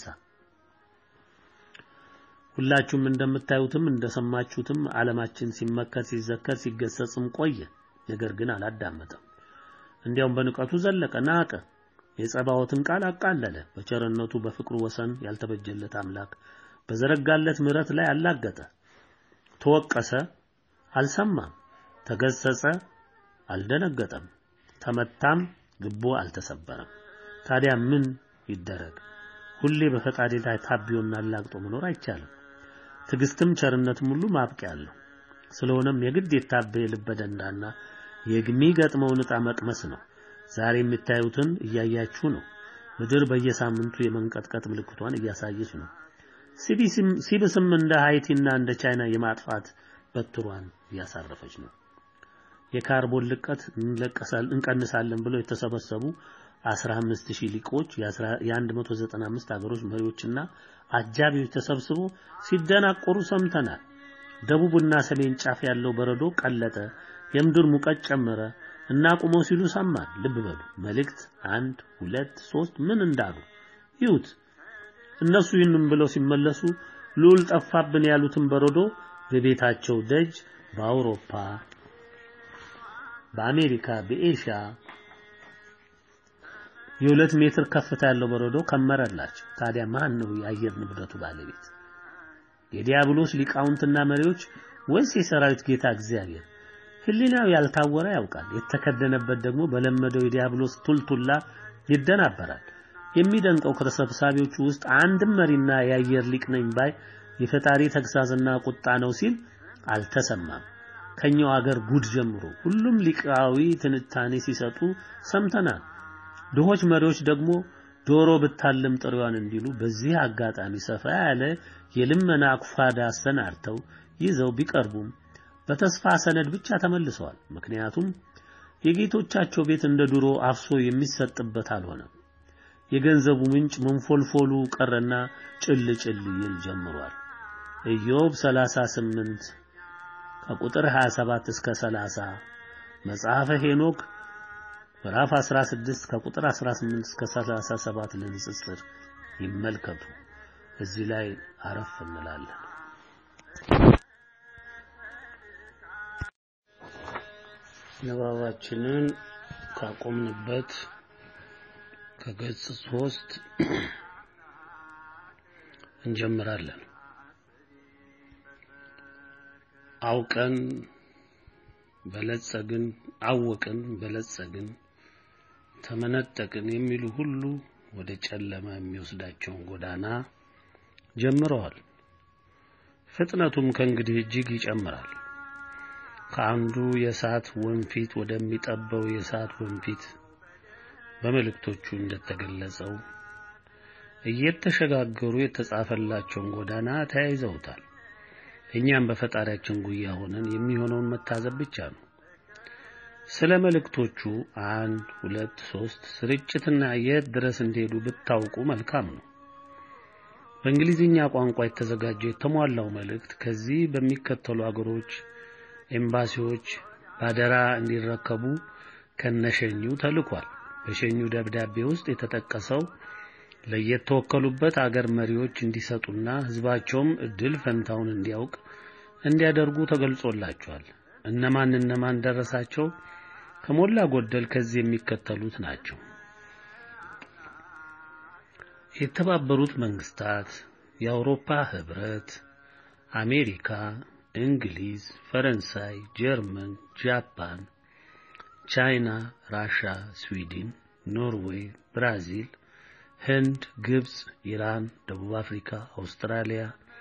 ሁላችሁም እንደምታዩትም እንደሰማችሁትም ዓለማችን ሲመከር፣ ሲዘከር፣ ሲገሰጽም ቆየ። ነገር ግን አላዳመጠም። እንዲያውም በንቀቱ ዘለቀ፣ ናቀ። የጸባዖትን ቃል አቃለለ። በቸርነቱ በፍቅሩ ወሰን ያልተበጀለት አምላክ በዘረጋለት ምሕረት ላይ አላገጠ። ተወቀሰ፣ አልሰማም። ተገሰጸ፣ አልደነገጠም። ተመታም፣ ልቡ አልተሰበረም። ታዲያ ምን ይደረግ? ሁሌ በፈጣሪ ላይ ታቢዮና አላግጦ መኖር አይቻልም። ትዕግስትም ቸርነትም ሁሉ ማብቂያ አለው። ስለሆነም የግድ የታበየ ልበ ደንዳና የሚገጥመውን ዕጣ መቅመስ ነው። ዛሬ የምታዩትን እያያችሁ ነው። ምድር በየሳምንቱ የመንቀጥቀጥ ምልክቷን እያሳየች ነው። ሲብስም እንደ ሃይቲና እንደ ቻይና የማጥፋት በትሯን እያሳረፈች ነው። የካርቦን ልቀት እንቀንሳለን ብለው የተሰበሰቡ 15000 ሊቆች የ195 ሀገሮች መሪዎችና አጃቢዎች ተሰብስቦ ሲደናቆሩ ሰምተናል። ደቡብና ሰሜን ጫፍ ያለው በረዶ ቀለጠ፣ የምድር ሙቀት ጨመረ እና ቁመው ሲሉ ሰማን። ልብ በሉ መልእክት አንድ ሁለት ሶስት ምን እንዳሉ ይሁት እነሱ ይህንን ብለው ሲመለሱ ልዑል ጠፋብን ያሉትን በረዶ በቤታቸው ደጅ በአውሮፓ፣ በአሜሪካ፣ በኤሽያ፣ የሁለት ሜትር ከፍታ ያለው በረዶ ከመረላቸው። ታዲያ ማን ነው የአየር ንብረቱ ባለቤት? የዲያብሎስ ሊቃውንትና መሪዎች ወይስ የሰራዊት ጌታ እግዚአብሔር? ሕሊናው ያልታወረ ያውቃል፣ የተከደነበት ደግሞ በለመደው የዲያብሎስ ቱልቱላ ይደናበራል። የሚደንቀው ከተሰብሳቢዎቹ ውስጥ አንድም መሪና የአየር ሊቅ ነኝ ባይ የፈጣሪ ተግሳጽና ቁጣ ነው ሲል አልተሰማም። ከኛው አገር ጉድ ጀምሮ ሁሉም ሊቃዊ ትንታኔ ሲሰጡ ሰምተናል። ድሆች መሪዎች ደግሞ ዶሮ ብታልም ጥሪዋን እንዲሉ በዚህ አጋጣሚ ሰፋ ያለ የልመና አኩፋዳ አሰናድተው ይዘው ቢቀርቡም በተስፋ ሰነድ ብቻ ተመልሰዋል። ምክንያቱም የጌቶቻቸው ቤት እንደ ድሮ አፍሶ የሚሰጥበት አልሆነም። የገንዘቡ ምንጭ መንፎልፎሉ ቀረና ጭል ጭል ይል ጀምሯል። ኢዮብ 38 ከቁጥር 27 እስከ 30 መጽሐፈ ሄኖክ ምዕራፍ 16 ከቁጥር 18 እስከ 37 ለንጽጽር ይመልከቱ። እዚህ ላይ አረፍ እንላለን። ንባባችንን ካቆምንበት ከገጽ ሶስት እንጀምራለን። አውቀን በለጸግን፣ አወቅን በለጸግን፣ ተመነጠቅን የሚሉ ሁሉ ወደ ጨለማ የሚወስዳቸውን ጎዳና ጀምረዋል። ፍጥነቱም ከእንግዲህ እጅግ ይጨምራል። ከአንዱ የእሳት ወንፊት ወደሚጠበው የእሳት ወንፊት በመልእክቶቹ እንደተገለጸው እየተሸጋገሩ የተጻፈላቸውን ጎዳና ተያይዘውታል። እኛም በፈጣሪያችን ጉያ ሆነን የሚሆነውን መታዘብ ብቻ ነው። ስለ መልእክቶቹ አንድ፣ ሁለት፣ ሶስት ስርጭትና የት ድረስ እንደሄዱ ብታውቁ መልካም ነው። በእንግሊዝኛ ቋንቋ የተዘጋጀው የተሟላው መልእክት ከዚህ በሚከተሉ አገሮች ኤምባሲዎች ባደራ እንዲረከቡ ከነሸኙ ተልኳል። በሸኙ ደብዳቤ ውስጥ የተጠቀሰው ለየተወከሉበት አገር መሪዎች እንዲሰጡና ሕዝባቸውም እድል ፈንታውን እንዲያውቅ እንዲያደርጉ ተገልጾላቸዋል። እነማን እነማን ደረሳቸው? ከሞላ ጎደል ከዚህ የሚከተሉት ናቸው። የተባበሩት መንግስታት፣ የአውሮፓ ህብረት፣ አሜሪካ፣ እንግሊዝ፣ ፈረንሳይ፣ ጀርመን፣ ጃፓን፣ ቻይና፣ ራሻ፣ ስዊድን፣ ኖርዌይ፣ ብራዚል፣ ህንድ፣ ግብጽ፣ ኢራን፣ ደቡብ አፍሪካ፣ አውስትራሊያ፣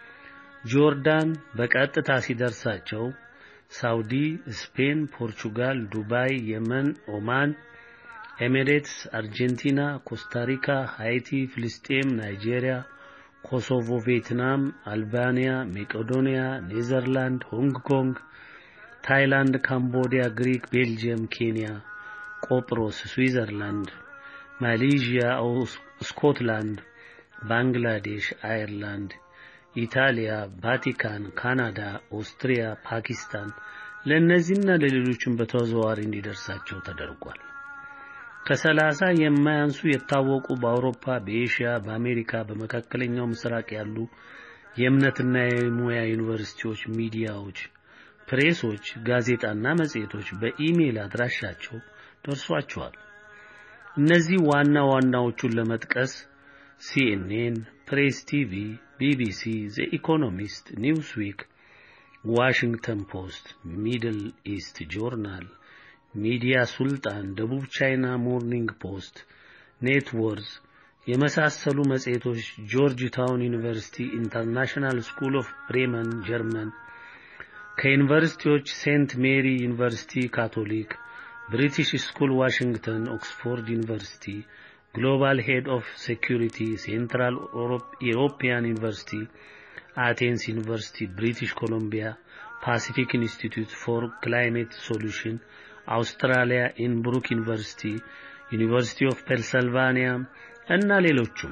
ጆርዳን በቀጥታ ሲደርሳቸው ሳውዲ፣ ስፔን፣ ፖርቹጋል፣ ዱባይ፣ የመን፣ ኦማን፣ ኤሚሬትስ፣ አርጀንቲና፣ ኮስታሪካ፣ ሃይቲ፣ ፍልስጤም፣ ናይጄሪያ፣ ኮሶቮ፣ ቪየትናም፣ አልባንያ፣ መቄዶንያ፣ ኔዘርላንድ፣ ሆንግ ኮንግ፣ ታይላንድ፣ ካምቦዲያ፣ ግሪክ፣ ቤልጅየም፣ ኬንያ፣ ቆጵሮስ፣ ስዊዘርላንድ፣ ማሌዥያ፣ ስኮትላንድ፣ ባንግላዴሽ፣ አየርላንድ፣ ኢታሊያ፣ ቫቲካን፣ ካናዳ፣ ኦስትሪያ፣ ፓኪስታን ለእነዚህና ለሌሎችም በተዘዋዋሪ እንዲደርሳቸው ተደርጓል። ከሰላሳ የማያንሱ የታወቁ በአውሮፓ፣ በኤሽያ፣ በአሜሪካ፣ በመካከለኛው ምስራቅ ያሉ የእምነትና የሙያ ዩኒቨርሲቲዎች፣ ሚዲያዎች፣ ፕሬሶች፣ ጋዜጣና መጽሔቶች በኢሜይል አድራሻቸው ደርሷቸዋል። እነዚህ ዋና ዋናዎቹን ለመጥቀስ ሲኤንኤን፣ ፕሬስ ቲቪ፣ ቢቢሲ፣ ዘ ኢኮኖሚስት፣ ኒውስዊክ፣ ዋሽንግተን ፖስት፣ ሚድል ኢስት ጆርናል፣ ሚዲያ ሱልጣን፣ ደቡብ ቻይና ሞርኒንግ ፖስት፣ ኔትወርዝ የመሳሰሉ መጽሔቶች፣ ጆርጅ ታውን ዩኒቨርሲቲ፣ ኢንተርናሽናል ስኩል ኦፍ ብሬመን ጀርመን፣ ከዩኒቨርሲቲዎች ሴንት ሜሪ ዩኒቨርሲቲ ካቶሊክ፣ ብሪቲሽ ስኩል ዋሽንግተን፣ ኦክስፎርድ ዩኒቨርሲቲ፣ ግሎባል ሄድ ኦፍ ሴኩሪቲ፣ ሴንትራል ኢሮፒያን ዩኒቨርሲቲ፣ አቴንስ ዩኒቨርሲቲ፣ ብሪቲሽ ኮሎምቢያ፣ ፓሲፊክ ኢንስቲትዩት ፎር ክላይሜት ሶሉሽን፣ አውስትራሊያ፣ ኢንብሩክ ዩኒቨርሲቲ፣ ዩኒቨርሲቲ ኦፍ ፔንሰልቫኒያ እና ሌሎቹም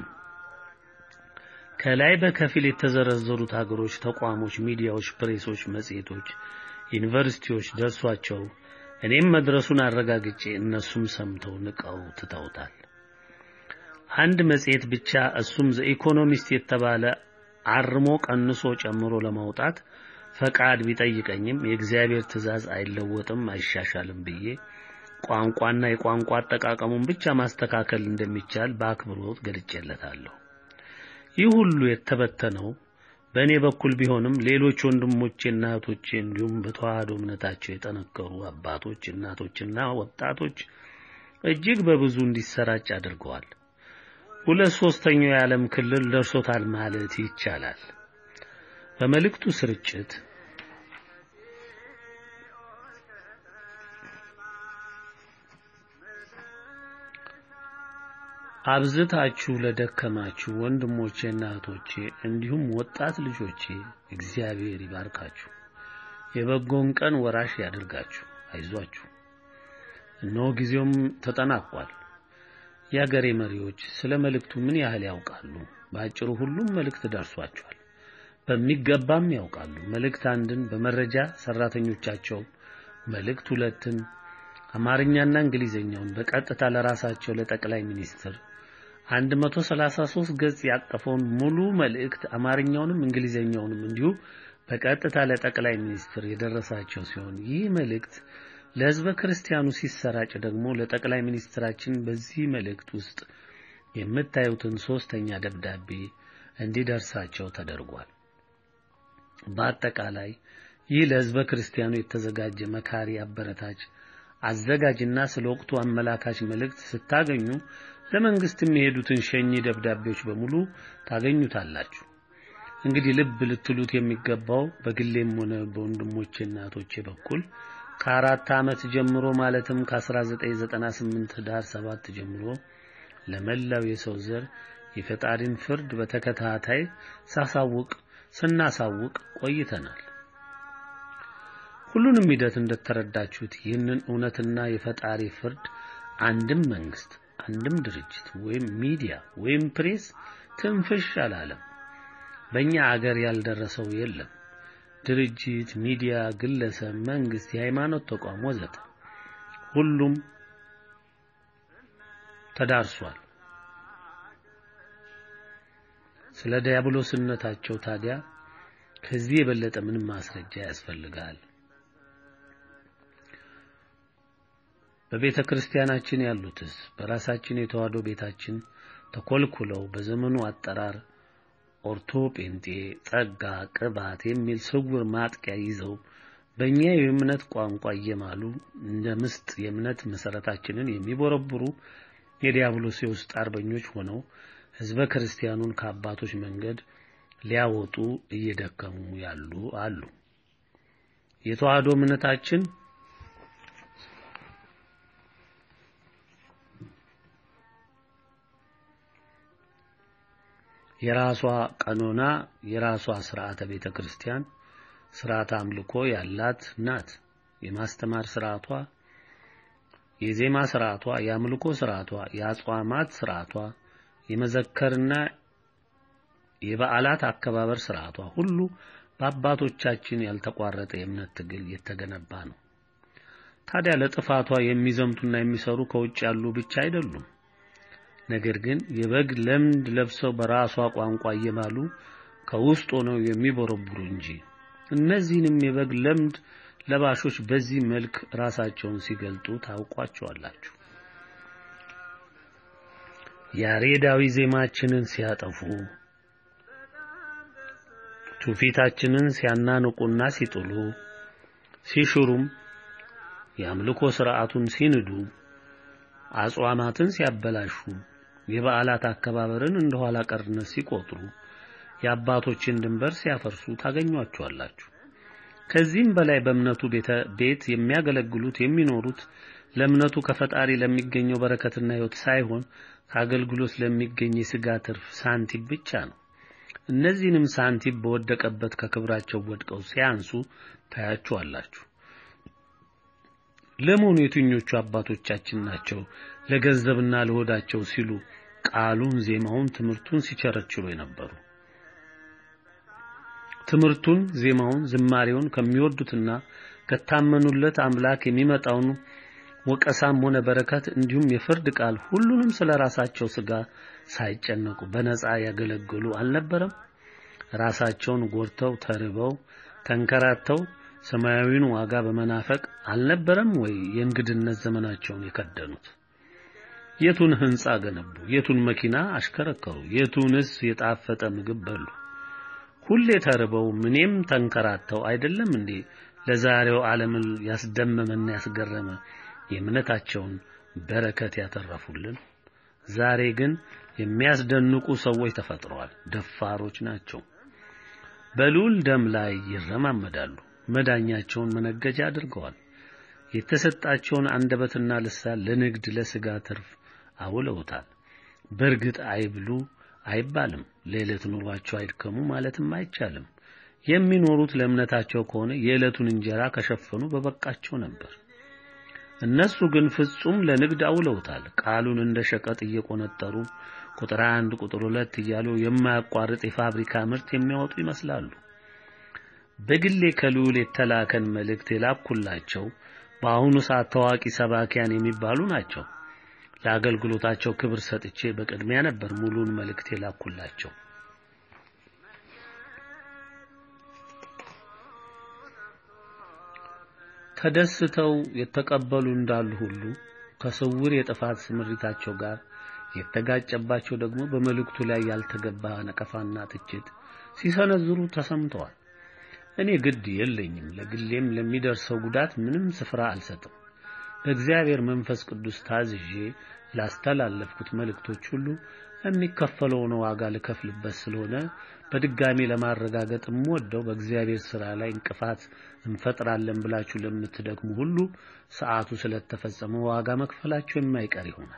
ከላይ በከፊል የተዘረዘሩት ሀገሮች፣ ተቋሞች፣ ሚዲያዎች፣ ፕሬሶች፣ መጽሔቶች፣ ዩኒቨርሲቲዎች ደርሷቸው እኔም መድረሱን አረጋግጬ እነሱም ሰምተው ንቀው ትተውታል። አንድ መጽሔት ብቻ እሱም ዘኢኮኖሚስት የተባለ አርሞ ቀንሶ ጨምሮ ለማውጣት ፈቃድ ቢጠይቀኝም የእግዚአብሔር ትእዛዝ አይለወጥም አይሻሻልም ብዬ ቋንቋና የቋንቋ አጠቃቀሙን ብቻ ማስተካከል እንደሚቻል በአክብሮት ገልጬለታለሁ። ይህ ሁሉ የተበተነው በእኔ በኩል ቢሆንም ሌሎች ወንድሞቼና እህቶቼ እንዲሁም በተዋህዶ እምነታቸው የጠነከሩ አባቶች፣ እናቶችና ወጣቶች እጅግ በብዙ እንዲሰራጭ አድርገዋል። ሁለት ሶስተኛው የዓለም ክልል ደርሶታል ማለት ይቻላል። በመልእክቱ ስርጭት አብዝታችሁ ለደከማችሁ ወንድሞቼና እህቶቼ እንዲሁም ወጣት ልጆቼ እግዚአብሔር ይባርካችሁ፣ የበጎን ቀን ወራሽ ያድርጋችሁ። አይዟችሁ፣ እነሆ ጊዜውም ተጠናቋል። የአገሬ መሪዎች ስለ መልእክቱ ምን ያህል ያውቃሉ? በአጭሩ ሁሉም መልእክት ደርሷቸዋል፣ በሚገባም ያውቃሉ። መልእክት አንድን በመረጃ ሰራተኞቻቸው፣ መልእክት ሁለትን አማርኛና እንግሊዘኛውን በቀጥታ ለራሳቸው ለጠቅላይ ሚኒስትር 133 ገጽ ያቀፈውን ሙሉ መልእክት አማርኛውንም እንግሊዘኛውንም እንዲሁ በቀጥታ ለጠቅላይ ሚኒስትር የደረሳቸው ሲሆን ይህ መልእክት ለሕዝበ ክርስቲያኑ ሲሰራጭ ደግሞ ለጠቅላይ ሚኒስትራችን በዚህ መልእክት ውስጥ የምታዩትን ሶስተኛ ደብዳቤ እንዲደርሳቸው ተደርጓል። በአጠቃላይ ይህ ለሕዝበ ክርስቲያኑ የተዘጋጀ መካሪ፣ አበረታች፣ አዘጋጅና ስለ ወቅቱ አመላካች መልእክት ስታገኙ ለመንግስት የሚሄዱትን ሸኚ ደብዳቤዎች በሙሉ ታገኙታላችሁ። እንግዲህ ልብ ልትሉት የሚገባው በግሌም ሆነ በወንድሞቼ እናቶቼ በኩል ከአራት ዓመት ጀምሮ ማለትም ከ1998 ዳር 7 ጀምሮ ለመላው የሰው ዘር የፈጣሪን ፍርድ በተከታታይ ሳሳውቅ ስናሳውቅ ቆይተናል። ሁሉንም ሂደት እንደተረዳችሁት ይህንን እውነትና የፈጣሪ ፍርድ አንድም መንግስት፣ አንድም ድርጅት ወይም ሚዲያ ወይም ፕሬስ ትንፍሽ አላለም። በእኛ አገር ያልደረሰው የለም። ድርጅት፣ ሚዲያ፣ ግለሰብ፣ መንግስት፣ የሃይማኖት ተቋም ወዘተ ሁሉም ተዳርሷል። ስለ ዲያብሎስነታቸው ታዲያ ከዚህ የበለጠ ምንም ማስረጃ ያስፈልጋል? በቤተ ክርስቲያናችን ያሉትስ በራሳችን የተዋህዶ ቤታችን ተኮልኩለው በዘመኑ አጠራር ኦርቶ ጴንጤ፣ ጸጋ፣ ቅባት የሚል ስውር ማጥቂያ ይዘው በእኛ የእምነት ቋንቋ እየማሉ እንደ ምስጥ የእምነት መሰረታችንን የሚቦረብሩ የዲያብሎስ የውስጥ አርበኞች ሆነው ሕዝበ ክርስቲያኑን ከአባቶች መንገድ ሊያወጡ እየደከሙ ያሉ አሉ። የተዋህዶ እምነታችን የራሷ ቀኖና፣ የራሷ ስርዓተ ቤተ ክርስቲያን፣ ስርዓተ አምልኮ ያላት ናት። የማስተማር ስርዓቷ፣ የዜማ ስርዓቷ፣ የአምልኮ ስርዓቷ፣ የአጽዋማት ስርዓቷ፣ የመዘከርና የበዓላት አከባበር ስርዓቷ ሁሉ በአባቶቻችን ያልተቋረጠ የእምነት ትግል የተገነባ ነው። ታዲያ ለጥፋቷ የሚዘምቱና የሚሰሩ ከውጭ ያሉ ብቻ አይደሉም። ነገር ግን የበግ ለምድ ለብሰው በራሷ ቋንቋ እየማሉ ከውስጥ ሆነው የሚቦረቡሩ እንጂ። እነዚህንም የበግ ለምድ ለባሾች በዚህ መልክ ራሳቸውን ሲገልጡ ታውቋቸዋላችሁ። ያሬዳዊ ዜማችንን ሲያጠፉ፣ ትውፊታችንን ሲያናንቁና ሲጥሉ፣ ሲሽሩም፣ የአምልኮ ስርዓቱን ሲንዱ፣ አጽዋማትን ሲያበላሹ የበዓላት አከባበርን እንደ ኋላ ቀርነት ሲቆጥሩ የአባቶችን ድንበር ሲያፈርሱ ታገኟቸዋላችሁ። ከዚህም በላይ በእምነቱ ቤት የሚያገለግሉት የሚኖሩት ለእምነቱ ከፈጣሪ ለሚገኘው በረከትና ሕይወት ሳይሆን ከአገልግሎት ለሚገኝ የሥጋ ትርፍ ሳንቲም ብቻ ነው። እነዚህንም ሳንቲም በወደቀበት ከክብራቸው ወድቀው ሲያንሱ ታያችኋላችሁ። ለመሆኑ የትኞቹ አባቶቻችን ናቸው ለገንዘብና ለሆዳቸው ሲሉ ቃሉን፣ ዜማውን፣ ትምህርቱን ሲቸረችሩ የነበሩ? ትምህርቱን፣ ዜማውን፣ ዝማሬውን ከሚወዱትና ከታመኑለት አምላክ የሚመጣውን ወቀሳም ሆነ በረከት እንዲሁም የፍርድ ቃል ሁሉንም ስለ ራሳቸው ሥጋ ሳይጨነቁ በነጻ ያገለግሉ አልነበረም? ራሳቸውን ጎድተው ተርበው ተንከራተው ሰማያዊውን ዋጋ በመናፈቅ አልነበረም ወይ የእንግድነት ዘመናቸውን የከደኑት? የቱን ህንጻ ገነቡ? የቱን መኪና አሽከረከሩ? የቱንስ የጣፈጠ ምግብ በሉ? ሁሌ ተርበው ምኔም ተንከራተው አይደለም እንዴ ለዛሬው ዓለምን ያስደመመና ያስገረመ የእምነታቸውን በረከት ያተረፉልን? ዛሬ ግን የሚያስደንቁ ሰዎች ተፈጥረዋል። ደፋሮች ናቸው። በልዑል ደም ላይ ይረማመዳሉ። መዳኛቸውን መነገጃ አድርገዋል። የተሰጣቸውን አንደበትና ልሳን ለንግድ ለስጋ ትርፍ አውለውታል። በእርግጥ አይብሉ አይባልም፣ ለዕለት ኑሯቸው አይድከሙ ማለትም አይቻልም። የሚኖሩት ለእምነታቸው ከሆነ የዕለቱን እንጀራ ከሸፈኑ በበቃቸው ነበር። እነሱ ግን ፍጹም ለንግድ አውለውታል። ቃሉን እንደ ሸቀጥ እየቆነጠሩ ቁጥር አንድ ቁጥር ሁለት እያሉ የማያቋርጥ የፋብሪካ ምርት የሚያወጡ ይመስላሉ። በግሌ ከልዑል የተላከን መልእክት የላኩላቸው በአሁኑ ሰዓት ታዋቂ ሰባኪያን የሚባሉ ናቸው። ለአገልግሎታቸው ክብር ሰጥቼ በቅድሚያ ነበር ሙሉን መልእክት የላኩላቸው። ተደስተው የተቀበሉ እንዳሉ ሁሉ ከስውር የጥፋት ስምሪታቸው ጋር የተጋጨባቸው ደግሞ በመልእክቱ ላይ ያልተገባ ነቀፋና ትችት ሲሰነዝሩ ተሰምተዋል። እኔ ግድ የለኝም። ለግሌም ለሚደርሰው ጉዳት ምንም ስፍራ አልሰጥም። በእግዚአብሔር መንፈስ ቅዱስ ታዝዤ ላስተላለፍኩት መልእክቶች ሁሉ የሚከፈለውን ዋጋ ልከፍልበት ስለሆነ በድጋሚ ለማረጋገጥ የምወደው በእግዚአብሔር ሥራ ላይ እንቅፋት እንፈጥራለን ብላችሁ ለምትደክሙ ሁሉ ሰዓቱ ስለተፈጸመ ዋጋ መክፈላችሁ የማይቀር ይሆናል።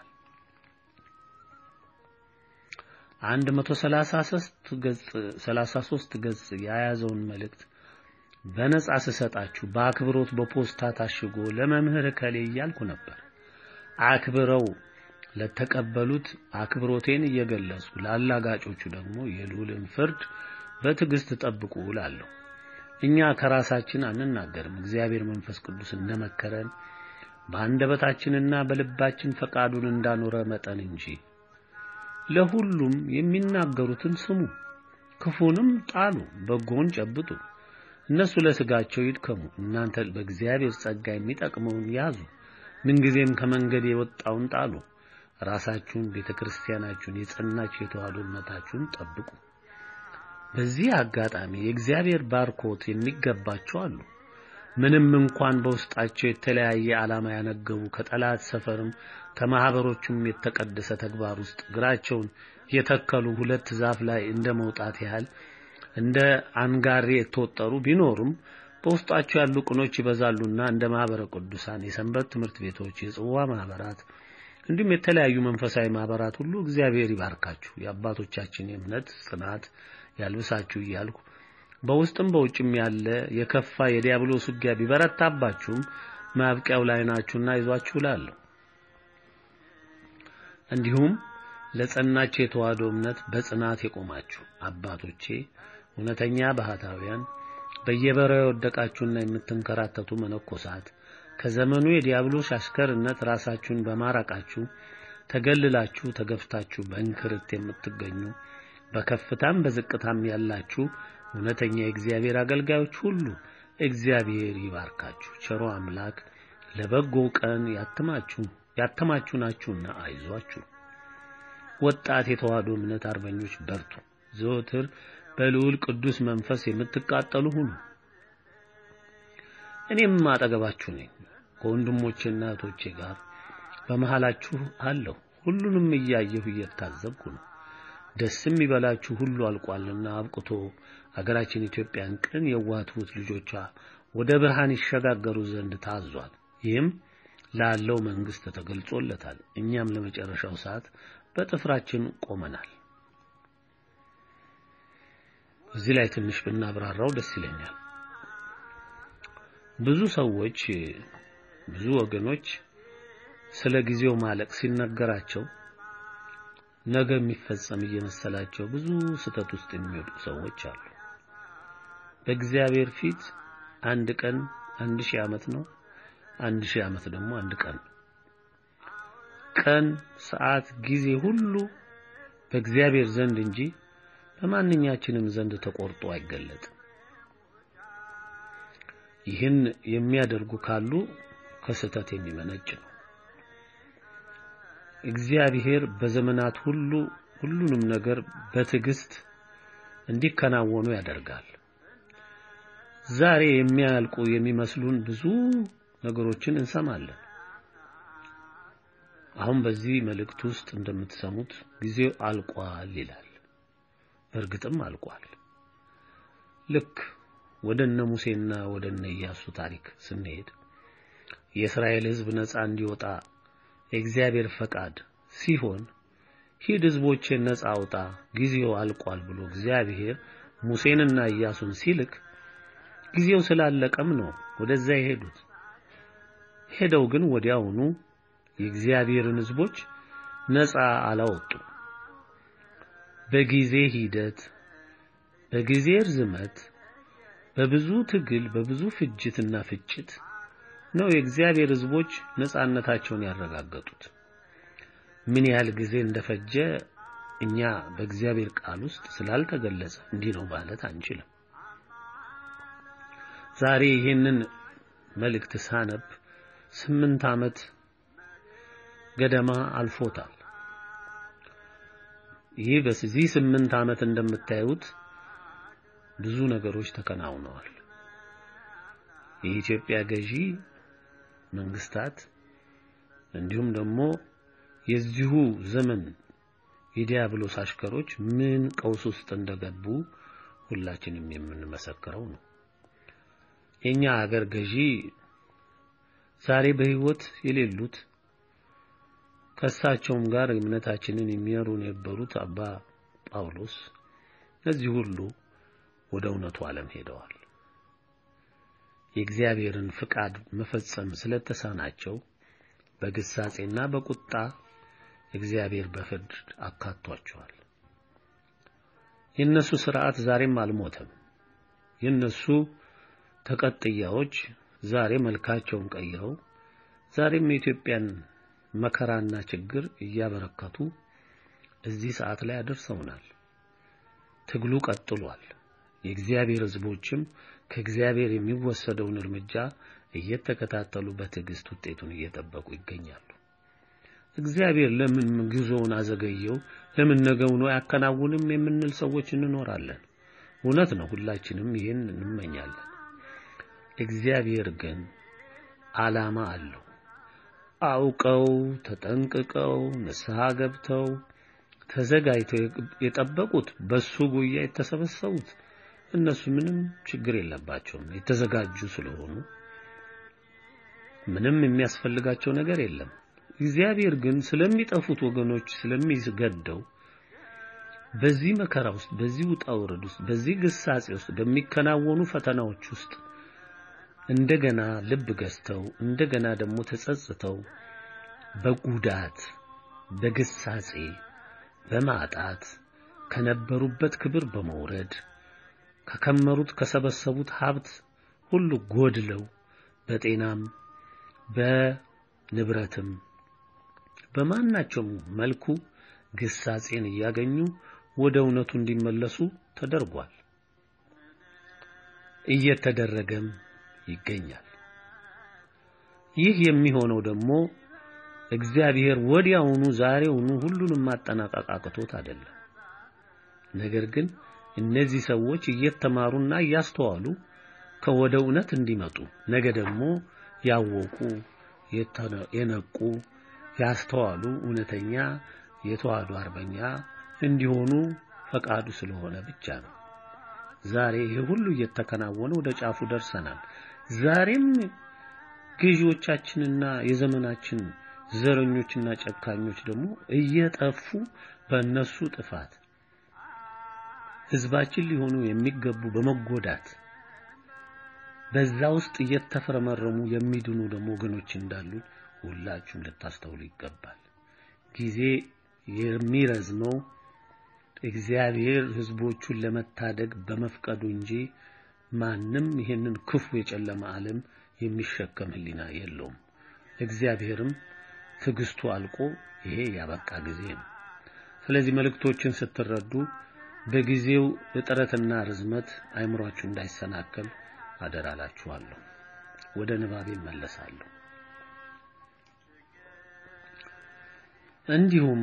አንድ መቶ ሰላሳ ሦስት ገጽ ሰላሳ ሦስት ገጽ የያዘውን መልእክት በነጻ ስሰጣችሁ በአክብሮት በፖስታ ታሽጎ ለመምህር ከሌ እያልኩ ነበር። አክብረው ለተቀበሉት አክብሮቴን እየገለጹ ላላጋጮቹ ደግሞ የልዑልን ፍርድ በትዕግስት ጠብቁ እላለሁ። እኛ ከራሳችን አንናገርም፣ እግዚአብሔር መንፈስ ቅዱስ እንደመከረን በአንደበታችንና በልባችን ፈቃዱን እንዳኖረ መጠን እንጂ። ለሁሉም የሚናገሩትን ስሙ፣ ክፉንም ጣሉ፣ በጎን ጨብጡ። እነሱ ለስጋቸው ይድከሙ፣ እናንተ በእግዚአብሔር ጸጋ የሚጠቅመውን ያዙ። ምንጊዜም ከመንገድ የወጣውን ጣሉ። ራሳችሁን፣ ቤተ ክርስቲያናችሁን፣ የጸናች የተዋሕዶ እምነታችሁን ጠብቁ። በዚህ አጋጣሚ የእግዚአብሔር ባርኮት የሚገባቸው አሉ። ምንም እንኳን በውስጣቸው የተለያየ ዓላማ ያነገቡ ከጠላት ሰፈርም ከማህበሮቹም የተቀደሰ ተግባር ውስጥ እግራቸውን የተከሉ ሁለት ዛፍ ላይ እንደ መውጣት ያህል እንደ አንጋሬ የተወጠሩ ቢኖሩም በውስጣቸው ያሉ ቅኖች ይበዛሉና እንደ ማህበረ ቅዱሳን፣ የሰንበት ትምህርት ቤቶች፣ የጽዋ ማህበራት እንዲሁም የተለያዩ መንፈሳዊ ማህበራት ሁሉ እግዚአብሔር ይባርካችሁ፣ የአባቶቻችን የእምነት ጽናት ያልብሳችሁ እያልኩ በውስጥም በውጭም ያለ የከፋ የዲያብሎስ ውጊያ ቢበረታባችሁም ማብቂያው ላይ ናችሁና ይዟችሁ እላለሁ። እንዲሁም ለጸናች የተዋሕዶ እምነት በጽናት የቆማችሁ አባቶቼ እውነተኛ ባህታውያን በየበረሃው የወደቃችሁና የምትንከራተቱ መነኮሳት ከዘመኑ የዲያብሎስ አሽከርነት ራሳችሁን በማራቃችሁ ተገልላችሁ ተገፍታችሁ በእንክርት የምትገኙ በከፍታም በዝቅታም ያላችሁ እውነተኛ የእግዚአብሔር አገልጋዮች ሁሉ እግዚአብሔር ይባርካችሁ። ቸሮ አምላክ ለበጎ ቀን ያትማችሁ ያተማችሁ ናችሁና አይዟችሁ። ወጣት የተዋሕዶ እምነት አርበኞች በርቱ። ዘወትር በልዑል ቅዱስ መንፈስ የምትቃጠሉ ሁኑ። እኔም አጠገባችሁ ነኝ። ከወንድሞቼና እህቶቼ ጋር በመሃላችሁ አለሁ። ሁሉንም እያየሁ እየታዘብኩ ነው። ደስም ይበላችሁ ሁሉ አልቋልና አብቅቶ አገራችን ኢትዮጵያን ቅን የዋህት ልጆቿ ወደ ብርሃን ይሸጋገሩ ዘንድ ታዟል። ይህም ላለው መንግስት ተገልጾለታል። እኛም ለመጨረሻው ሰዓት በጥፍራችን ቆመናል። እዚህ ላይ ትንሽ ብናብራራው ደስ ይለኛል። ብዙ ሰዎች ብዙ ወገኖች ስለ ጊዜው ማለቅ ሲነገራቸው ነገ የሚፈጸም እየመሰላቸው ብዙ ስህተት ውስጥ የሚወድቁ ሰዎች አሉ። በእግዚአብሔር ፊት አንድ ቀን አንድ ሺህ ዓመት ነው። አንድ ሺህ ዓመት ደግሞ አንድ ቀን ነው። ቀን፣ ሰዓት፣ ጊዜ ሁሉ በእግዚአብሔር ዘንድ እንጂ በማንኛችንም ዘንድ ተቆርጦ አይገለጥም። ይህን የሚያደርጉ ካሉ ከስህተት የሚመነጭ ነው። እግዚአብሔር በዘመናት ሁሉ ሁሉንም ነገር በትዕግስት እንዲከናወኑ ያደርጋል። ዛሬ የሚያልቁ የሚመስሉን ብዙ ነገሮችን እንሰማለን። አሁን በዚህ መልእክት ውስጥ እንደምትሰሙት ጊዜው አልቋል ይላል። በእርግጥም አልቋል። ልክ ወደ እነ ሙሴና ወደ እነ ኢያሱ ታሪክ ስንሄድ የእስራኤል ሕዝብ ነፃ እንዲወጣ የእግዚአብሔር ፈቃድ ሲሆን ሂድ ሕዝቦቼን ነፃ አውጣ ጊዜው አልቋል ብሎ እግዚአብሔር ሙሴንና ኢያሱን ሲልክ ጊዜው ስላለቀም ነው ወደዛ የሄዱት። ሄደው ግን ወዲያውኑ የእግዚአብሔርን ሕዝቦች ነፃ አላወጡም። በጊዜ ሂደት፣ በጊዜ ርዝመት፣ በብዙ ትግል፣ በብዙ ፍጅትና ፍጭት ነው የእግዚአብሔር ሕዝቦች ነፃነታቸውን ያረጋገጡት። ምን ያህል ጊዜ እንደፈጀ እኛ በእግዚአብሔር ቃል ውስጥ ስላልተገለጸ እንዲህ ነው ማለት አንችልም። ዛሬ ይህንን መልእክት ሳነብ ስምንት ዓመት ገደማ አልፎታል። ይህ በዚህ ስምንት ዓመት እንደምታዩት ብዙ ነገሮች ተከናውነዋል። የኢትዮጵያ ገዢ መንግስታት እንዲሁም ደግሞ የዚሁ ዘመን የዲያብሎስ አሽከሮች ምን ቀውስ ውስጥ እንደገቡ ሁላችንም የምንመሰክረው ነው። የኛ ሀገር ገዢ ዛሬ በሕይወት የሌሉት ከእሳቸውም ጋር እምነታችንን የሚመሩን የነበሩት አባ ጳውሎስ እነዚህ ሁሉ ወደ እውነቱ ዓለም ሄደዋል። የእግዚአብሔርን ፍቃድ መፈጸም ስለተሳናቸው በግሳጼና በቁጣ እግዚአብሔር በፍርድ አካቷቸዋል። የነሱ ስርዓት ዛሬም አልሞተም። የነሱ ተቀጥያዎች ዛሬ መልካቸውን ቀይረው ዛሬም የኢትዮጵያን መከራና ችግር እያበረከቱ እዚህ ሰዓት ላይ አደርሰውናል። ትግሉ ቀጥሏል። የእግዚአብሔር ሕዝቦችም ከእግዚአብሔር የሚወሰደውን እርምጃ እየተከታተሉ በትዕግስት ውጤቱን እየጠበቁ ይገኛሉ። እግዚአብሔር ለምን ጉዞውን አዘገየው፣ ለምን ነገውን አያከናውንም የምንል ሰዎች እንኖራለን። እውነት ነው፣ ሁላችንም ይህን እንመኛለን። እግዚአብሔር ግን ዓላማ አለው። አውቀው ተጠንቅቀው ንስሐ ገብተው ተዘጋጅተው የጠበቁት በሱ ጉያ የተሰበሰቡት እነሱ ምንም ችግር የለባቸውም። የተዘጋጁ ስለሆኑ ምንም የሚያስፈልጋቸው ነገር የለም። እግዚአብሔር ግን ስለሚጠፉት ወገኖች ስለሚገደው በዚህ መከራ ውስጥ፣ በዚህ ውጣ ውረድ ውስጥ፣ በዚህ ግሳጼ ውስጥ፣ በሚከናወኑ ፈተናዎች ውስጥ እንደገና ልብ ገዝተው እንደገና ደግሞ ተጸጽተው በጉዳት በግሳጼ በማጣት ከነበሩበት ክብር በመውረድ ከከመሩት ከሰበሰቡት ሀብት ሁሉ ጎድለው በጤናም በንብረትም በማናቸውም መልኩ ግሳጼን እያገኙ ወደ እውነቱ እንዲመለሱ ተደርጓል። እየተደረገም ይገኛል። ይህ የሚሆነው ደግሞ እግዚአብሔር ወዲያውኑ ዛሬውኑ ሁሉንም ማጠናቀቅ አቅቶት አይደለም። ነገር ግን እነዚህ ሰዎች እየተማሩና እያስተዋሉ ከወደ እውነት እንዲመጡ ነገ ደግሞ ያወቁ የነቁ ያስተዋሉ እውነተኛ የተዋህዶ አርበኛ እንዲሆኑ ፈቃዱ ስለሆነ ብቻ ነው። ዛሬ ይሄ ሁሉ እየተከናወነ ወደ ጫፉ ደርሰናል። ዛሬም ገዢዎቻችንና የዘመናችን ዘረኞችና ጨካኞች ደግሞ እየጠፉ በእነሱ ጥፋት ሕዝባችን ሊሆኑ የሚገቡ በመጎዳት በዛ ውስጥ እየተፈረመረሙ የሚድኑ ደግሞ ወገኖች እንዳሉ ሁላችሁም ልታስተውሉ ይገባል። ጊዜ የሚረዝመው እግዚአብሔር ሕዝቦቹን ለመታደግ በመፍቀዱ እንጂ ማንም ይህንን ክፉ የጨለማ ዓለም የሚሸከም ሕሊና የለውም። እግዚአብሔርም ትዕግስቱ አልቆ ይሄ ያበቃ ጊዜ ነው። ስለዚህ መልእክቶችን ስትረዱ በጊዜው እጥረትና ርዝመት አይምሯችሁ እንዳይሰናከል አደራላችኋለሁ። ወደ ንባቤ እመለሳለሁ። እንዲሁም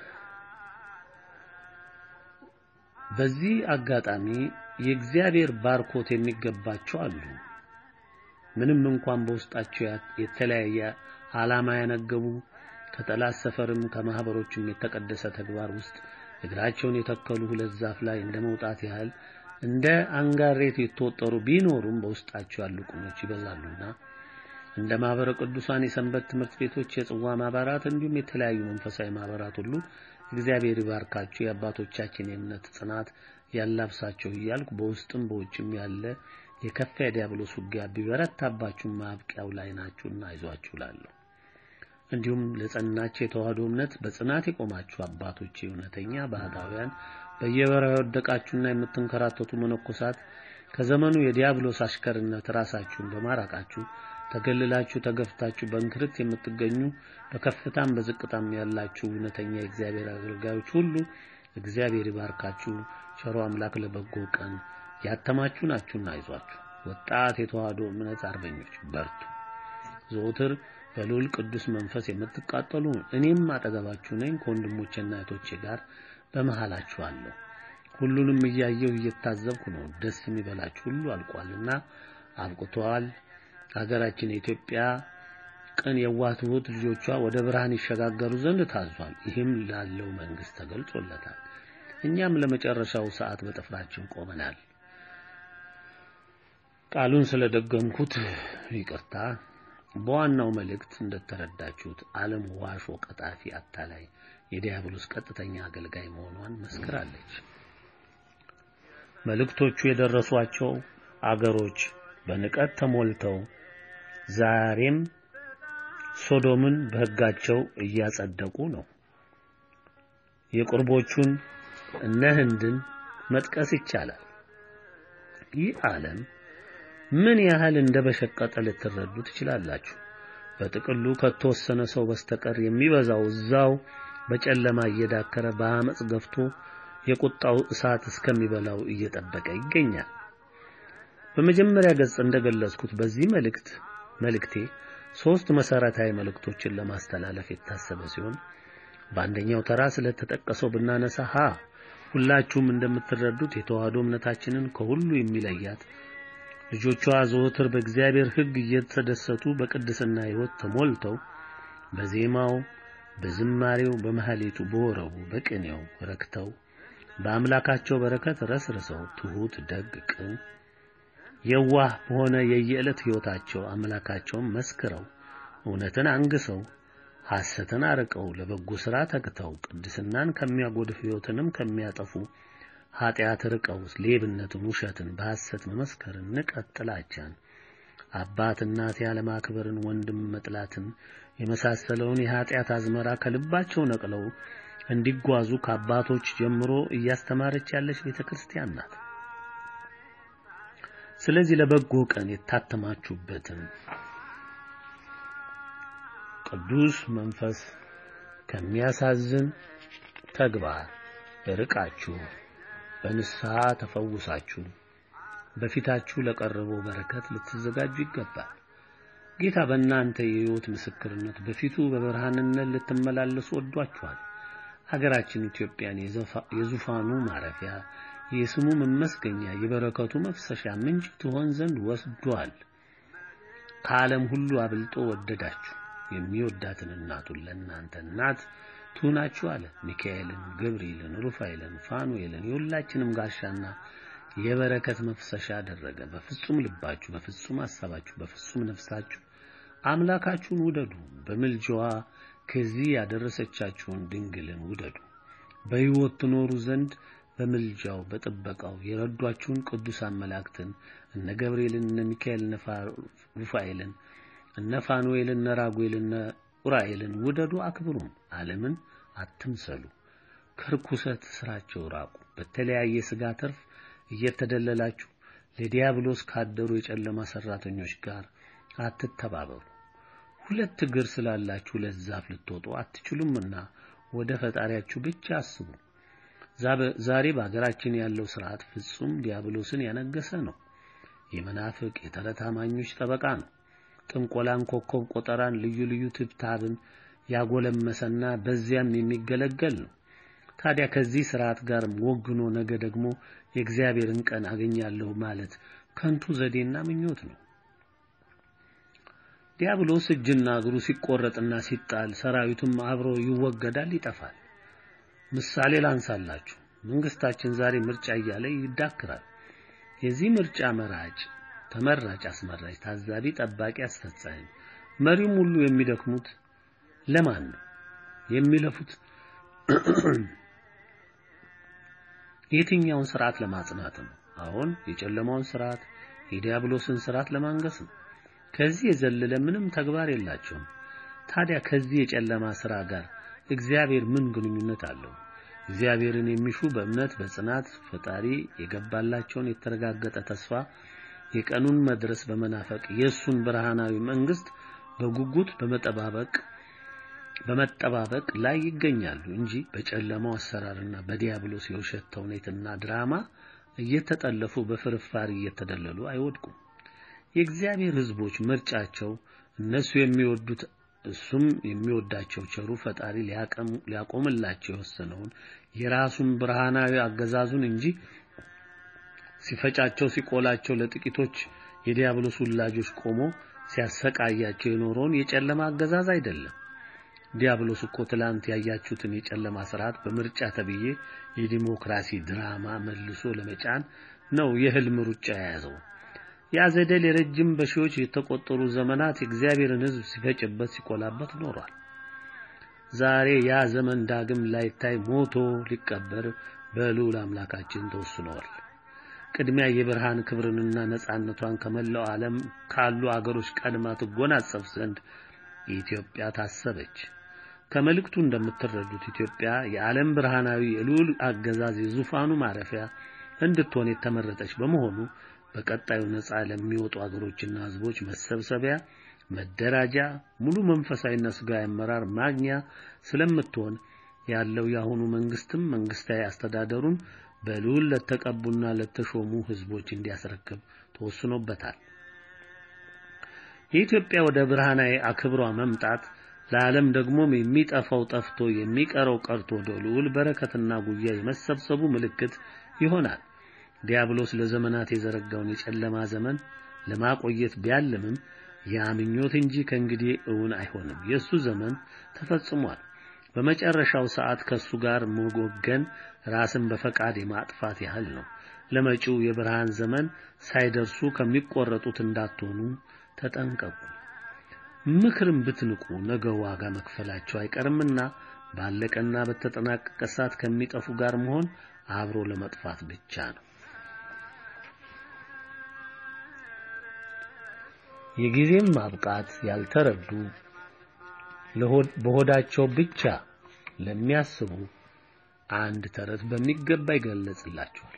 በዚህ አጋጣሚ የእግዚአብሔር ባርኮት የሚገባቸው አሉ። ምንም እንኳን በውስጣቸው የተለያየ ዓላማ ያነገቡ ከጠላት ሰፈርም ከማህበሮችም የተቀደሰ ተግባር ውስጥ እግራቸውን የተከሉ ሁለት ዛፍ ላይ እንደ መውጣት ያህል እንደ አንጋሬት የተወጠሩ ቢኖሩም በውስጣቸው ያሉ ቁሞች ይበዛሉና እንደ ማህበረ ቅዱሳን የሰንበት ትምህርት ቤቶች፣ የጽዋ ማህበራት እንዲሁም የተለያዩ መንፈሳዊ ማህበራት ሁሉ እግዚአብሔር ይባርካቸው፣ የአባቶቻችን የእምነት ጽናት ያላብሳቸው እያልኩ በውስጥም በውጭም ያለ የከፋ የዲያብሎስ ውጊያ ቢበረታባችሁ ማብቂያው ላይ ናችሁና አይዟችሁ እላለሁ። እንዲሁም ለጸናቸው የተዋህዶ እምነት በጽናት የቆማችሁ አባቶቼ፣ እውነተኛ ባህታውያን፣ በየበረሃ የወደቃችሁና የምትንከራተቱ መነኮሳት ከዘመኑ የዲያብሎስ አሽከርነት ራሳችሁን በማራቃችሁ ተገልላችሁ ተገፍታችሁ በእንክርት የምትገኙ በከፍታም በዝቅታም ያላችሁ እውነተኛ የእግዚአብሔር አገልጋዮች ሁሉ እግዚአብሔር ይባርካችሁ። ቸሮ አምላክ ለበጎ ቀን ያተማችሁ ናችሁና አይዟችሁ። ወጣት የተዋህዶ እምነት አርበኞች በርቱ። ዘወትር በልዑል ቅዱስ መንፈስ የምትቃጠሉ እኔም አጠገባችሁ ነኝ። ከወንድሞቼና እህቶቼ ጋር በመሃላችሁ አለሁ። ሁሉንም እያየሁ እየታዘብኩ ነው። ደስ የሚበላችሁ ሁሉ አልቋልና አብቅተዋል። ሀገራችን የኢትዮጵያ ቅን የዋህ ትሑት ልጆቿ ወደ ብርሃን ይሸጋገሩ ዘንድ ታዟል። ይህም ላለው መንግስት ተገልጾለታል። እኛም ለመጨረሻው ሰዓት በጥፍራችን ቆመናል። ቃሉን ስለደገምኩት ይቅርታ። በዋናው መልእክት እንደተረዳችሁት ዓለም ዋሾ፣ ቀጣፊ፣ አታላይ የዲያብሎስ ቀጥተኛ አገልጋይ መሆኗን መስክራለች። መልእክቶቹ የደረሷቸው አገሮች በንቀት ተሞልተው ዛሬም ሶዶምን በሕጋቸው እያጸደቁ ነው። የቁርቦቹን እነ ህንድን መጥቀስ ይቻላል። ይህ ዓለም ምን ያህል እንደበሸቀጠ ልትረዱ ትችላላችሁ። በጥቅሉ ከተወሰነ ሰው በስተቀር የሚበዛው እዛው በጨለማ እየዳከረ በአመፅ ገፍቶ የቁጣው እሳት እስከሚበላው እየጠበቀ ይገኛል። በመጀመሪያ ገጽ እንደገለጽኩት በዚህ መልእክት መልእክቴ ሶስት መሰረታዊ መልእክቶችን ለማስተላለፍ የታሰበ ሲሆን በአንደኛው ተራ ስለተጠቀሰው ብናነሳ ሀ ሁላችሁም እንደምትረዱት የተዋህዶ እምነታችንን ከሁሉ የሚለያት ልጆቿ ዘወትር በእግዚአብሔር ሕግ እየተደሰቱ በቅድስና ሕይወት ተሞልተው በዜማው፣ በዝማሬው፣ በመሐሌቱ፣ በወረቡ፣ በቅኔው ረክተው በአምላካቸው በረከት ረስርሰው ትሑት፣ ደግ፣ ቅን የዋህ በሆነ የየዕለት ሕይወታቸው አምላካቸውን መስክረው እውነትን አንግሰው ሐሰትን አርቀው ለበጎ ሥራ ተግተው ቅድስናን ከሚያጎድፍ ሕይወትንም ከሚያጠፉ ኀጢአት ርቀው ሌብነትን፣ ውሸትን፣ በሐሰት መመስከርን፣ ንቀት፣ ጥላቻን፣ አባት እናት ያለማክበርን፣ ወንድም መጥላትን የመሳሰለውን የኀጢአት አዝመራ ከልባቸው ነቅለው እንዲጓዙ ከአባቶች ጀምሮ እያስተማረች ያለች ቤተ ክርስቲያን ናት። ስለዚህ ለበጎ ቀን የታተማችሁበትን ቅዱስ መንፈስ ከሚያሳዝን ተግባር ርቃችሁ በንስሐ ተፈውሳችሁ በፊታችሁ ለቀረበው በረከት ልትዘጋጁ ይገባል። ጌታ በእናንተ የሕይወት ምስክርነት በፊቱ በብርሃንነት ልትመላለሱ ወዷችኋል። ሀገራችን ኢትዮጵያን የዙፋኑ ማረፊያ የስሙ መመስገኛ የበረከቱ መፍሰሻ ምንጭ ትሆን ዘንድ ወስዷል። ከዓለም ሁሉ አብልጦ ወደዳችሁ። የሚወዳትን እናቱን ለእናንተ እናት ትሁናችሁ አለ። ሚካኤልን፣ ገብርኤልን፣ ሩፋኤልን፣ ፋኑኤልን የሁላችንም ጋሻና የበረከት መፍሰሻ አደረገ። በፍጹም ልባችሁ፣ በፍጹም ሐሳባችሁ፣ በፍጹም ነፍሳችሁ አምላካችሁን ውደዱ። በምልጃዋ ከዚህ ያደረሰቻችሁን ድንግልን ውደዱ። በሕይወት ትኖሩ ዘንድ በምልጃው በጥበቃው የረዷችሁን ቅዱሳን መላእክትን እነ ገብርኤልን፣ እነ ሚካኤል፣ እነ ሩፋኤልን፣ እነ ፋኑኤልን፣ እነ ራጉኤልን፣ እነ ኡራኤልን ውደዱ፣ አክብሩም። ዓለምን አትምሰሉ። ከርኩሰት ስራቸው ራቁ። በተለያየ ሥጋ ትርፍ እየተደለላችሁ ለዲያብሎስ ካደሩ የጨለማ ሰራተኞች ጋር አትተባበሩ። ሁለት እግር ስላላችሁ ለዛፍ ልትወጡ አትችሉምና ወደ ፈጣሪያችሁ ብቻ አስቡ። ዛሬ በሀገራችን ያለው ስርዓት ፍጹም ዲያብሎስን ያነገሰ ነው። የመናፍቅ የተረት አማኞች ጠበቃ ነው። ጥንቆላን፣ ኮከብ ቆጠራን፣ ልዩ ልዩ ትብታብን ያጎለመሰና በዚያም የሚገለገል ነው። ታዲያ ከዚህ ስርዓት ጋር ወግኖ ነገ ደግሞ የእግዚአብሔርን ቀን አገኛለሁ ማለት ከንቱ ዘዴና ምኞት ነው። ዲያብሎስ እጅና እግሩ ሲቆረጥና ሲጣል ሰራዊቱም አብሮ ይወገዳል፣ ይጠፋል። ምሳሌ ላንሳላችሁ። መንግስታችን ዛሬ ምርጫ እያለ ይዳክራል። የዚህ ምርጫ መራጭ፣ ተመራጭ፣ አስመራጭ፣ ታዛቢ፣ ጠባቂ፣ አስፈጻሚ፣ መሪውም ሁሉ የሚደክሙት ለማን ነው? የሚለፉት የትኛውን ስርዓት ለማጽናት ነው? አሁን የጨለማውን ስርዓት የዲያብሎስን ስርዓት ለማንገስ ነው። ከዚህ የዘለለ ምንም ተግባር የላቸውም። ታዲያ ከዚህ የጨለማ ስራ ጋር እግዚአብሔር ምን ግንኙነት አለው? እግዚአብሔርን የሚሹ በእምነት በጽናት ፈጣሪ የገባላቸውን የተረጋገጠ ተስፋ የቀኑን መድረስ በመናፈቅ የእሱን ብርሃናዊ መንግስት በጉጉት በመጠባበቅ በመጠባበቅ ላይ ይገኛሉ እንጂ በጨለማው አሰራርና በዲያብሎስ የውሸት ተውኔትና ድራማ እየተጠለፉ በፍርፋሪ እየተደለሉ አይወድቁም። የእግዚአብሔር ሕዝቦች ምርጫቸው እነሱ የሚወዱት እሱም የሚወዳቸው ቸሩ ፈጣሪ ሊያቆምላቸው የወሰነውን የራሱን ብርሃናዊ አገዛዙን እንጂ ሲፈጫቸው ሲቆላቸው ለጥቂቶች የዲያብሎስ ውላጆች ቆሞ ሲያሰቃያቸው የኖረውን የጨለማ አገዛዝ አይደለም። ዲያብሎስ እኮ ትላንት ያያችሁትን የጨለማ ስርዓት በምርጫ ተብዬ የዲሞክራሲ ድራማ መልሶ ለመጫን ነው የህልም ሩጫ የያዘው። ያ ዘዴል የረጅም በሺዎች የተቆጠሩ ዘመናት የእግዚአብሔርን ሕዝብ ሲፈጭበት ሲቆላበት ኖሯል። ዛሬ ያ ዘመን ዳግም ላይታይ ሞቶ ሊቀበር በልዑል አምላካችን ተወስኗል። ቅድሚያ የብርሃን ክብርንና ነጻነቷን ከመላው ዓለም ካሉ አገሮች ቀድማ ትጎናጸፍ ዘንድ ኢትዮጵያ ታሰበች። ከመልእክቱ እንደምትረዱት ኢትዮጵያ የዓለም ብርሃናዊ የልዑል አገዛዝ የዙፋኑ ማረፊያ እንድትሆን የተመረጠች በመሆኑ በቀጣዩ ነጻ ለሚወጡ አገሮችና ህዝቦች መሰብሰቢያ፣ መደራጃ፣ ሙሉ መንፈሳዊና ስጋዊ አመራር ማግኛ ስለምትሆን ያለው የአሁኑ መንግስትም መንግስታዊ አስተዳደሩን በልዑል ለተቀቡና ለተሾሙ ህዝቦች እንዲያስረክብ ተወስኖበታል። የኢትዮጵያ ወደ ብርሃናዊ አክብሯ መምጣት ለዓለም ደግሞም የሚጠፋው ጠፍቶ የሚቀረው ቀርቶ ወደ ልዑል በረከትና ጉያ የመሰብሰቡ ምልክት ይሆናል። ዲያብሎስ ለዘመናት የዘረጋውን የጨለማ ዘመን ለማቆየት ቢያልምም ያ ምኞት እንጂ ከእንግዲህ እውን አይሆንም። የእሱ ዘመን ተፈጽሟል። በመጨረሻው ሰዓት ከሱ ጋር መወገን ራስን በፈቃድ የማጥፋት ያህል ነው። ለመጪው የብርሃን ዘመን ሳይደርሱ ከሚቆረጡት እንዳትሆኑ ተጠንቀቁ። ምክርም ብትንቁ ነገ ዋጋ መክፈላቸው አይቀርምና ባለቀና በተጠናቀቀ ሰዓት ከሚጠፉ ጋር መሆን አብሮ ለመጥፋት ብቻ ነው። የጊዜም ማብቃት ያልተረዱ በሆዳቸው ብቻ ለሚያስቡ አንድ ተረት በሚገባ ይገለጽላቸዋል።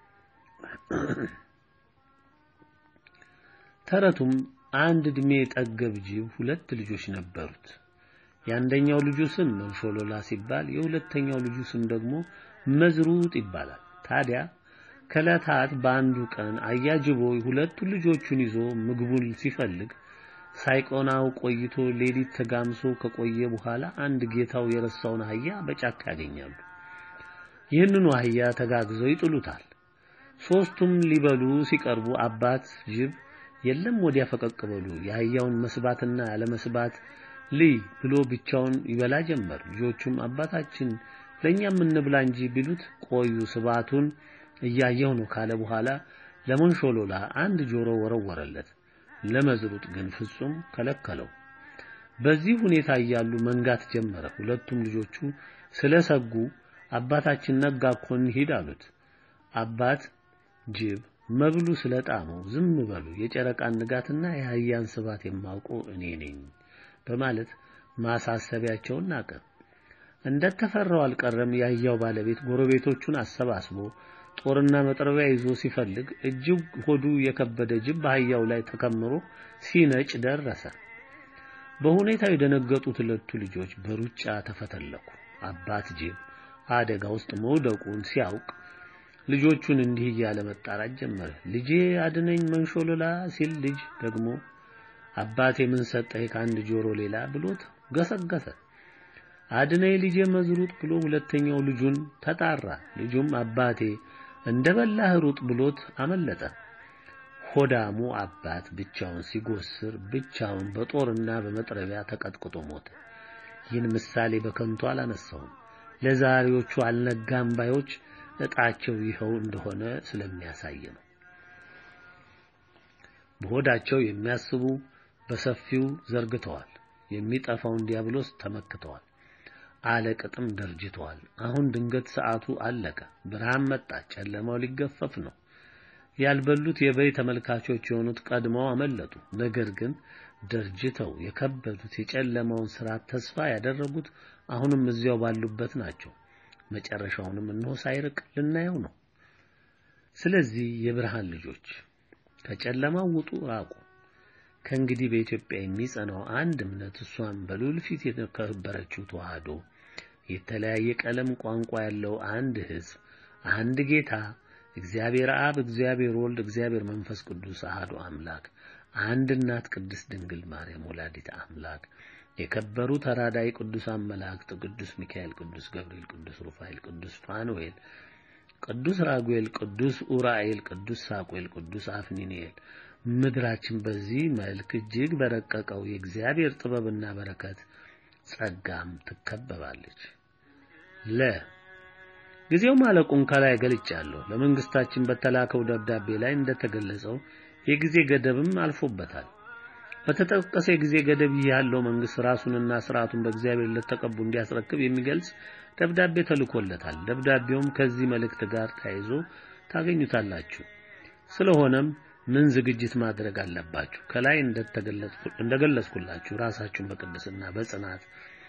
ተረቱም አንድ ዕድሜ ጠገብ ጅብ ሁለት ልጆች ነበሩት። የአንደኛው ልጁ ስም መንሾሎላ ሲባል የሁለተኛው ልጁ ስም ደግሞ መዝሩጥ ይባላል። ታዲያ ከዕለታት በአንዱ ቀን አያጅቦ ሁለቱን ልጆቹን ይዞ ምግቡን ሲፈልግ ሳይቆናው ቆይቶ ሌሊት ተጋምሶ ከቆየ በኋላ አንድ ጌታው የረሳውን አህያ በጫካ ያገኛሉ። ይህንኑ አህያ ተጋግዘው ይጥሉታል። ሶስቱም ሊበሉ ሲቀርቡ አባት ጅብ የለም ወዲያ ፈቀቅ በሉ የአህያውን መስባትና ያለመስባት ልይ ብሎ ብቻውን ይበላ ጀመር። ልጆቹም አባታችን ለእኛም እንብላ እንጂ ቢሉት ቆዩ ስባቱን እያየው ነው ካለ በኋላ ለመንሾሎላ አንድ ጆሮ ወረወረለት። ለመዝሩጥ ግን ፍጹም ከለከለው። በዚህ ሁኔታ እያሉ መንጋት ጀመረ። ሁለቱም ልጆቹ ስለሰጉ አባታችን ነጋ እኮ እንሂድ አሉት። አባት ጅብ መብሉ ስለጣመው ዝም በሉ የጨረቃን ንጋትና የአህያን ስባት የማውቀው እኔ ነኝ በማለት ማሳሰቢያቸውን ናቀ። እንደተፈራው አልቀረም። የአህያው ባለቤት ጎረቤቶቹን አሰባስቦ ጦርና መጥረቢያ ይዞ ሲፈልግ እጅግ ሆዱ የከበደ ጅብ በአህያው ላይ ተከምሮ ሲነጭ ደረሰ። በሁኔታው የደነገጡት ሁለቱ ልጆች በሩጫ ተፈተለኩ። አባት ጅብ አደጋ ውስጥ መውደቁን ሲያውቅ ልጆቹን እንዲህ እያለ መጣራት ጀመረ። ልጄ አድነኝ መንሾሎላ ሲል ልጅ ደግሞ አባቴ ምን ሰጠህ ከአንድ ጆሮ ሌላ ብሎት ገሰገሰ። አድነኝ ልጄ መዝሩጥ ብሎ ሁለተኛው ልጁን ተጣራ። ልጁም አባቴ እንደ በላህ ሩጥ ብሎት አመለጠ። ሆዳሙ አባት ብቻውን ሲጎስር ብቻውን በጦርና በመጥረቢያ ተቀጥቅጦ ሞተ። ይህን ምሳሌ በከንቱ አላነሳውም። ለዛሬዎቹ አልነጋም ባዮች እጣቸው ይኸው እንደሆነ ስለሚያሳይ ነው። በሆዳቸው የሚያስቡ በሰፊው ዘርግተዋል። የሚጠፋውን ዲያብሎስ ተመክተዋል። አለቅጥም ደርጅተዋል። አሁን ድንገት ሰዓቱ አለቀ። ብርሃን መጣ። ጨለማው ሊገፈፍ ነው። ያልበሉት የበይ ተመልካቾች የሆኑት ቀድመው አመለጡ። ነገር ግን ደርጅተው የከበዱት የጨለማውን ስርዓት ተስፋ ያደረጉት አሁንም እዚያው ባሉበት ናቸው። መጨረሻውንም እነሆ ሳይርቅ ልናየው ነው። ስለዚህ የብርሃን ልጆች ከጨለማው ውጡ፣ ራቁ። ከእንግዲህ በኢትዮጵያ የሚጸናው አንድ እምነት እሷም በልዑል ፊት የተከበረችው ተዋህዶ፣ የተለያየ ቀለም ቋንቋ ያለው አንድ ሕዝብ፣ አንድ ጌታ እግዚአብሔር አብ፣ እግዚአብሔር ወልድ፣ እግዚአብሔር መንፈስ ቅዱስ አሃዱ አምላክ፣ አንድ እናት ቅድስት ድንግል ማርያም ወላዲት አምላክ፣ የከበሩ ተራዳይ ቅዱሳን መላእክት ቅዱስ ሚካኤል፣ ቅዱስ ገብርኤል፣ ቅዱስ ሩፋኤል፣ ቅዱስ ፋኑኤል፣ ቅዱስ ራጉኤል፣ ቅዱስ ኡራኤል፣ ቅዱስ ሳቁኤል፣ ቅዱስ አፍኒኔል ምድራችን በዚህ መልክ እጅግ በረቀቀው የእግዚአብሔር ጥበብና በረከት ጸጋም ትከበባለች። ለ ጊዜው ማለቁን ከላይ ገልጫለሁ። ለመንግስታችን በተላከው ደብዳቤ ላይ እንደተገለጸው የጊዜ ገደብም አልፎበታል። በተጠቀሰ የጊዜ ገደብ ያለው መንግስት ራሱንና ስርዓቱን በእግዚአብሔር ለተቀቡ እንዲያስረክብ የሚገልጽ ደብዳቤ ተልኮለታል። ደብዳቤውም ከዚህ መልእክት ጋር ተያይዞ ታገኙታላችሁ። ስለሆነም ምን ዝግጅት ማድረግ አለባችሁ? ከላይ እንደገለጽኩላችሁ ራሳችሁን በቅድስና በጽናት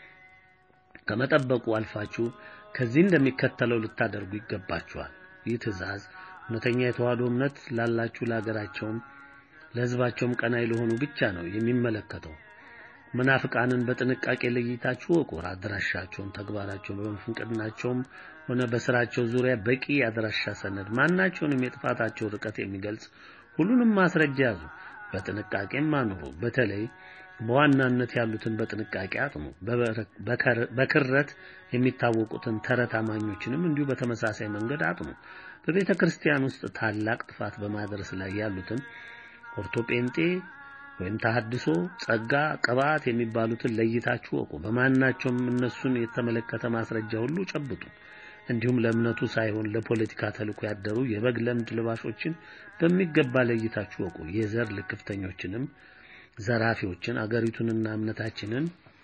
ከመጠበቁ አልፋችሁ ከዚህ እንደሚከተለው ልታደርጉ ይገባችኋል። ይህ ትእዛዝ እውነተኛ የተዋህዶ እምነት ላላችሁ ለሀገራቸውም ለሕዝባቸውም ቀናይ ለሆኑ ብቻ ነው የሚመለከተው። መናፍቃንን በጥንቃቄ ለይታችሁ ወቁ። አድራሻቸውን፣ ተግባራቸውን በመፍንቅናቸውም ሆነ በስራቸው ዙሪያ በቂ የአድራሻ ሰነድ፣ ማናቸውንም የጥፋታቸው ርቀት የሚገልጽ ሁሉንም ማስረጃ ያዙ። በጥንቃቄም አኑሩ። በተለይ በዋናነት ያሉትን በጥንቃቄ አጥኑ። በክረት የሚታወቁትን ተረት አማኞችንም እንዲሁ በተመሳሳይ መንገድ አጥኑ። በቤተ ክርስቲያን ውስጥ ታላቅ ጥፋት በማድረስ ላይ ያሉትን ኦርቶጴንጤ ወይም ተሐድሶ፣ ጸጋ፣ ቅባት የሚባሉትን ለይታችሁ ወቁ። በማናቸውም እነሱን የተመለከተ ማስረጃ ሁሉ ጨብጡ። እንዲሁም ለእምነቱ ሳይሆን ለፖለቲካ ተልዕኮ ያደሩ የበግ ለምድ ልባሾችን በሚገባ ለይታችሁ ወቁ። የዘር ልክፍተኞችንም ዘራፊዎችን አገሪቱንና እምነታችንን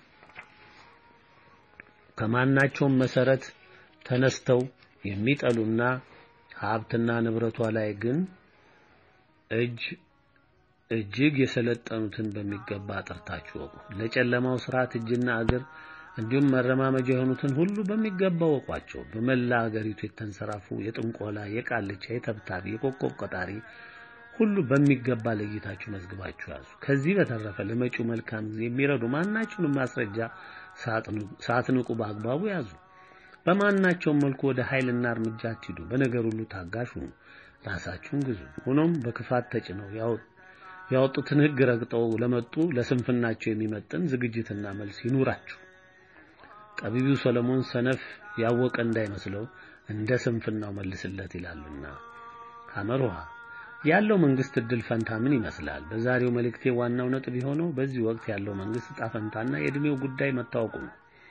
ከማናቸውም መሰረት ተነስተው የሚጠሉና ሀብትና ንብረቷ ላይ ግን እጅ እጅግ የሰለጠኑትን በሚገባ አጥርታችሁ ወቁ። ለጨለማው ስርዓት እጅና እግር እንዲሁም መረማመጃ የሆኑትን ሁሉ በሚገባ ወቋቸው። በመላ አገሪቱ የተንሰራፉ የጥንቆላ፣ የቃልቻ፣ የተብታቢ፣ የኮከብ ቆጣሪ ሁሉ በሚገባ ለይታችሁ መዝግባችሁ ያዙ። ከዚህ በተረፈ ለመጪው መልካም ጊዜ የሚረዱ ማናቸውንም ማስረጃ ሳትንቁ በአግባቡ ያዙ። በማናቸውም መልኩ ወደ ኃይልና እርምጃ አትሂዱ። በነገር ሁሉ ታጋሽ ሁኑ፣ ራሳችሁን ግዙ። ሆኖም በክፋት ተጭነው ያወጡትን ሕግ ረግጠው ለመጡ ለስንፍናቸው የሚመጥን ዝግጅትና መልስ ይኑራችሁ። ጠቢቢው ሰለሞን ሰነፍ ያወቀ እንዳይመስለው እንደ ስንፍናው መልስለት ይላሉና። ሐመርሃ ያለው መንግስት እድል ፈንታ ምን ይመስላል? በዛሬው መልእክቴ ዋናው ነጥብ የሆነው በዚህ ወቅት ያለው መንግስት ዕጣ ፈንታና የእድሜው ጉዳይ መታወቁ ነው።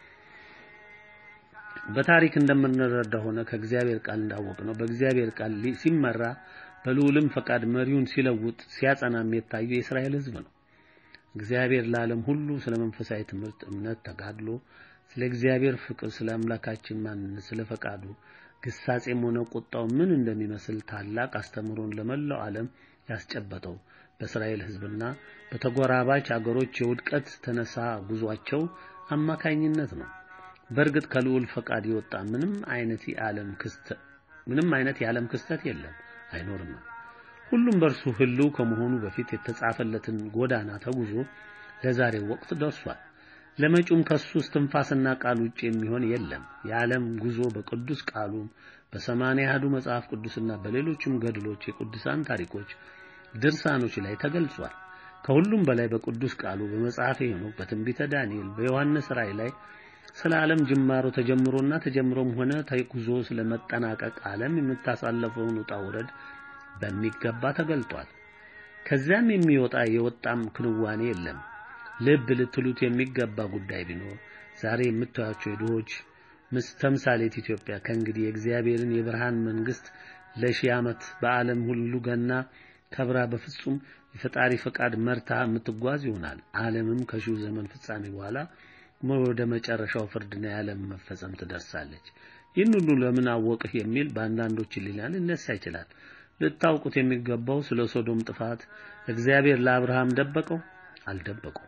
በታሪክ እንደምንረዳ ሆነ ከእግዚአብሔር ቃል እንዳወቅ ነው በእግዚአብሔር ቃል ሲመራ በልዑልም ፈቃድ መሪውን ሲለውጥ ሲያጸናም የታየው የእስራኤል ሕዝብ ነው። እግዚአብሔር ለዓለም ሁሉ ስለ መንፈሳዊ ትምህርት፣ እምነት፣ ተጋድሎ፣ ስለ እግዚአብሔር ፍቅር፣ ስለ አምላካችን ማንነት፣ ስለ ፈቃዱ ግሳጼም ሆነ ቁጣው ምን እንደሚመስል ታላቅ አስተምሮን ለመላው ዓለም ያስጨበጠው በእስራኤል ሕዝብና በተጎራባች አገሮች የውድቀት ተነሳ ጉዟቸው አማካኝነት ነው። በእርግጥ ከልዑል ፈቃድ የወጣ ምንም አይነት የዓለም ክስተት ምንም አይነት የዓለም ክስተት የለም አይኖርም። ሁሉም በእርሱ ህልው ከመሆኑ በፊት የተጻፈለትን ጎዳና ተጉዞ ለዛሬው ወቅት ደርሷል። ለመጪውም ከሱ እስትንፋስና ቃል ውጭ የሚሆን የለም። የዓለም ጉዞ በቅዱስ ቃሉም በሰማንያ አሐዱ መጽሐፍ ቅዱስና በሌሎችም ገድሎች፣ የቅዱሳን ታሪኮች፣ ድርሳኖች ላይ ተገልጿል። ከሁሉም በላይ በቅዱስ ቃሉ በመጽሐፈ ሄኖክ በትንቢተ ዳንኤል በዮሐንስ ራእይ ላይ ስለ ዓለም ጅማሮ ተጀምሮና ተጀምሮም ሆነ ተጉዞ ስለመጠናቀቅ ዓለም የምታሳለፈውን ውጣ ውረድ በሚገባ ተገልጧል። ከዚያም የሚወጣ የወጣም ክንዋኔ የለም። ልብ ልትሉት የሚገባ ጉዳይ ቢኖር ዛሬ የምታዩቸው የድሆች ምስ ተምሳሌት ኢትዮጵያ ከእንግዲህ የእግዚአብሔርን የብርሃን መንግስት ለሺህ ዓመት በዓለም ሁሉ ገና ከብራ በፍጹም የፈጣሪ ፈቃድ መርታ የምትጓዝ ይሆናል። ዓለምም ከሺው ዘመን ፍጻሜ በኋላ ወደ መጨረሻው ፍርድና የዓለም መፈጸም ትደርሳለች። ይህን ሁሉ ለምን አወቅህ የሚል በአንዳንዶች ሕሊና ሊነሳ ይችላል። ልታውቁት የሚገባው ስለ ሶዶም ጥፋት እግዚአብሔር ለአብርሃም ደበቀው? አልደበቀው።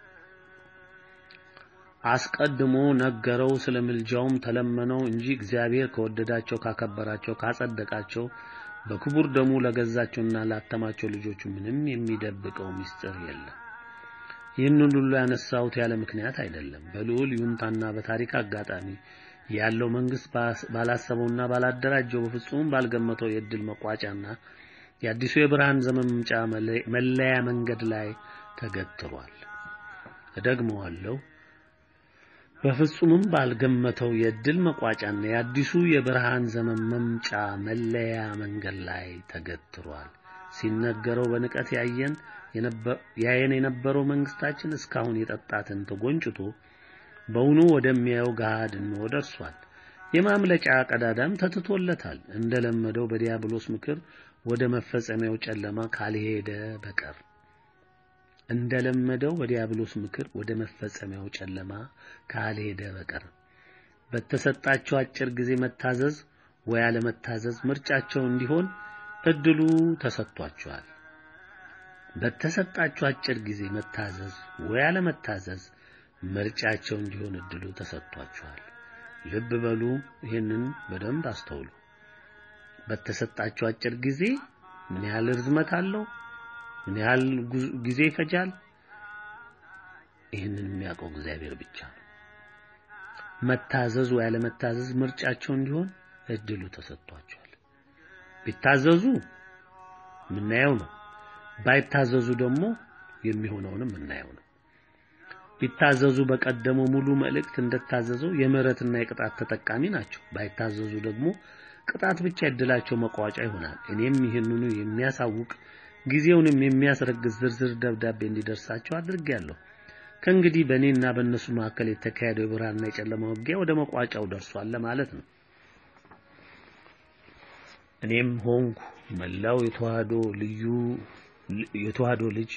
አስቀድሞ ነገረው። ስለ ምልጃውም ተለመነው እንጂ እግዚአብሔር ከወደዳቸው ካከበራቸው፣ ካጸደቃቸው በክቡር ደሙ ለገዛቸውና ላተማቸው ልጆቹ ምንም የሚደብቀው ምስጢር የለም። ይህንን ሁሉ ያነሳሁት ያለ ምክንያት አይደለም። በልዑል ይሁንታና በታሪክ አጋጣሚ ያለው መንግስት ባላሰበውና ባላደራጀው በፍጹም ባልገመተው የእድል መቋጫና የአዲሱ የብርሃን ዘመን መምጫ መለያ መንገድ ላይ ተገትሯል። እደግመዋለሁ። በፍጹምም ባልገመተው የእድል መቋጫና የአዲሱ የብርሃን ዘመን መምጫ መለያ መንገድ ላይ ተገትሯል። ሲነገረው በንቀት ያየን ያየን የነበረው መንግስታችን እስካሁን የጠጣትን ተጎንጭቶ በውኑ ወደሚያየው ገሃድ እንሆ ደርሷል። የማምለጫ ቀዳዳም ተትቶለታል። እንደለመደው በዲያብሎስ ምክር ወደ መፈጸሚያው ጨለማ ካልሄደ በቀር እንደለመደው በዲያብሎስ ምክር ወደ መፈጸሚያው ጨለማ ካልሄደ በቀር በተሰጣቸው አጭር ጊዜ መታዘዝ ወይ አለመታዘዝ ምርጫቸው እንዲሆን እድሉ ተሰጥቷቸዋል። በተሰጣቸው አጭር ጊዜ መታዘዝ ወይ አለመታዘዝ ምርጫቸው እንዲሆን እድሉ ተሰጥቷቸዋል። ልብ በሉ፣ ይህንን በደንብ አስተውሉ። በተሰጣቸው አጭር ጊዜ ምን ያህል ርዝመት አለው? ምን ያህል ጊዜ ይፈጃል? ይህንን የሚያውቀው እግዚአብሔር ብቻ ነው። መታዘዝ ወይ አለመታዘዝ ምርጫቸው እንዲሆን እድሉ ተሰጥቷቸዋል። ቢታዘዙ የምናየው ነው። ባይታዘዙ ደግሞ የሚሆነውንም የምናየው ነው። ቢታዘዙ በቀደመው ሙሉ መልእክት እንደታዘዘው የምህረትና የቅጣት ተጠቃሚ ናቸው። ባይታዘዙ ደግሞ ቅጣት ብቻ እድላቸው መቋጫ ይሆናል። እኔም ይህንኑ የሚያሳውቅ ጊዜውንም የሚያስረግዝ ዝርዝር ደብዳቤ እንዲደርሳቸው አድርጌያለሁ። ከእንግዲህ በእኔና በእነሱ መካከል የተካሄደው የብርሃንና የጨለማ ውጊያ ወደ መቋጫው ደርሷል ለማለት ነው። እኔም ሆንኩ መላው የተዋህዶ ልዩ የተዋህዶ ልጅ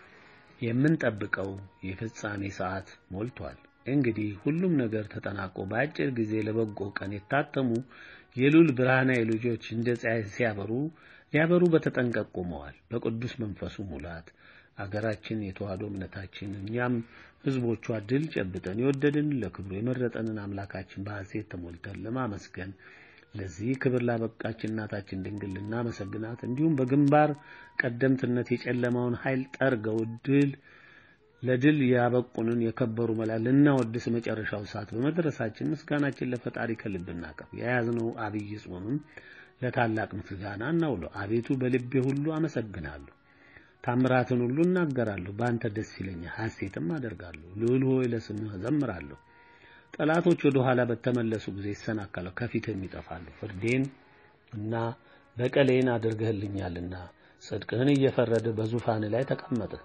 የምንጠብቀው የፍጻሜ ሰዓት ሞልቷል። እንግዲህ ሁሉም ነገር ተጠናቆ በአጭር ጊዜ ለበጎ ቀን የታተሙ የሉል ብርሃናዊ ልጆች እንደ ፀሐይ ሲያበሩ ሊያበሩ በተጠንቀቅ ቆመዋል። በቅዱስ መንፈሱ ሙላት አገራችን የተዋህዶ እምነታችን እኛም ሕዝቦቿ ድል ጨብጠን የወደድን ለክብሩ የመረጠንን አምላካችን በሐሴት ተሞልተን ለማመስገን ለዚህ ክብር ላበቃችን እናታችን ድንግል ልናመሰግናት እንዲሁም በግንባር ቀደምትነት የጨለማውን ኃይል ጠርገው ድል ለድል ያበቁንን የከበሩ መላእክት ልናወድስ መጨረሻው ሰዓት በመድረሳችን ምስጋናችን ለፈጣሪ ከልብ እናቀርብ። የያዝነው አብይ ጾምም ለታላቅ ምስጋና እናውለው። አቤቱ በልቤ ሁሉ አመሰግናለሁ፣ ታምራትን ሁሉ እናገራለሁ። በአንተ ደስ ይለኛል፣ ሐሴትም አደርጋለሁ። ልዑል ሆይ ለስምህ እዘምራለሁ። ጠላቶች ወደ ኋላ በተመለሱ ጊዜ ይሰናከላሉ፣ ከፊትም ይጠፋሉ። ፍርዴን እና በቀሌን አድርገህልኛልና ጽድቅህን እየፈረድህ በዙፋን ላይ ተቀመጥህ።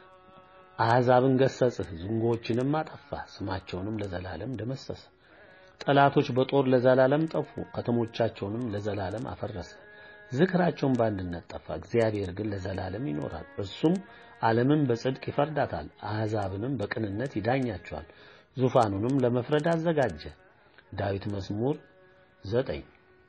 አሕዛብን ገሰጽህ፣ ዝንጎችንም አጠፋህ፣ ስማቸውንም ለዘላለም ደመሰሰ። ጠላቶች በጦር ለዘላለም ጠፉ፣ ከተሞቻቸውንም ለዘላለም አፈረሰ። ዝክራቸውን በአንድነት ጠፋ። እግዚአብሔር ግን ለዘላለም ይኖራል። እርሱም ዓለምን በጽድቅ ይፈርዳታል፣ አሕዛብንም በቅንነት ይዳኛቸዋል። ዙፋኑንም ለመፍረድ አዘጋጀ። ዳዊት መዝሙር ዘጠኝ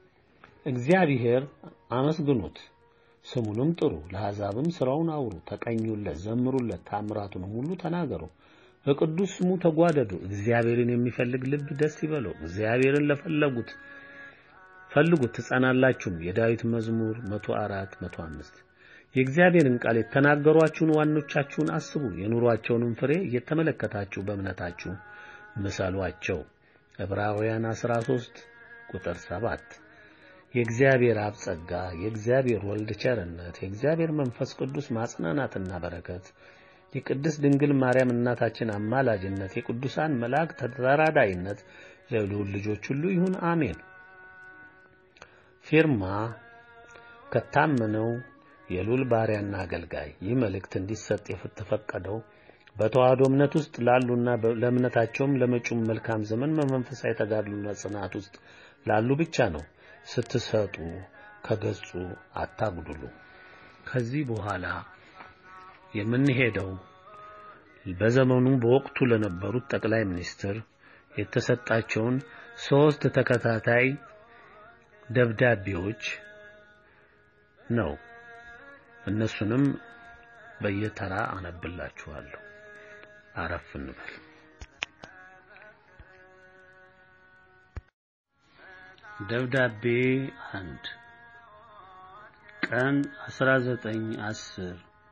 እግዚአብሔር አመስግኑት ስሙንም ጥሩ፣ ለአሕዛብም ሥራውን አውሩ፣ ተቀኙለት፣ ዘምሩለት፣ ታምራቱንም ሁሉ ተናገሩ። በቅዱስ ስሙ ተጓደዱ። እግዚአብሔርን የሚፈልግ ልብ ደስ ይበለው። እግዚአብሔርን ለፈለጉት ፈልጉት ትጸናላችሁም። የዳዊት መዝሙር 104 105 የእግዚአብሔርን ቃል የተናገሯችሁን ዋኖቻችሁን አስቡ። የኑሯቸውንም ፍሬ እየተመለከታችሁ በእምነታችሁ ምሰሏቸው። ዕብራውያን 13 ቁጥር 7 የእግዚአብሔር አብ ጸጋ፣ የእግዚአብሔር ወልድ ቸርነት፣ የእግዚአብሔር መንፈስ ቅዱስ ማጽናናትና በረከት፣ የቅድስት ድንግል ማርያም እናታችን አማላጅነት፣ የቅዱሳን መላእክት ተራዳይነት ለልዑል ልጆች ሁሉ ይሁን፣ አሜን። ፊርማ ከታመነው የልዑል ባሪያና አገልጋይ ይህ መልእክት እንዲሰጥ የተፈቀደው በተዋህዶ እምነት ውስጥ ላሉና ለእምነታቸውም ለመጪውም መልካም ዘመን በመንፈሳዊ ተጋድሎና ጽናት ውስጥ ላሉ ብቻ ነው። ስትሰጡ ከገጹ አታጉድሉ። ከዚህ በኋላ የምንሄደው በዘመኑ በወቅቱ ለነበሩት ጠቅላይ ሚኒስትር የተሰጣቸውን ሶስት ተከታታይ ደብዳቤዎች ነው። እነሱንም በየተራ አነብላችኋለሁ። አረፍ እንበል። ደብዳቤ አንድ ቀን 19 10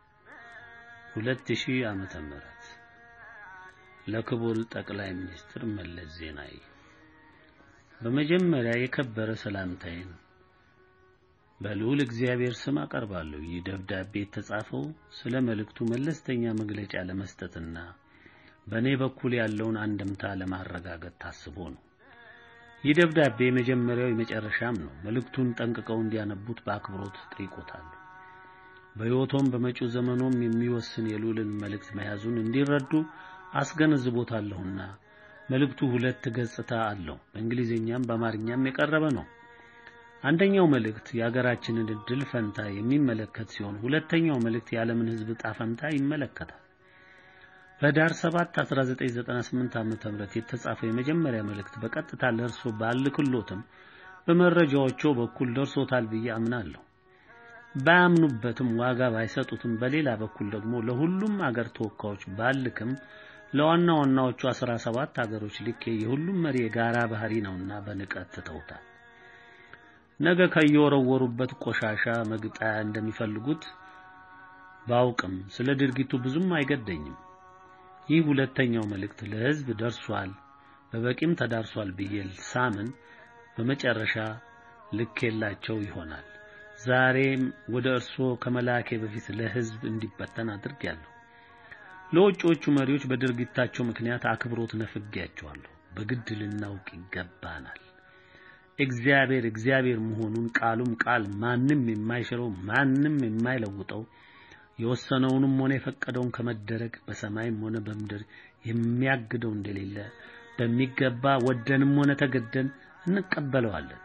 2000 ዓመተ ምህረት ለክቡር ጠቅላይ ሚኒስትር መለስ ዜናዊ በመጀመሪያ የከበረ ሰላምታዬን በልዑል እግዚአብሔር ስም አቀርባለሁ። ይህ ደብዳቤ የተጻፈው ስለ መልእክቱ መለስተኛ መግለጫ ለመስጠትና በእኔ በኩል ያለውን አንድምታ ለማረጋገጥ ታስቦ ነው። ይህ ደብዳቤ የመጀመሪያው የመጨረሻም ነው። መልእክቱን ጠንቅቀው እንዲያነቡት በአክብሮት ጠይቆታል። በሕይወቶም በመጪው ዘመኖም የሚወስን የልዑልን መልእክት መያዙን እንዲረዱ አስገነዝቦታለሁና መልእክቱ ሁለት ገጽታ አለው። በእንግሊዝኛም በአማርኛም የቀረበ ነው። አንደኛው መልእክት የሀገራችንን እድል ፈንታ የሚመለከት ሲሆን ሁለተኛው መልእክት የዓለምን ሕዝብ ዕጣ ፈንታ ይመለከታል። በዳር 7 1998 ዓመተ ምህረት የተጻፈው የመጀመሪያ መልእክት በቀጥታ ለእርሶ ባልክሎትም በመረጃዎቹ በኩል ደርሶታል ብዬ አምናለሁ። ባያምኑበትም ዋጋ ባይሰጡትም፣ በሌላ በኩል ደግሞ ለሁሉም አገር ተወካዮች ባልክም ለዋና ዋናዎቹ 17 አገሮች ልኬ የሁሉም መሪ የጋራ ባህሪ ነውና በንቀት ትተውታል። ነገ ከየወረወሩበት ቆሻሻ መግጣያ እንደሚፈልጉት ባውቅም ስለ ድርጊቱ ብዙም አይገደኝም። ይህ ሁለተኛው መልእክት ለሕዝብ ደርሷል፣ በበቂም ተዳርሷል ብዬ ሳምን በመጨረሻ ልኬላቸው ይሆናል። ዛሬም ወደ እርስዎ ከመላኬ በፊት ለሕዝብ እንዲበተን አድርጌያለሁ። ለውጮቹ መሪዎች በድርጊታቸው ምክንያት አክብሮት ነፍጌያቸዋለሁ። በግድ ልናውቅ ይገባናል። እግዚአብሔር እግዚአብሔር መሆኑን ቃሉም ቃል ማንም የማይሽረው ማንም የማይለውጠው የወሰነውንም ሆነ የፈቀደውን ከመደረግ በሰማይም ሆነ በምድር የሚያግደው እንደሌለ በሚገባ ወደንም ሆነ ተገደን እንቀበለዋለን።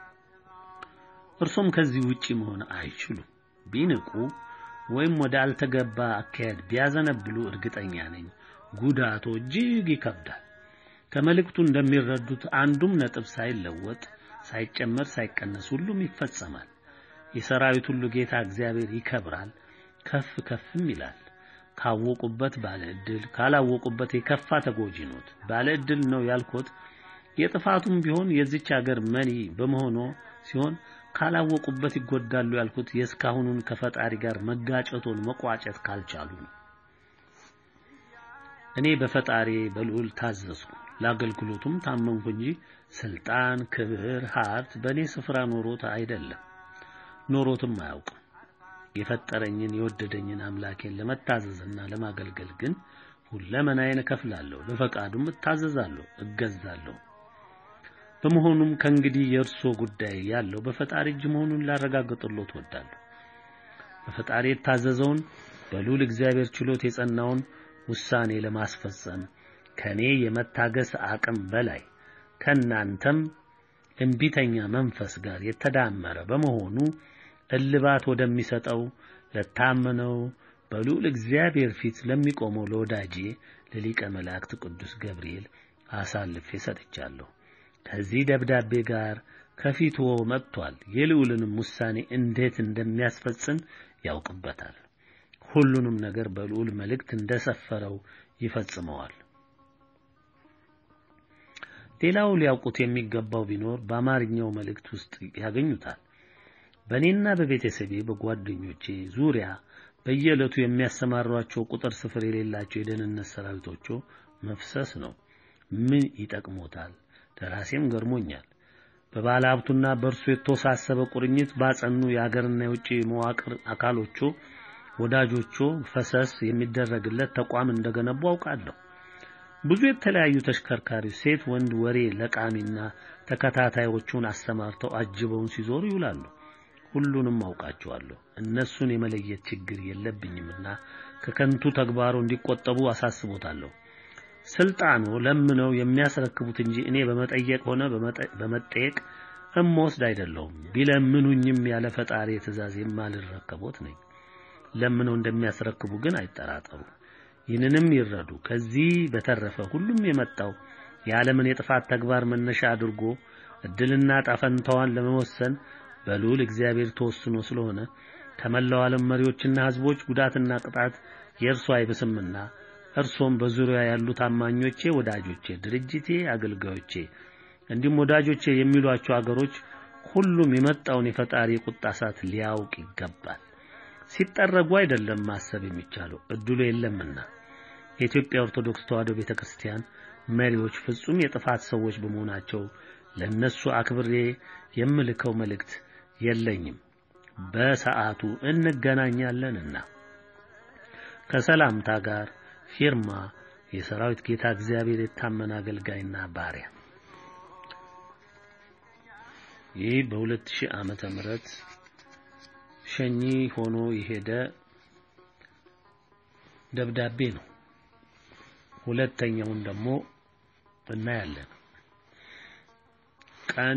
እርሶም ከዚህ ውጪ መሆን አይችሉም። ቢንቁ ወይም ወደ አልተገባ አካሄድ ቢያዘነብሉ እርግጠኛ ነኝ ጉዳቱ እጅግ ይከብዳል። ከመልእክቱ እንደሚረዱት አንዱም ነጥብ ሳይለወጥ ሳይጨመር ሳይቀነስ ሁሉም ይፈጸማል። የሰራዊት ሁሉ ጌታ እግዚአብሔር ይከብራል፣ ከፍ ከፍም ይላል። ካወቁበት ባለ ዕድል ካላወቁበት የከፋ ተጎጂ ኖት። ባለ ዕድል ነው ያልኩት የጥፋቱም ቢሆን የዚች ሀገር መሪ በመሆኑ ሲሆን ካላወቁበት ይጎዳሉ ያልኩት የእስካሁኑን ከፈጣሪ ጋር መጋጨቶን መቋጨት ካልቻሉ ነው። እኔ በፈጣሪ በልዑል ታዘዝኩ፣ ለአገልግሎቱም ታመንኩ እንጂ ስልጣን፣ ክብር፣ ሀብት በእኔ ስፍራ ኖሮት አይደለም፣ ኖሮትም አያውቅም። የፈጠረኝን የወደደኝን አምላኬን ለመታዘዝና ለማገልገል ግን ሁለመናዬን እከፍላለሁ፣ ለፈቃዱም እታዘዛለሁ፣ እገዛለሁ። በመሆኑም ከእንግዲህ የእርሶ ጉዳይ ያለው በፈጣሪ እጅ መሆኑን ላረጋግጥሎት እወዳለሁ። በፈጣሪ የታዘዘውን በልዑል እግዚአብሔር ችሎት የጸናውን ውሳኔ ለማስፈጸም ከኔ የመታገስ አቅም በላይ ከናንተም እምቢተኛ መንፈስ ጋር የተዳመረ በመሆኑ እልባት ወደሚሰጠው ለታመነው በልዑል እግዚአብሔር ፊት ለሚቆመው ለወዳጄ ለሊቀ መላእክት ቅዱስ ገብርኤል አሳልፌ ሰጥቻለሁ። ከዚህ ደብዳቤ ጋር ከፊትዎ መጥቷል። የልዑልንም ውሳኔ እንዴት እንደሚያስፈጽም ያውቅበታል። ሁሉንም ነገር በልዑል መልእክት እንደሰፈረው ይፈጽመዋል። ሌላው ሊያውቁት የሚገባው ቢኖር በአማርኛው መልእክት ውስጥ ያገኙታል። በእኔና በቤተሰቤ በጓደኞቼ ዙሪያ በየዕለቱ የሚያሰማሯቸው ቁጥር ስፍር የሌላቸው የደህንነት ሰራዊቶቹ መፍሰስ ነው። ምን ይጠቅሞታል? ደራሴም ገርሞኛል። በባለ ሀብቱና በእርሱ የተወሳሰበ ቁርኝት ባጸኑ የሀገርና የውጭ መዋቅር አካሎቹ ወዳጆቹ ፈሰስ የሚደረግለት ተቋም እንደገነቡ አውቃለሁ። ብዙ የተለያዩ ተሽከርካሪዎች ሴት፣ ወንድ ወሬ ለቃሚና ተከታታዮቹን አሰማርተው አጅበውን ሲዞሩ ይውላሉ። ሁሉንም አውቃቸዋለሁ። እነሱን የመለየት ችግር የለብኝምና ከከንቱ ተግባሩ እንዲቆጠቡ አሳስቦታለሁ። ስልጣኑ ለምነው የሚያስረክቡት እንጂ እኔ በመጠየቅ ሆነ በመጠየቅ እምወስድ አይደለሁም። ቢለምኑኝም ያለ ፈጣሪ ትእዛዝ የማልረከቦት ነኝ። ለምነው እንደሚያስረክቡ ግን አይጠራጠሩ። ይህንንም ይረዱ። ከዚህ በተረፈ ሁሉም የመጣው የዓለምን የጥፋት ተግባር መነሻ አድርጎ እድልና ጣፈንታዋን ለመወሰን በልዑል እግዚአብሔር ተወስኖ ስለሆነ ከመላው ዓለም መሪዎችና ሕዝቦች ጉዳትና ቅጣት የእርሱ አይብስምና እርሶም በዙሪያ ያሉ ታማኞቼ፣ ወዳጆቼ፣ ድርጅቴ፣ አገልጋዮቼ እንዲሁም ወዳጆቼ የሚሏቸው አገሮች ሁሉም የመጣውን የፈጣሪ የቁጣ እሳት ሊያውቅ ይገባል። ሲጠረጉ አይደለም ማሰብ የሚቻለው እድሉ የለምና። የኢትዮጵያ ኦርቶዶክስ ተዋሕዶ ቤተ ክርስቲያን መሪዎች ፍጹም የጥፋት ሰዎች በመሆናቸው ለነሱ አክብሬ የምልከው መልእክት የለኝም። በሰዓቱ እንገናኛለንና ከሰላምታ ጋር ፊርማ የሰራዊት ጌታ እግዚአብሔር የታመነ አገልጋይና ባሪያ። ይህ በ2000 ዓመተ ምህረት ሸኚ ሆኖ የሄደ ደብዳቤ ነው። ሁለተኛውን ደግሞ እናያለን። ቀን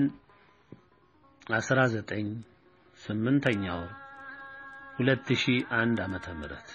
19 ስምንተኛ ወር 2001 ዓመተ ምህረት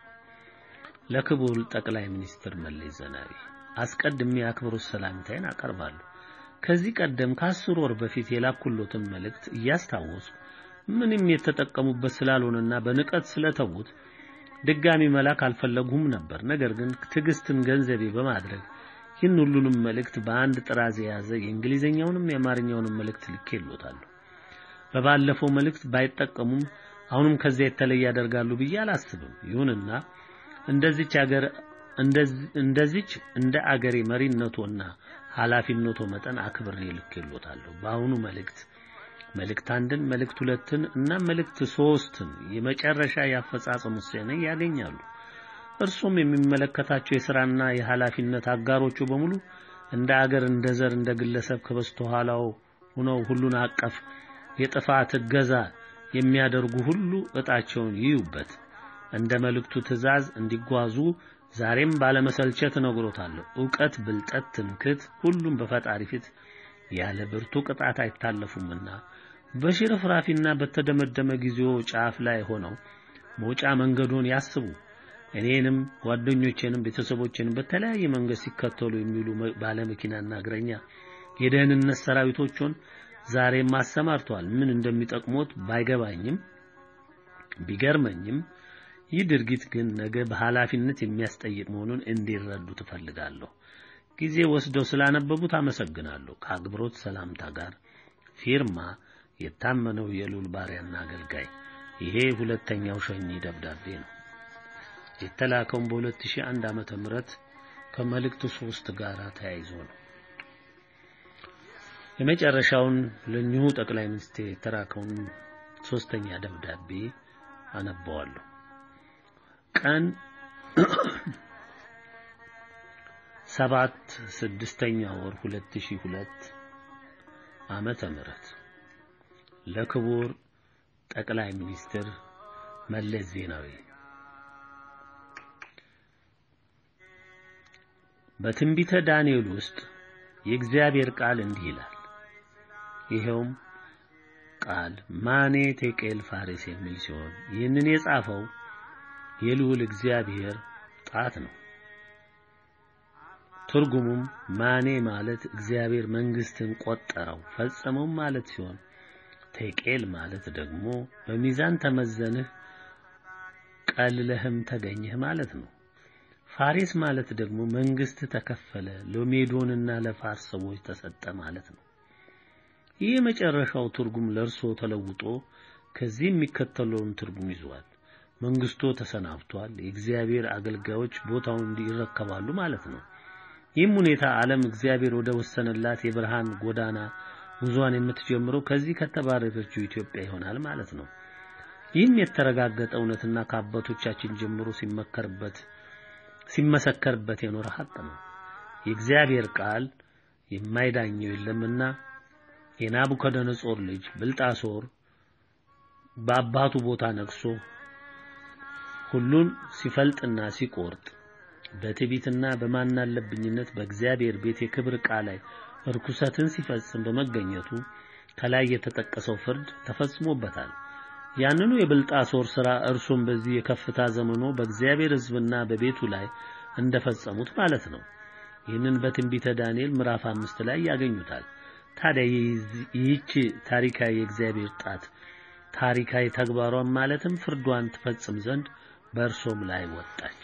ለክቡር ጠቅላይ ሚኒስትር መለስ ዜናዊ አስቀድሜ የአክብሮት ሰላምታዬን አቀርባለሁ። ከዚህ ቀደም ከአስር ወር በፊት የላኩሎትን መልእክት እያስታወሱ ምንም የተጠቀሙበት ስላልሆነና በንቀት ስለተዉት ድጋሚ መላክ አልፈለጉም ነበር። ነገር ግን ትዕግስትን ገንዘቤ በማድረግ ይህን ሁሉንም መልእክት በአንድ ጥራዝ የያዘ የእንግሊዝኛውንም የአማርኛውንም መልእክት ልኬልዎታለሁ። በባለፈው መልእክት ባይጠቀሙም አሁንም ከዚያ የተለየ ያደርጋሉ ብዬ አላስብም። ይሁንና እንደዚች አገር እንደዚች እንደ አገሬ መሪነቶና ኃላፊነቶ መጠን አክብሬ ልኬልዎታለሁ። በአሁኑ መልእክት መልእክት አንድን፣ መልእክት ሁለትን እና መልእክት ሶስትን የመጨረሻ የአፈጻጸም ውሳኔ ያገኛሉ። እርሱም የሚመለከታቸው የሥራና የኃላፊነት አጋሮቹ በሙሉ እንደ አገር፣ እንደ ዘር፣ እንደ ግለሰብ ከበስተኋላው ሆነው ሁሉን አቀፍ የጥፋት እገዛ የሚያደርጉ ሁሉ እጣቸውን ይዩበት። እንደ መልእክቱ ትእዛዝ እንዲጓዙ ዛሬም ባለመሰልቸት እነግሮታለሁ። ዕውቀት፣ ብልጠት፣ ትምክት ሁሉም በፈጣሪ ፊት ያለ ብርቱ ቅጣት አይታለፉምና በሽርፍራፊና በተደመደመ ጊዜው ጫፍ ላይ ሆነው መውጫ መንገዱን ያስቡ። እኔንም ጓደኞቼንም ቤተሰቦቼንም በተለያየ መንገድ ሲከተሉ የሚሉ ባለመኪናና እግረኛ የደህንነት ሰራዊቶቹን ዛሬም አሰማርተዋል። ምን እንደሚጠቅሙት ባይገባኝም ቢገርመኝም ይህ ድርጊት ግን ነገ በኃላፊነት የሚያስጠይቅ መሆኑን እንዲረዱ ትፈልጋለሁ። ጊዜ ወስደው ስላነበቡት አመሰግናለሁ። ከአክብሮት ሰላምታ ጋር ፊርማ የታመነው የልዑል ባሪያና አገልጋይ። ይሄ ሁለተኛው ሸኚ ደብዳቤ ነው። የተላከውን በ2001 ዓመተ ምህረት ከመልእክቱ ሶስት ጋር ተያይዞ ነው። የመጨረሻውን ለእኚሁ ጠቅላይ ሚኒስትር የተላከውን ሶስተኛ ደብዳቤ አነባዋለሁ። ቀን ሰባት ስድስተኛ ወር 2002 ዓመተ ምህረት ለክቡር ጠቅላይ ሚኒስትር መለስ ዜናዊ በትንቢተ ዳንኤል ውስጥ የእግዚአብሔር ቃል እንዲህ ይላል። ይኸውም ቃል ማኔ ቴቄል ፋሬስ የሚል ሲሆን ይህንን የጻፈው የልዑል እግዚአብሔር ጣት ነው። ትርጉሙም ማኔ ማለት እግዚአብሔር መንግስትን ቆጠረው ፈጸመው ማለት ሲሆን ቴቄል ማለት ደግሞ በሚዛን ተመዘንህ ቀልለህም ተገኘህ ማለት ነው። ፋሬስ ማለት ደግሞ መንግስት ተከፈለ፣ ለሜዶንና ለፋርስ ሰዎች ተሰጠ ማለት ነው። ይህ የመጨረሻው ትርጉም ለእርሶ ተለውጦ ከዚህ የሚከተለውን ትርጉም ይዟል። መንግስቶ ተሰናብቷል፣ የእግዚአብሔር አገልጋዮች ቦታውን ይረከባሉ ማለት ነው። ይህም ሁኔታ ዓለም እግዚአብሔር ወደ ወሰነላት የብርሃን ጎዳና ጉዟን የምትጀምረው ከዚህ ከተባረከችው ኢትዮጵያ ይሆናል ማለት ነው። ይህም የተረጋገጠ እውነትና ከአባቶቻችን ጀምሮ ሲመከርበት ሲመሰከርበት የኖረ ሀቅ ነው። የእግዚአብሔር ቃል የማይዳኘው የለምና የናቡከደነጾር ልጅ ብልጣሶር በአባቱ ቦታ ነግሶ ሁሉን ሲፈልጥና ሲቆርጥ በትዕቢትና በማናለብኝነት በእግዚአብሔር ቤት የክብር ዕቃ ላይ ርኩሰትን ሲፈጽም በመገኘቱ ከላይ የተጠቀሰው ፍርድ ተፈጽሞበታል። ያንኑ የብልጣሶር ሥራ እርሱም በዚህ የከፍታ ዘመኑ በእግዚአብሔር ሕዝብና በቤቱ ላይ እንደፈጸሙት ማለት ነው። ይህንን በትንቢተ ዳንኤል ምዕራፍ አምስት ላይ ያገኙታል። ታዲያ ይህች ታሪካዊ የእግዚአብሔር ጣት ታሪካዊ ተግባሯን ማለትም ፍርዷን ትፈጽም ዘንድ በእርሶም ላይ ወጣች።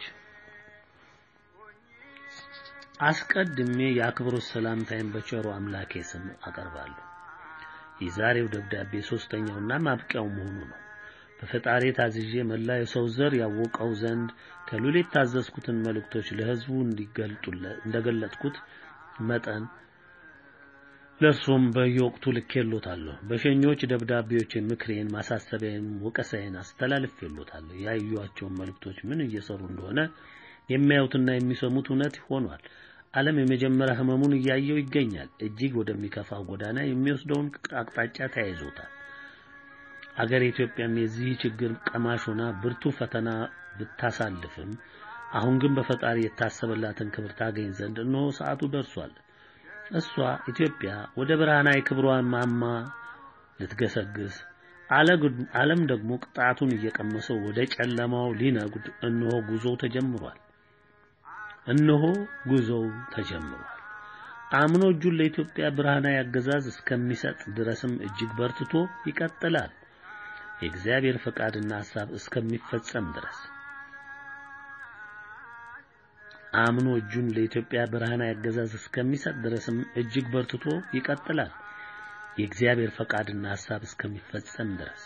አስቀድሜ የአክብሮት ሰላምታዬን በቸሩ አምላኬ ስም አቀርባለሁ። የዛሬው ደብዳቤ ሶስተኛውና ማብቂያው መሆኑ ነው። በፈጣሪ ታዝዤ መላ የሰው ዘር ያወቀው ዘንድ ከሉል የታዘዝኩትን መልእክቶች ለሕዝቡ እንዲገልጡለት እንደገለጥኩት መጠን ለእርሱም በየወቅቱ ልኬሎታለሁ። በሸኞች ደብዳቤዎችን፣ ምክሬን፣ ማሳሰቢያን፣ ወቀሳዬን አስተላልፌሎታለሁ። ያዩዋቸውን መልእክቶች ምን እየሰሩ እንደሆነ የሚያዩትና የሚሰሙት እውነት ሆኗል። ዓለም የመጀመሪያ ህመሙን እያየው ይገኛል። እጅግ ወደሚከፋው ጎዳና የሚወስደውን አቅጣጫ ተያይዞታል። አገር ኢትዮጵያም የዚህ ችግር ቀማሽ ሆና ብርቱ ፈተና ብታሳልፍም አሁን ግን በፈጣሪ የታሰበላትን ክብር ታገኝ ዘንድ እነሆ ሰዓቱ ደርሷል። እሷ ኢትዮጵያ ወደ ብርሃናዊ ክብሯን ማማ ልትገሰግስ፣ ዓለም ደግሞ ቅጣቱን እየቀመሰው ወደ ጨለማው ሊነጉድ እነሆ ጉዞው ተጀምሯል። እነሆ ጉዞው ተጀምሯል። አምኖ እጁን ለኢትዮጵያ ብርሃናዊ አገዛዝ እስከሚሰጥ ድረስም እጅግ በርትቶ ይቀጥላል። የእግዚአብሔር ፈቃድና ሐሳብ እስከሚፈጸም ድረስ አምኖ እጁን ለኢትዮጵያ ብርሃናዊ አገዛዝ እስከሚሰጥ ድረስም እጅግ በርትቶ ይቀጥላል። የእግዚአብሔር ፈቃድና ሐሳብ እስከሚፈጸም ድረስ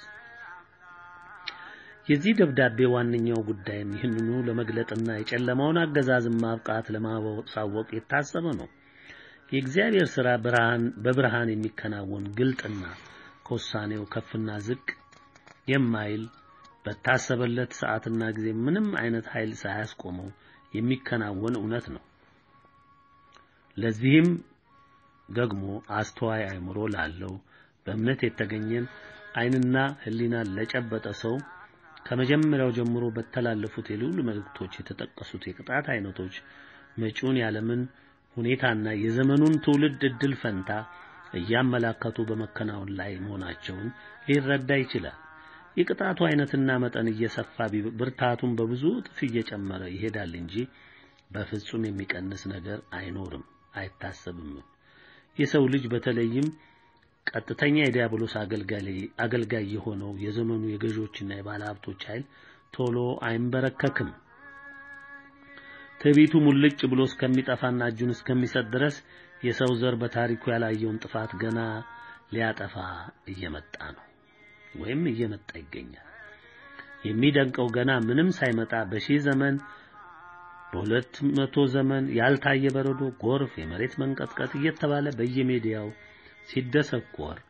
የዚህ ደብዳቤ ዋነኛው ጉዳይም ይህንኑ ለመግለጥና የጨለማውን አገዛዝን ማብቃት ለማሳወቅ የታሰበ ነው። የእግዚአብሔር ሥራ ብርሃን በብርሃን የሚከናወን ግልጥና ከውሳኔው ከፍና ዝቅ የማይል በታሰበለት ሰዓትና ጊዜ ምንም አይነት ኃይል ሳያስቆመው የሚከናወን እውነት ነው። ለዚህም ደግሞ አስተዋይ አእምሮ ላለው በእምነት የተገኘን ዓይንና ሕሊናን ለጨበጠ ሰው ከመጀመሪያው ጀምሮ በተላለፉት የልዑል መልእክቶች የተጠቀሱት የቅጣት አይነቶች መጪውን ያለምን ሁኔታና የዘመኑን ትውልድ እድል ፈንታ እያመላከቱ በመከናወን ላይ መሆናቸውን ሊረዳ ይችላል። የቅጣቱ አይነትና መጠን እየሰፋ ብርታቱን በብዙ እጥፍ እየጨመረ ይሄዳል እንጂ በፍጹም የሚቀንስ ነገር አይኖርም፣ አይታሰብም። የሰው ልጅ በተለይም ቀጥተኛ የዲያብሎስ አገልጋይ የሆነው የዘመኑ የገዢዎችና የባለሀብቶች ኃይል ቶሎ አይንበረከክም። ትዕቢቱ ሙልጭ ብሎ እስከሚጠፋና እጁን እስከሚሰጥ ድረስ የሰው ዘር በታሪኩ ያላየውን ጥፋት ገና ሊያጠፋ እየመጣ ነው ወይም እየመጣ ይገኛል። የሚደንቀው ገና ምንም ሳይመጣ በሺህ ዘመን በሁለት መቶ ዘመን ያልታየ በረዶ፣ ጎርፍ፣ የመሬት መንቀጥቀጥ እየተባለ በየሜዲያው ሲደሰኮር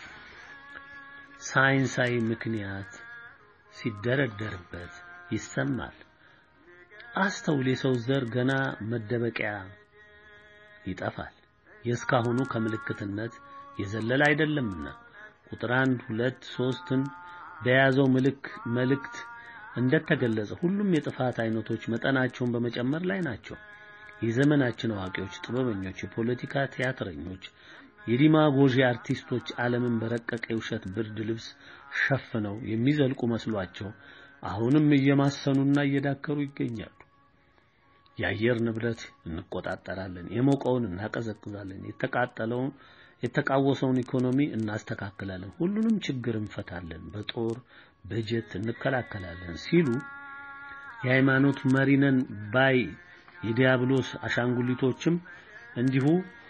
ሳይንሳዊ ምክንያት ሲደረደርበት ይሰማል። አስተውል፣ የሰው ዘር ገና መደበቂያ ይጠፋል። የእስካሁኑ ከምልክትነት የዘለለ አይደለምና ቁጥር አንድ ሁለት ሶስትን በያዘው ምልክ መልእክት እንደተገለጸ ሁሉም የጥፋት አይነቶች መጠናቸውን በመጨመር ላይ ናቸው። የዘመናችን አዋቂዎች፣ ጥበበኞች፣ የፖለቲካ ቲያትረኞች፣ የዲማጎጂ አርቲስቶች ዓለምን በረቀቀ የውሸት ብርድ ልብስ ሸፍነው የሚዘልቁ መስሏቸው አሁንም እየማሰኑና እየዳከሩ ይገኛሉ። የአየር ንብረት እንቆጣጠራለን፣ የሞቀውን እናቀዘቅዛለን፣ የተቃጠለውን የተቃወሰውን ኢኮኖሚ እናስተካክላለን፣ ሁሉንም ችግር እንፈታለን፣ በጦር በጀት እንከላከላለን ሲሉ የሃይማኖት መሪነን ባይ የዲያብሎስ አሻንጉሊቶችም እንዲሁ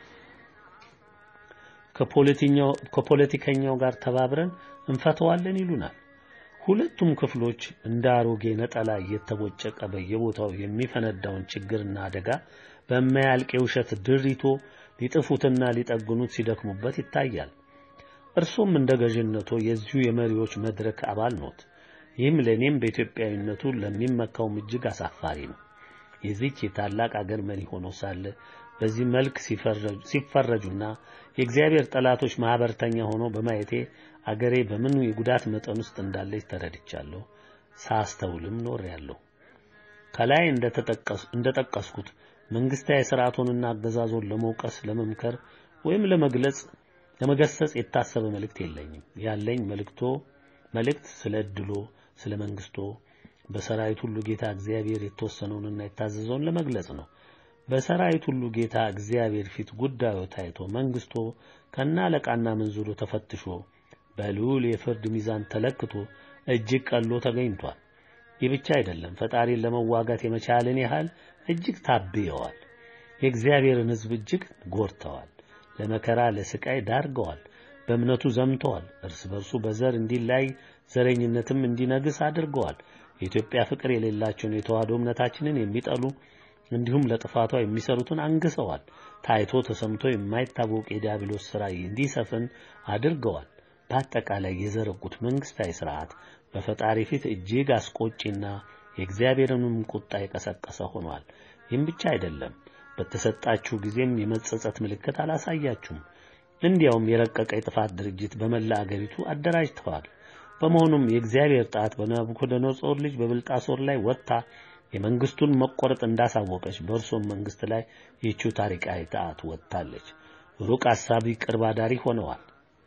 ከፖለቲከኛው ጋር ተባብረን እንፈተዋለን ይሉናል። ሁለቱም ክፍሎች እንደ አሮጌ ነጠላ እየተቦጨቀ በየቦታው የሚፈነዳውን ችግርና አደጋ በማያልቅ የውሸት ድሪቶ ሊጥፉትና ሊጠግኑት ሲደክሙበት ይታያል። እርሶም እንደ ገዥነቶ የዚሁ የመሪዎች መድረክ አባል ኖት። ይህም ለእኔም በኢትዮጵያዊነቱ ለሚመካውም እጅግ አሳፋሪ ነው። የዚች የታላቅ አገር መሪ ሆኖ ሳለ በዚህ መልክ ሲፈረጁና የእግዚአብሔር ጠላቶች ማህበርተኛ ሆኖ በማየቴ አገሬ በምን የጉዳት መጠን ውስጥ እንዳለች ተረድቻለሁ። ሳስተውልም ኖሬያለሁ። ከላይ እንደጠቀስኩት መንግስታዊ ስርዓቱንና አገዛዞን ለመውቀስ፣ ለመምከር ወይም ለመግለጽ ለመገሰጽ የታሰበ መልእክት የለኝም። ያለኝ መልእክቶ መልእክት ስለ እድሎ፣ ስለ መንግስቶ በሰራዊት ሁሉ ጌታ እግዚአብሔር የተወሰነውንና የታዘዘውን ለመግለጽ ነው። በሰራዊት ሁሉ ጌታ እግዚአብሔር ፊት ጉዳዩ ታይቶ መንግስቶ ከና አለቃና መንዙሩ ተፈትሾ በልዑል የፍርድ ሚዛን ተለክቶ እጅግ ቀሎ ተገኝቷል። ይህ ብቻ አይደለም፣ ፈጣሪን ለመዋጋት የመቻልን ያህል እጅግ ታብየዋል። የእግዚአብሔርን ሕዝብ እጅግ ጎድተዋል። ለመከራ ለስቃይ ዳርገዋል። በእምነቱ ዘምተዋል። እርስ በርሱ በዘር እንዲላይ ዘረኝነትም እንዲነግስ አድርገዋል። የኢትዮጵያ ፍቅር የሌላቸውን የተዋህዶ እምነታችንን የሚጠሉ እንዲሁም ለጥፋቷ የሚሰሩትን አንግሰዋል። ታይቶ ተሰምቶ የማይታወቅ የዲያብሎስ ሥራ እንዲሰፍን አድርገዋል። በአጠቃላይ የዘረጉት መንግስታዊ ስርዓት በፈጣሪ ፊት እጅግ አስቆጪና የእግዚአብሔርንም ቁጣ የቀሰቀሰ ሆኗል። ይህም ብቻ አይደለም፣ በተሰጣችሁ ጊዜም የመጸጸት ምልክት አላሳያችሁም። እንዲያውም የረቀቀ የጥፋት ድርጅት በመላ አገሪቱ አደራጅተዋል። በመሆኑም የእግዚአብሔር ጣት በናቡከደነጾር ልጅ በብልጣሶር ላይ ወጥታ የመንግስቱን መቆረጥ እንዳሳወቀች በእርሶም መንግስት ላይ ይህችው ታሪካዊ ጣት ወጥታለች። ሩቅ አሳቢ ቅርብ አዳሪ ሆነዋል።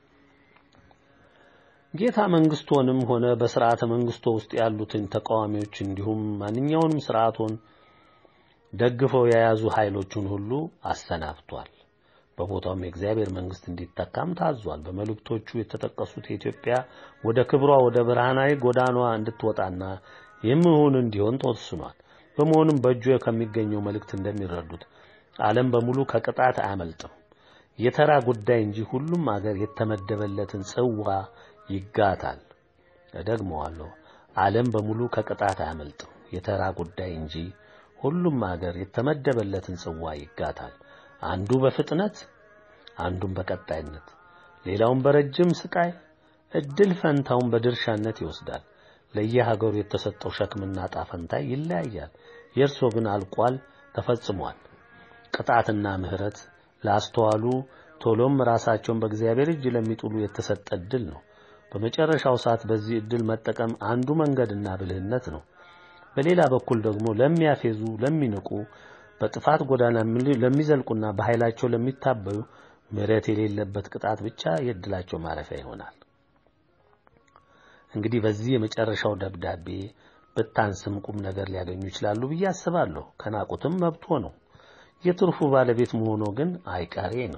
ጌታ መንግስቶንም ሆነ በስርዓተ መንግስቶ ውስጥ ያሉትን ተቃዋሚዎች እንዲሁም ማንኛውንም ስርዓቱን ደግፈው የያዙ ኃይሎቹን ሁሉ አሰናብቷል። በቦታውም የእግዚአብሔር መንግስት እንዲተካም ታዟል። በመልእክቶቹ የተጠቀሱት የኢትዮጵያ ወደ ክብሯ ወደ ብርሃናዊ ጎዳናዋ እንድትወጣና የምሁን እንዲሆን ተወስኗል። በመሆኑም በእጁ ከሚገኘው መልእክት እንደሚረዱት ዓለም በሙሉ ከቅጣት አያመልጥም። የተራ ጉዳይ እንጂ ሁሉም አገር የተመደበለትን ጽዋ ይጋታል። እደግመዋለሁ። ዓለም በሙሉ ከቅጣት አያመልጥም። የተራ ጉዳይ እንጂ ሁሉም አገር የተመደበለትን ጽዋ ይጋታል። አንዱ በፍጥነት አንዱም በቀጣይነት ሌላውን በረጅም ስቃይ እድል ፈንታውን በድርሻነት ይወስዳል። ለየሀገሩ የተሰጠው ሸክምና ጣፈንታ ይለያያል። የእርሶ ግን አልቋል፣ ተፈጽሟል። ቅጣትና ምሕረት ላስተዋሉ ቶሎም ራሳቸውን በእግዚአብሔር እጅ ለሚጥሉ የተሰጠ እድል ነው። በመጨረሻው ሰዓት በዚህ እድል መጠቀም አንዱ መንገድና ብልህነት ነው። በሌላ በኩል ደግሞ ለሚያፌዙ፣ ለሚንቁ፣ በጥፋት ጎዳና ለሚዘልቁና በኃይላቸው ለሚታበዩ ምሕረት የሌለበት ቅጣት ብቻ የእድላቸው ማረፊያ ይሆናል። እንግዲህ በዚህ የመጨረሻው ደብዳቤ ብታንስም ቁም ነገር ሊያገኙ ይችላሉ ብዬ አስባለሁ። ከናቁትም መብቶ ነው። የትርፉ ባለቤት መሆኑ ግን አይቀሬ ነው።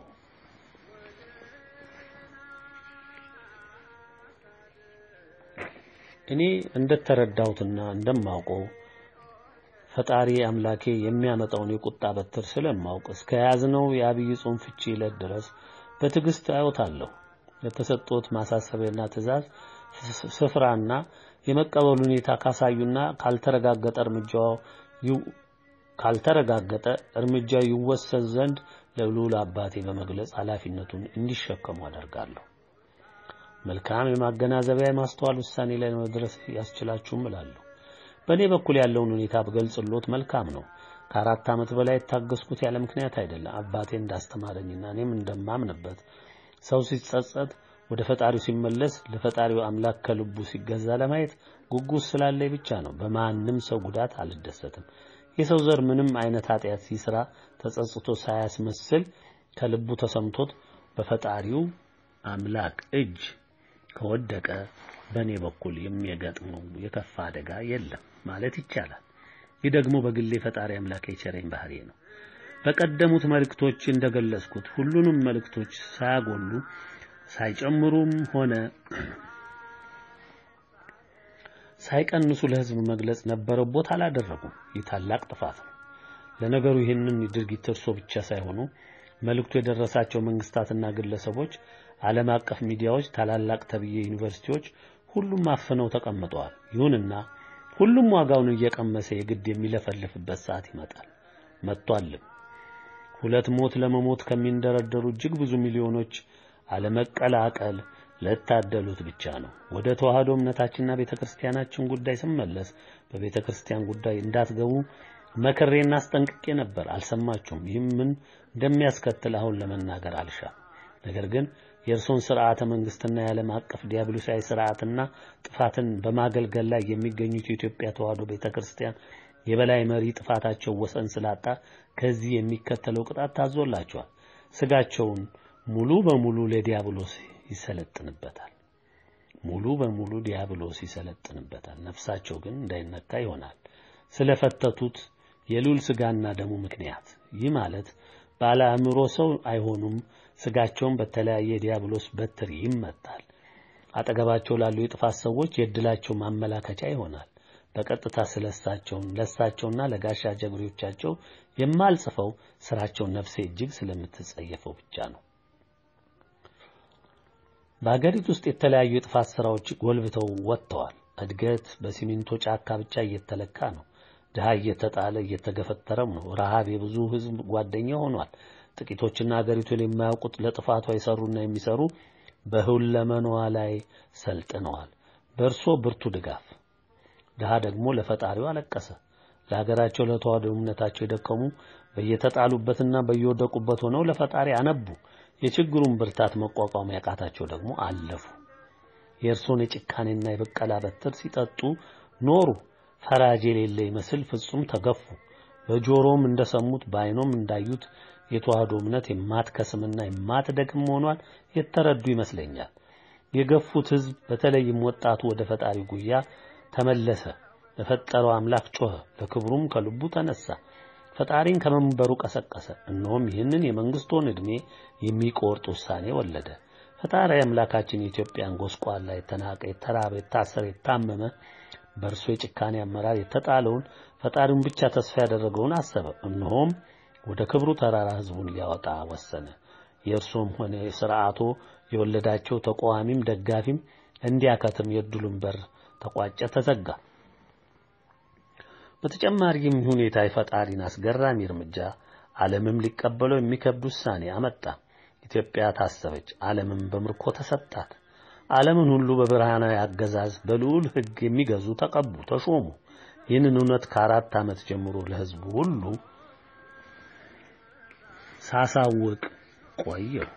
እኔ እንደተረዳሁትና እንደማውቀው ፈጣሪ አምላኬ የሚያመጣውን የቁጣ በትር ስለማውቅ እስከ ያዝነው የአብይ ጾም ፍቺ ዕለት ድረስ በትዕግስት አዩታለሁ። የተሰጡት ማሳሰቢያና ትዕዛዝ ስፍራና የመቀበል ሁኔታ ካሳዩና ካልተረጋገጠ እርምጃው ካልተረጋገጠ እርምጃ ይወሰድ ዘንድ ለልዑል አባቴ በመግለጽ ኃላፊነቱን እንዲሸከሙ አደርጋለሁ። መልካም የማገናዘቢያ የማስተዋል ውሳኔ ላይ መድረስ ያስችላችሁም እላለሁ። በእኔ በኩል ያለውን ሁኔታ ብገልጽሎት መልካም ነው። ከአራት ዓመት በላይ የታገስኩት ያለ ምክንያት አይደለም። አባቴ እንዳስተማረኝና እኔም እንደማምንበት ሰው ሲጸጸት ወደ ፈጣሪው ሲመለስ ለፈጣሪው አምላክ ከልቡ ሲገዛ ለማየት ጉጉት ስላለኝ ብቻ ነው። በማንም ሰው ጉዳት አልደሰትም። የሰው ዘር ምንም አይነት ኃጢአት ሲስራ ተጸጽቶ ሳያስመስል ከልቡ ተሰምቶት በፈጣሪው አምላክ እጅ ከወደቀ በእኔ በኩል የሚገጥመው የከፋ አደጋ የለም ማለት ይቻላል። ይህ ደግሞ በግሌ ፈጣሪ አምላክ የቸረኝ ባህሪ ነው። በቀደሙት መልእክቶች እንደገለጽኩት ሁሉንም መልእክቶች ሳያጎሉ ሳይጨምሩም ሆነ ሳይቀንሱ ለሕዝብ መግለጽ ነበረው ቦታ አላደረጉም። ይህ ታላቅ ጥፋት ነው። ለነገሩ ይህንን ድርጊት እርሶ ብቻ ሳይሆኑ መልእክቱ የደረሳቸው መንግስታትና ግለሰቦች፣ ዓለም አቀፍ ሚዲያዎች፣ ታላላቅ ተብዬ ዩኒቨርሲቲዎች ሁሉም አፍነው ተቀምጠዋል። ይሁንና ሁሉም ዋጋውን እየቀመሰ የግድ የሚለፈልፍበት ሰዓት ይመጣል መጥቷልም። ሁለት ሞት ለመሞት ከሚንደረደሩ እጅግ ብዙ ሚሊዮኖች አለመቀላቀል ለታደሉት ብቻ ነው። ወደ ተዋህዶ እምነታችንና ቤተክርስቲያናችን ጉዳይ ስመለስ በቤተክርስቲያን ጉዳይ እንዳትገቡ መክሬና አስጠንቅቄ ነበር። አልሰማችሁም። ይህም ምን እንደሚያስከትል አሁን ለመናገር አልሻም። ነገር ግን የእርሶን ስርዓተ መንግስትና የዓለም አቀፍ ዲያብሎሳዊ ስርዓትና ጥፋትን በማገልገል ላይ የሚገኙት የኢትዮጵያ ተዋህዶ ቤተክርስቲያን የበላይ መሪ ጥፋታቸው ወሰን ስላጣ ከዚህ የሚከተለው ቅጣት ታዞላቸዋል። ስጋቸውን ሙሉ በሙሉ ለዲያብሎስ ይሰለጥንበታል። ሙሉ በሙሉ ዲያብሎስ ይሰለጥንበታል። ነፍሳቸው ግን እንዳይነካ ይሆናል። ስለፈተቱት የልዑል ስጋና ደሙ ምክንያት ይህ ማለት ባለ አእምሮ ሰው አይሆኑም። ስጋቸውን በተለያየ ዲያብሎስ በትር ይመታል። አጠገባቸው ላሉ የጥፋት ሰዎች የእድላቸው ማመላከቻ ይሆናል። በቀጥታ ስለሳቸውን ለሳቸውና ለጋሻ ጀግሬዎቻቸው የማልጽፈው ስራቸው ነፍሴ እጅግ ስለምትጸየፈው ብቻ ነው። በአገሪቱ ውስጥ የተለያዩ የጥፋት ስራዎች ጎልብተው ወጥተዋል። እድገት በሲሚንቶ ጫካ ብቻ እየተለካ ነው። ድሃ እየተጣለ እየተገፈተረም ነው። ረሃብ የብዙ ህዝብ ጓደኛ ሆኗል። ጥቂቶችና አገሪቱን የማያውቁት ለጥፋቷ የሰሩና የሚሰሩ በሁለመናዋ ላይ ሰልጥነዋል። በእርሶ ብርቱ ድጋፍ ድሃ ደግሞ ለፈጣሪው አለቀሰ። ለሀገራቸው ለተዋህዶ እምነታቸው የደከሙ በየተጣሉበትና በየወደቁበት ሆነው ለፈጣሪ አነቡ። የችግሩን ብርታት መቋቋም ያቃታቸው ደግሞ አለፉ። የእርሶን የጭካኔና የበቀላ በትር ሲጠጡ ኖሩ። ፈራጅ የሌለ ይመስል ፍጹም ተገፉ። በጆሮም እንደሰሙት በዓይኖም እንዳዩት የተዋህዶ እምነት የማትከስምና የማትደክም መሆኗን የተረዱ ይመስለኛል። የገፉት ህዝብ በተለይም ወጣቱ ወደ ፈጣሪ ጉያ ተመለሰ። ለፈጠረው አምላክ ጮኸ። ለክብሩም ከልቡ ተነሳ። ፈጣሪን ከመንበሩ ቀሰቀሰ። እነሆም ይህንን የመንግስቱን ዕድሜ የሚቆርጥ ውሳኔ ወለደ። ፈጣሪ አምላካችን የኢትዮጵያን ጎስቋላ፣ የተናቀ፣ የተራበ፣ የታሰረ፣ የታመመ በእርሱ የጭካኔ አመራር የተጣለውን ፈጣሪውን ብቻ ተስፋ ያደረገውን አሰበ። እነሆም ወደ ክብሩ ተራራ ህዝቡን ሊያወጣ ወሰነ። የእርሱም ሆነ የሥርዓቶ የወለዳቸው ተቃዋሚም ደጋፊም እንዲያከትም የዕድሉን በር ተቋጨ፣ ተዘጋ። በተጨማሪም ሁኔታ የፈጣሪን አስገራሚ እርምጃ ዓለምም ሊቀበለው የሚከብድ ውሳኔ አመጣ። ኢትዮጵያ ታሰበች፣ ዓለምም በምርኮ ተሰጣት። ዓለምን ሁሉ በብርሃናዊ አገዛዝ በልዑል ሕግ የሚገዙ ተቀቡ፣ ተሾሙ። ይህንን እውነት ከአራት ዓመት ጀምሮ ለሕዝቡ ሁሉ ሳሳውቅ ቆየው።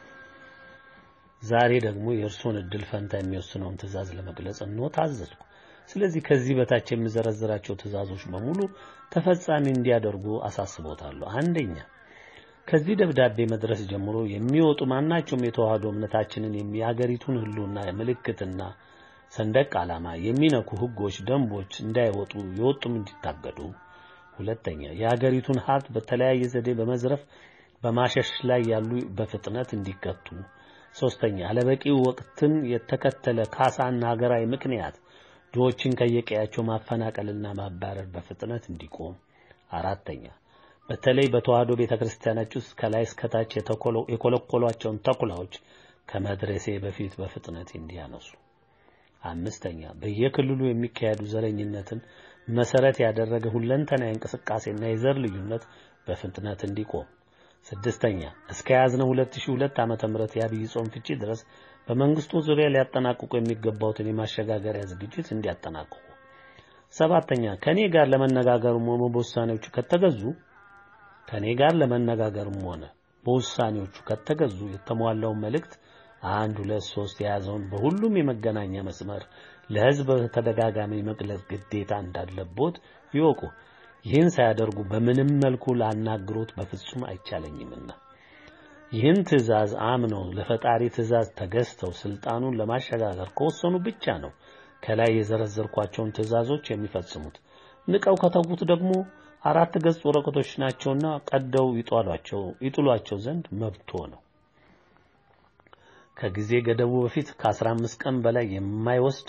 ዛሬ ደግሞ የእርሶን ዕድል ፈንታ የሚወስነውን ትእዛዝ ለመግለጽ እንሆ ታዘዝኩ። ስለዚህ ከዚህ በታች የምዘረዝራቸው ትእዛዞች በሙሉ ተፈጻሚ እንዲያደርጉ አሳስቦታለሁ። አንደኛ ከዚህ ደብዳቤ መድረስ ጀምሮ የሚወጡ ማናቸውም የተዋህዶ እምነታችንን የሀገሪቱን ሕልውና ምልክትና ሰንደቅ ዓላማ የሚነኩ ሕጎች፣ ደንቦች እንዳይወጡ የወጡም እንዲታገዱ። ሁለተኛ የሀገሪቱን ሀብት በተለያየ ዘዴ በመዝረፍ በማሸሽ ላይ ያሉ በፍጥነት እንዲቀጡ። ሶስተኛ አለበቂ ወቅትን የተከተለ ካሳና ሀገራዊ ምክንያት ድሆችን ከየቀያቸው ማፈናቀልና ማባረር በፍጥነት እንዲቆም። አራተኛ በተለይ በተዋህዶ ቤተክርስቲያናች ውስጥ ከላይ እስከታች የኮለኮሏቸውን ተኩላዎች ከመድረሴ በፊት በፍጥነት እንዲያነሱ። አምስተኛ በየክልሉ የሚካሄዱ ዘረኝነትን መሰረት ያደረገ ሁለንተናዊ እንቅስቃሴና የዘር ልዩነት በፍጥነት እንዲቆም። ስድስተኛ እስከ ያዝነው 2002 ዓመተ ምህረት የአብይ ጾም ፍቺ ድረስ በመንግስቱ ዙሪያ ሊያጠናቅቁ የሚገባውትን የማሸጋገሪያ ዝግጅት እንዲያጠናቅቁ። ሰባተኛ ከኔ ጋር ለመነጋገርም ሆነ በውሳኔዎቹ ከተገዙ ከኔ ጋር ለመነጋገርም ሆነ በውሳኔዎቹ ከተገዙ የተሟላውን መልእክት አንድ ሁለት ሶስት የያዘውን በሁሉም የመገናኛ መስመር ለህዝብ በተደጋጋሚ መግለጽ ግዴታ እንዳለቦት ይወቁ። ይህን ሳያደርጉ በምንም መልኩ ላናግሮት በፍጹም አይቻለኝምና ይህን ትእዛዝ አምነው ለፈጣሪ ትእዛዝ ተገዝተው ስልጣኑን ለማሸጋገር ከወሰኑ ብቻ ነው ከላይ የዘረዘርኳቸውን ትእዛዞች የሚፈጽሙት። ንቀው ከተዉት ደግሞ አራት ገጽ ወረቀቶች ናቸውና ቀደው ይጧሏቸው ይጥሏቸው ዘንድ መብቶ ነው። ከጊዜ ገደቡ በፊት ከ15 ቀን በላይ የማይወስድ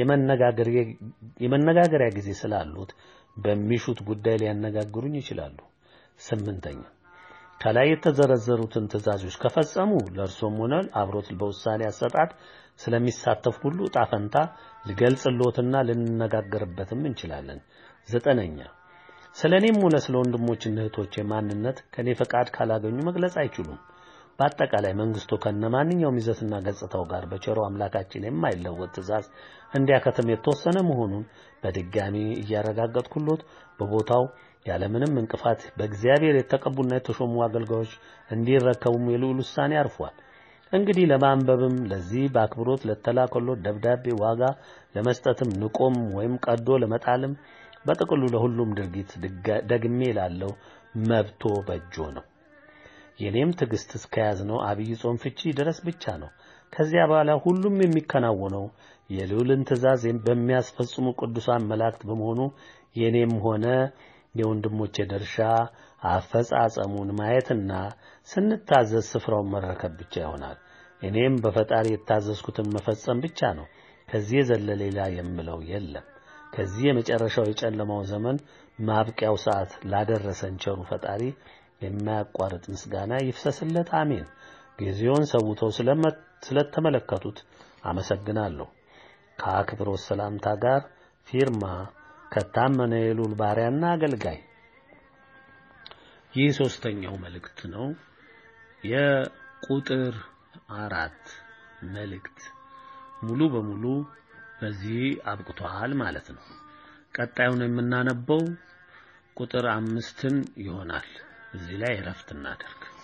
የመነጋገሪያ ጊዜ ስላሉት በሚሹት ጉዳይ ሊያነጋግሩኝ ይችላሉ። ስምንተኛ ከላይ የተዘረዘሩትን ትእዛዞች ከፈጸሙ ለእርሶም ሆነ አብሮት በውሳኔ አሰጣጥ ስለሚሳተፍ ሁሉ ዕጣ ፈንታ ልገልጽልዎትና ልንነጋገርበትም እንችላለን። ዘጠነኛ ስለ እኔም ሆነ ስለ ወንድሞችና እህቶቼ ማንነት ከኔ ፈቃድ ካላገኙ መግለጽ አይችሉም። በአጠቃላይ መንግስቱ ከነማንኛውም ይዘትና ገጽታው ጋር በቸሮ አምላካችን የማይለወጥ ትእዛዝ እንዲያከትም የተወሰነ መሆኑን በድጋሚ እያረጋገጥኩሎት በቦታው ያለምንም እንቅፋት በእግዚአብሔር የተቀቡና የተሾሙ አገልጋዮች እንዲረከቡም የልዑል ውሳኔ አርፏል። እንግዲህ ለማንበብም ለዚህ በአክብሮት ለተላከሎት ደብዳቤ ዋጋ ለመስጠትም ንቆም ወይም ቀዶ ለመጣልም በጥቅሉ ለሁሉም ድርጊት ደግሜ ላለው መብቶ በእጆ ነው። የኔም ትዕግስት እስከያዝነው አብይ ጾም ፍቺ ድረስ ብቻ ነው። ከዚያ በኋላ ሁሉም የሚከናወነው የልዑልን ትእዛዝ በሚያስፈጽሙ ቅዱሳን መላእክት በመሆኑ የኔም ሆነ የወንድሞቼ ድርሻ አፈጻጸሙን ማየትና ስንታዘዝ ስፍራውን መረከብ ብቻ ይሆናል። እኔም በፈጣሪ የታዘዝኩትን መፈጸም ብቻ ነው። ከዚህ የዘለለ ሌላ የምለው የለም። ከዚህ የመጨረሻው የጨለማው ዘመን ማብቂያው ሰዓት ላደረሰን ቸሩ ፈጣሪ የማያቋርጥ ምስጋና ይፍሰስለት። አሜን። ጊዜውን ሰውተው ስለተመለከቱት አመሰግናለሁ። ከአክብሮት ሰላምታ ጋር ፊርማ ከታመነ የልዑል ባሪያና አገልጋይ። ይህ ሶስተኛው መልእክት ነው። የቁጥር አራት መልእክት ሙሉ በሙሉ በዚህ አብቅቷል ማለት ነው። ቀጣዩን የምናነበው ቁጥር አምስትን ይሆናል። እዚህ ላይ እረፍት እናደርግ።